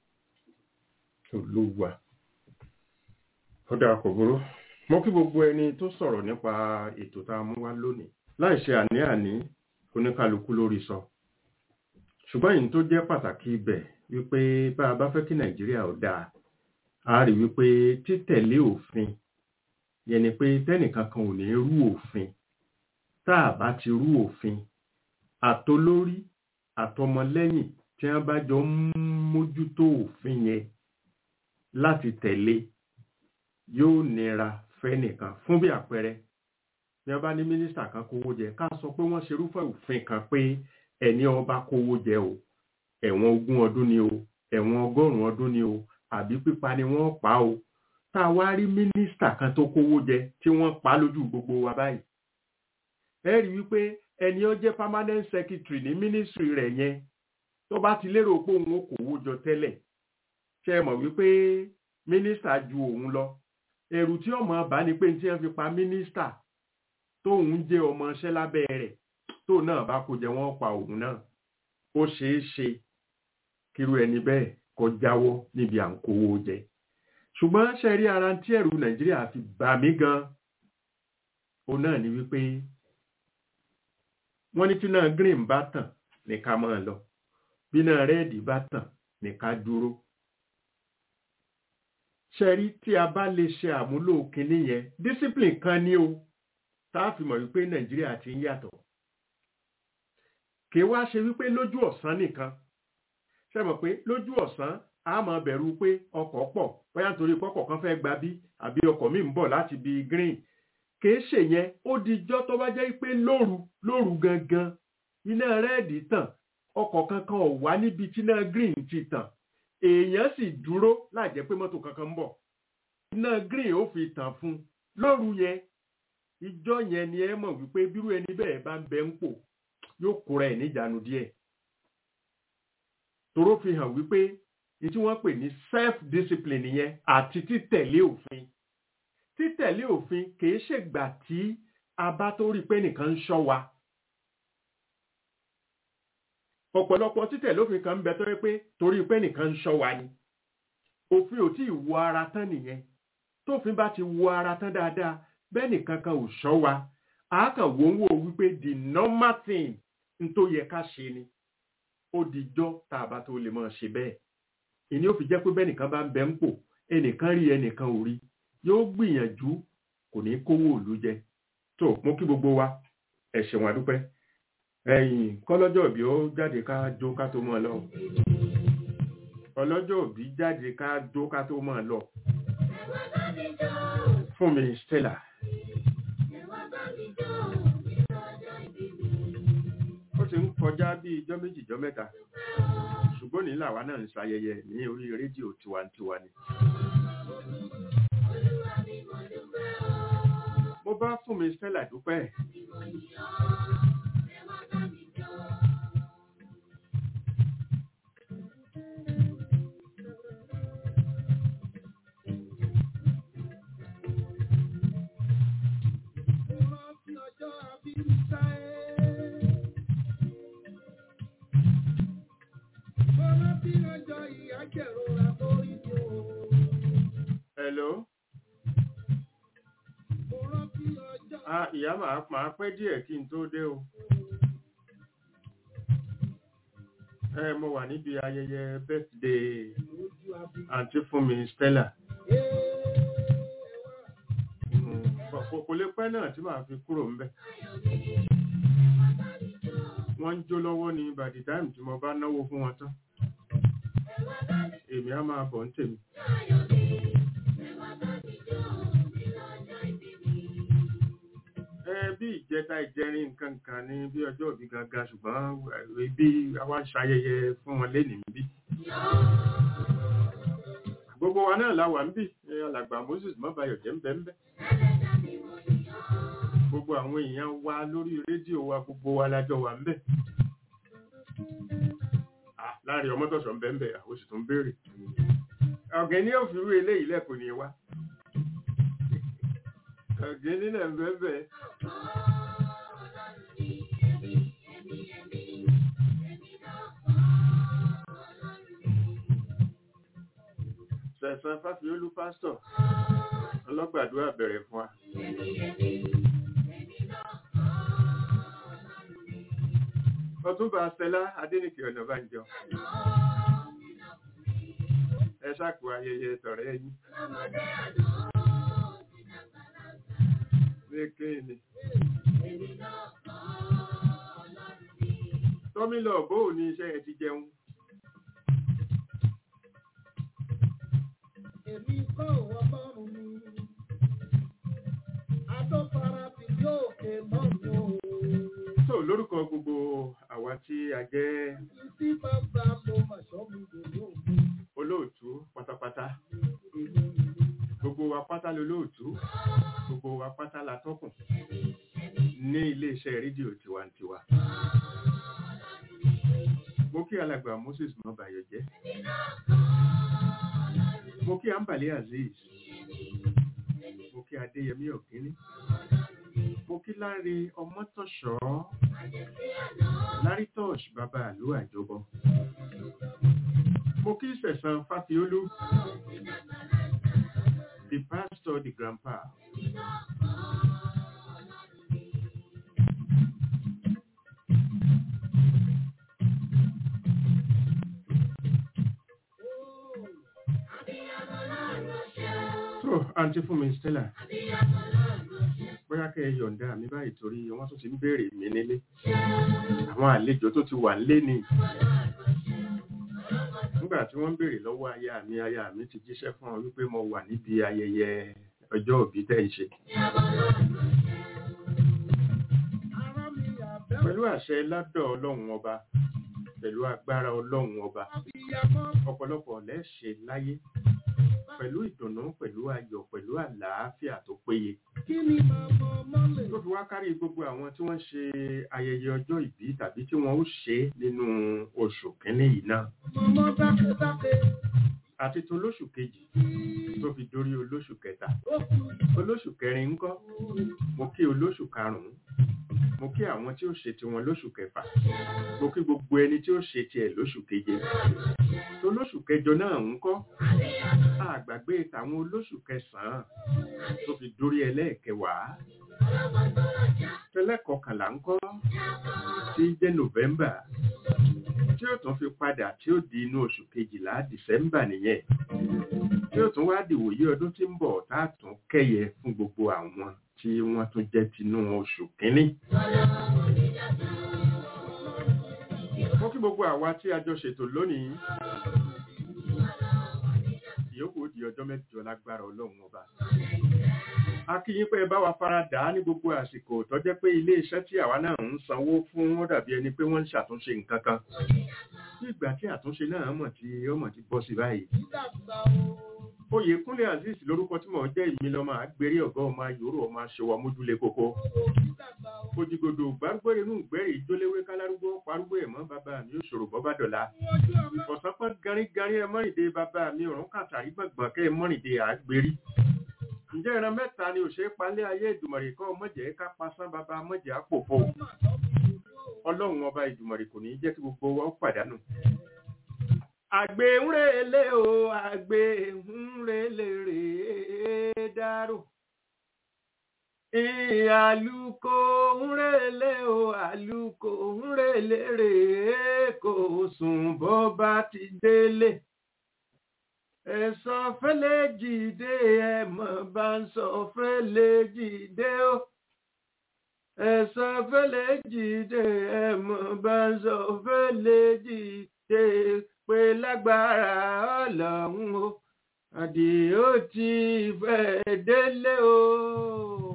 olúwa ó dáa kò burú mo kí gbogbo ẹni tó sọ̀rọ̀ nípa ètò tá a mú wá lónìí láì ṣe àní-àní oníkálukú lórí sọ ṣùgbọ́n èyí tó jẹ́ pàtàkì ibẹ̀ wípé bá a bá fẹ́ kí nàìjíríà ó dáa a rí wípé títẹ̀lé òfin yẹn ni pé tẹ́nìkan kan ò ní rú òfin tá a bá ti rú òfin àtolórí àtọmọlẹ́yìn tí wọ́n bá jọ ń mójútó òfin yẹn láti tẹ̀lé yóò nira fẹ́nìkan fún bí àpẹẹrẹ bí wọ́n bá ní mínísítà kan kówó jẹ ká sọ pé wọ́n ṣerúfẹ́ òfin kan pé ẹni ọba kówó jẹ o ẹ̀wọ̀n ogún ọdún ni o ẹ̀wọ̀n ọgọ́rùn-ún ọdún ni o àbí pípa ni wọ́n pa o tá a wá rí mínísítà kan tó kówó jẹ tí wọ́n pa lójú gbogbo wa báyìí ẹ rí wípé ẹni ó jẹ́ permanent secretary ní ministry rẹ̀ yẹn tó bá ti lérò pé òun ò kówó jọ tẹ́lẹ̀ ṣe mọ̀ wípé mínísítà ju òun lọ ẹ̀rù tí ọmọ bá ní pé tí wọ́n fi pa mínísítà tóun jẹ́ ọmọọṣẹ́ lábẹ́ rẹ̀ tó náà bá kó jẹ wọ́n pa òun náà ó ṣeé ṣe kírú ẹni bẹ́ẹ̀ kó jáwọ́ níbi à ń kówó jẹ ṣùgbọ́n ṣe rí ara tí ẹ̀rù nàìjíríà fi bà mí gan òun náà ni wípé wọ́n ní tí náà green bá tàn ní ká máa lọ bí náà rẹ́ẹ̀dì bá tàn ní ká dúró ṣe rí tí a bá lè ṣe àmúlò kinní yẹn discipline kan ní o tá a fi mọ̀ wípé nàìjíríà ti ń yàtọ̀ kì í wá ṣe wípé lójú ọ̀sán nìkan ṣe mọ̀ pé lójú ọ̀sán a máa bẹ̀rù pé ọkọ̀ pọ̀ bóyá nítorí pọ́kọ̀ kan fẹ́ gba bí àbí ọkọ̀ míì ń bọ̀ láti bí green kìí ṣe yẹn ó dijọ́ tó bá jẹ́ pé lóru lóru gangan iná rẹ́ẹ̀dì tàn ọkọ̀ kankan ò wá níbi tí iná green ti tàn èèyàn sì dúró láì jẹ́ pé mọ́tò kankan ń bọ̀ iná green ó fi tàn fún lóru yẹn ìjọ yẹn ni ẹ mọ̀ wípé bírú ẹni bẹ́ẹ̀ bá ń bẹ ń pò yóò kóra ẹ̀ níjànú díẹ̀ toró fi hàn wípé ní tí wọ́n pè ní self discipline yẹn àti títẹ̀lé òfin títẹ̀lé òfin kìí ṣègbà tí a bá tó rí pé nìkan ń ṣọ́ wa ọ̀pọ̀lọpọ̀ títẹ̀lé òfin kan ń bẹ tó rí pé torí pé nìkan ń ṣọ́ wa ni òfin ò tí ì wo ara tán nìyẹn tófin bá ti wo ara tán dáadáa bẹ́ẹ̀ nìkan kan ò ṣọ́ wa a kàn wò ń wò wípé the normal thing n tó yẹ ká ṣe ni ó dijọ́ tá a bá tó lè máa ṣe bẹ́ẹ̀ ìní ó fi jẹ́ pé bẹ́ẹ̀ nìkan bá ń bẹ ń pò ẹnìkan rí ẹnìkan ò rí yóò gbìyànjú kò ní kówó òlu jẹ tó mú kí gbogbo wa ẹ ṣeun àdúpẹ́ ẹ̀yìn kọ́lọ́jọ́ òbí ó jáde ká jó ká tó mọ́ ọ lọ ọlọ́jọ́ òbí jáde ká jó ká tó mọ́ ọ lọ fún mi Stella. ó ti ń kọjá bí ijọ́ méjì ijọ́ mẹ́ta ṣùgbọ́n ní làwa náà ń ṣayẹyẹ ní orí rédíò tiwantiwa ni. mo bá fún mi Stella dúpẹ́. Hello. Ah, ìyá màá máa pẹ́ díẹ̀ kí n tó dé o. Ẹ mo wà níbi ayẹyẹ birthday àǹtí fún mi Stella. Kò lè pẹ́ náà tí màá fi kúrò ńbẹ̀. Wọ́n ń jó lọ́wọ́ ní by the time tí mo bá náwó fún wọn tán. Èmi á máa bọ̀ ń tèmi. bí ìjẹta ìjẹrin nǹkan kan ní bí ọjọ́ òbí gangan ṣùgbọ́n bí àwa ṣayẹyẹ fún wọn lénìí bí. gbogbo wa náà la wà ń bì alàgbà Moses mọ́bayọ̀ jẹ́ ń bẹ́ ń bẹ́. gbogbo àwọn èèyàn wa lórí rédíò wa gbogbo wa lájọ wà ń bẹ̀. láàrin ọmọtọ̀sọ̀ ń bẹ́ ń bẹ̀ àwọn oṣù tó ń béèrè. ọ̀gẹ̀ ní òfìrú eléyìí lẹ́kùn ní wa ọ̀gẹ́ nílẹ̀ bẹ́ẹ̀bẹ́. sẹ̀sán fáfiolú pásítọ̀ ọlọ́gbàdúrà bẹ̀rẹ̀ fún wa. ọtúnba stella adénìkè ọ̀nàbànjọ ẹ ṣàkó ayẹyẹ tọ̀rẹ́ yín. Lékèéni. Tọ́mílọ̀ bóò ní iṣẹ́ ẹ ti jẹun. Èmi kọ́ ọlọ́run mi. Adọ́fara ti yóò ké mọ́ mi o. So lórúkọ gbogbo àwa tí a jẹ́ Tí bàbá mo mà sọ́ mi dòdò. olóòtú pátápátá. Gbogbo wa pátá lolóòtú. Gbogbo wa pátá la tọ́kùn. Ní ilé-iṣẹ́ rédíò tiwantiwa. Mo kí alàgbà Moses Mọ́bàyọ̀ jẹ́. Mo kí Ambali Azeez. Mo kí Adéyẹmí Ọ̀gíní. Mo kí Láre Ọmọ́tọ̀ṣọ́. Lárí Tọ́ṣ bàbá àlú àjọbọ. Mo kí Sẹ̀sán Fáfiolú. The pastor, the grandpa. So, àǹtí fún mi Stella. Bóyá kẹ́ ẹ yọ̀ǹda mi báyìí torí wọ́n tún ti ń béèrè mi nílé. Àwọn àlejò tó ti wà nílé ni. Nígbà tí wọ́n ń béèrè lọ́wọ́ aya mi, aya mi ti jíṣẹ́ fún ọ wípé mo wà níbi ayẹyẹ ọjọ́ òbí tẹ́ ń ṣe. Pẹ̀lú àṣẹ ládọ̀ Ọlọ́run ọba, pẹ̀lú agbára Ọlọ́run ọba, ọ̀pọ̀lọpọ̀ lẹ́ṣẹ̀ láyé pẹ̀lú ìdùnnú pẹ̀lú ayọ̀ pẹ̀lú àlàáfíà tó péye. Kí ni màmá mọ́lẹ̀? tó fi wá kárí gbogbo àwọn tí wọ́n ṣe ayẹyẹ ọjọ́ ìbí tàbí tí wọ́n ó ṣe nínú oṣù kínní yìí náà Màmá dákẹ́dákẹ́. àti tó lóṣù kejì tó fi dórí olóṣù kẹta Ó kú. olóṣù kẹrin ńkọ́ mo kí olóṣù karùnún mo kí àwọn tí ó ṣe tiwọn lóṣù kẹfà mo kí gbogbo ẹni tí ó ṣe tiẹ̀ lóṣù keje tó lóṣù kẹjọ náà ńkọ́ àgbàgbé tàwọn olóṣù kẹsànán tó fi dórí ẹlẹ́ẹ̀kẹwàá tẹlẹ́kọkànlá ńkọ́ tí jẹ́ nọ́vẹ́mbà tí ó tún fi padà tí ó di inú oṣù kejìlá dìsẹ́mbà nìyẹn tí ó tún wá dìwòye ọdún tí ń bọ̀ tá a tún kẹ́yẹ fún gbogbo àwọn tí wọ́n tún jẹ́ tinú oṣù kínní. mo kí gbogbo àwa tí a jọ ṣètò lónìí ìyókù ó di ọjọ́ mẹ́jọ lágbára ọlọ́run ọba a kí yín pé ẹ bá wa fara dà á ní gbogbo àsìkò tó jẹ́ pé ilé iṣẹ́ tí àwa náà ń sanwó fún ó dàbí ẹni pé wọ́n ń ṣàtúnṣe nǹkan kan bí ìgbà tí àtúnṣe náà mọ̀ tí ó mọ̀ ti bọ́ sí báyìí Dàgbà o. oyèkúnlé azeez lórúkọ tí mò ń jẹ́ ìmí lọ́mọ àgbèrè ọ̀gá ọmọ ayòrò ọmọ aṣọwà mójúlé kókó òjìgòdò gbárùgbèrè nù gbẹ́rì ìjóléwé kálárúgbó parúgbó ẹ̀mọ́ bàbá mi ò ṣòro bọ́ bá dọ̀la ọ̀sán pọ́n garígarí ẹ mọ́rìndé bàbá mi ọ̀run kàtàrí gbọ̀ngbọ̀n kẹ́ ẹ mọ́rìndé àgbèrè ǹjẹ́ ìran mẹ́ta ni ò ṣe é palẹ̀ ayé ìdùmọ̀rì kọ́ mọ̀jẹ̀ ká pasán bàbá mọ̀jẹ̀ àpòpọ̀ ọlọ́run ọba ìdùmọ̀rì kò ní jẹ́ kí gbogbo wa ó pàdánù àgbè ń relé o àgbè ń relé rèé dárò àlùkò ń relé o àlùkò ń relé rèé kò sùn bọ́ bá ti délé ẹ̀sọ́ fẹ́lẹ́ jìde ẹ̀mọ̀ bá ń sọ fẹ́lẹ́ jìde o ẹ̀sọ́ fẹ́lẹ́ jìde ẹ̀mọ̀ bá ń sọ fẹ́lẹ́ jìde pé lágbára ọlọ́run o àdìó ti fẹ́ délé o.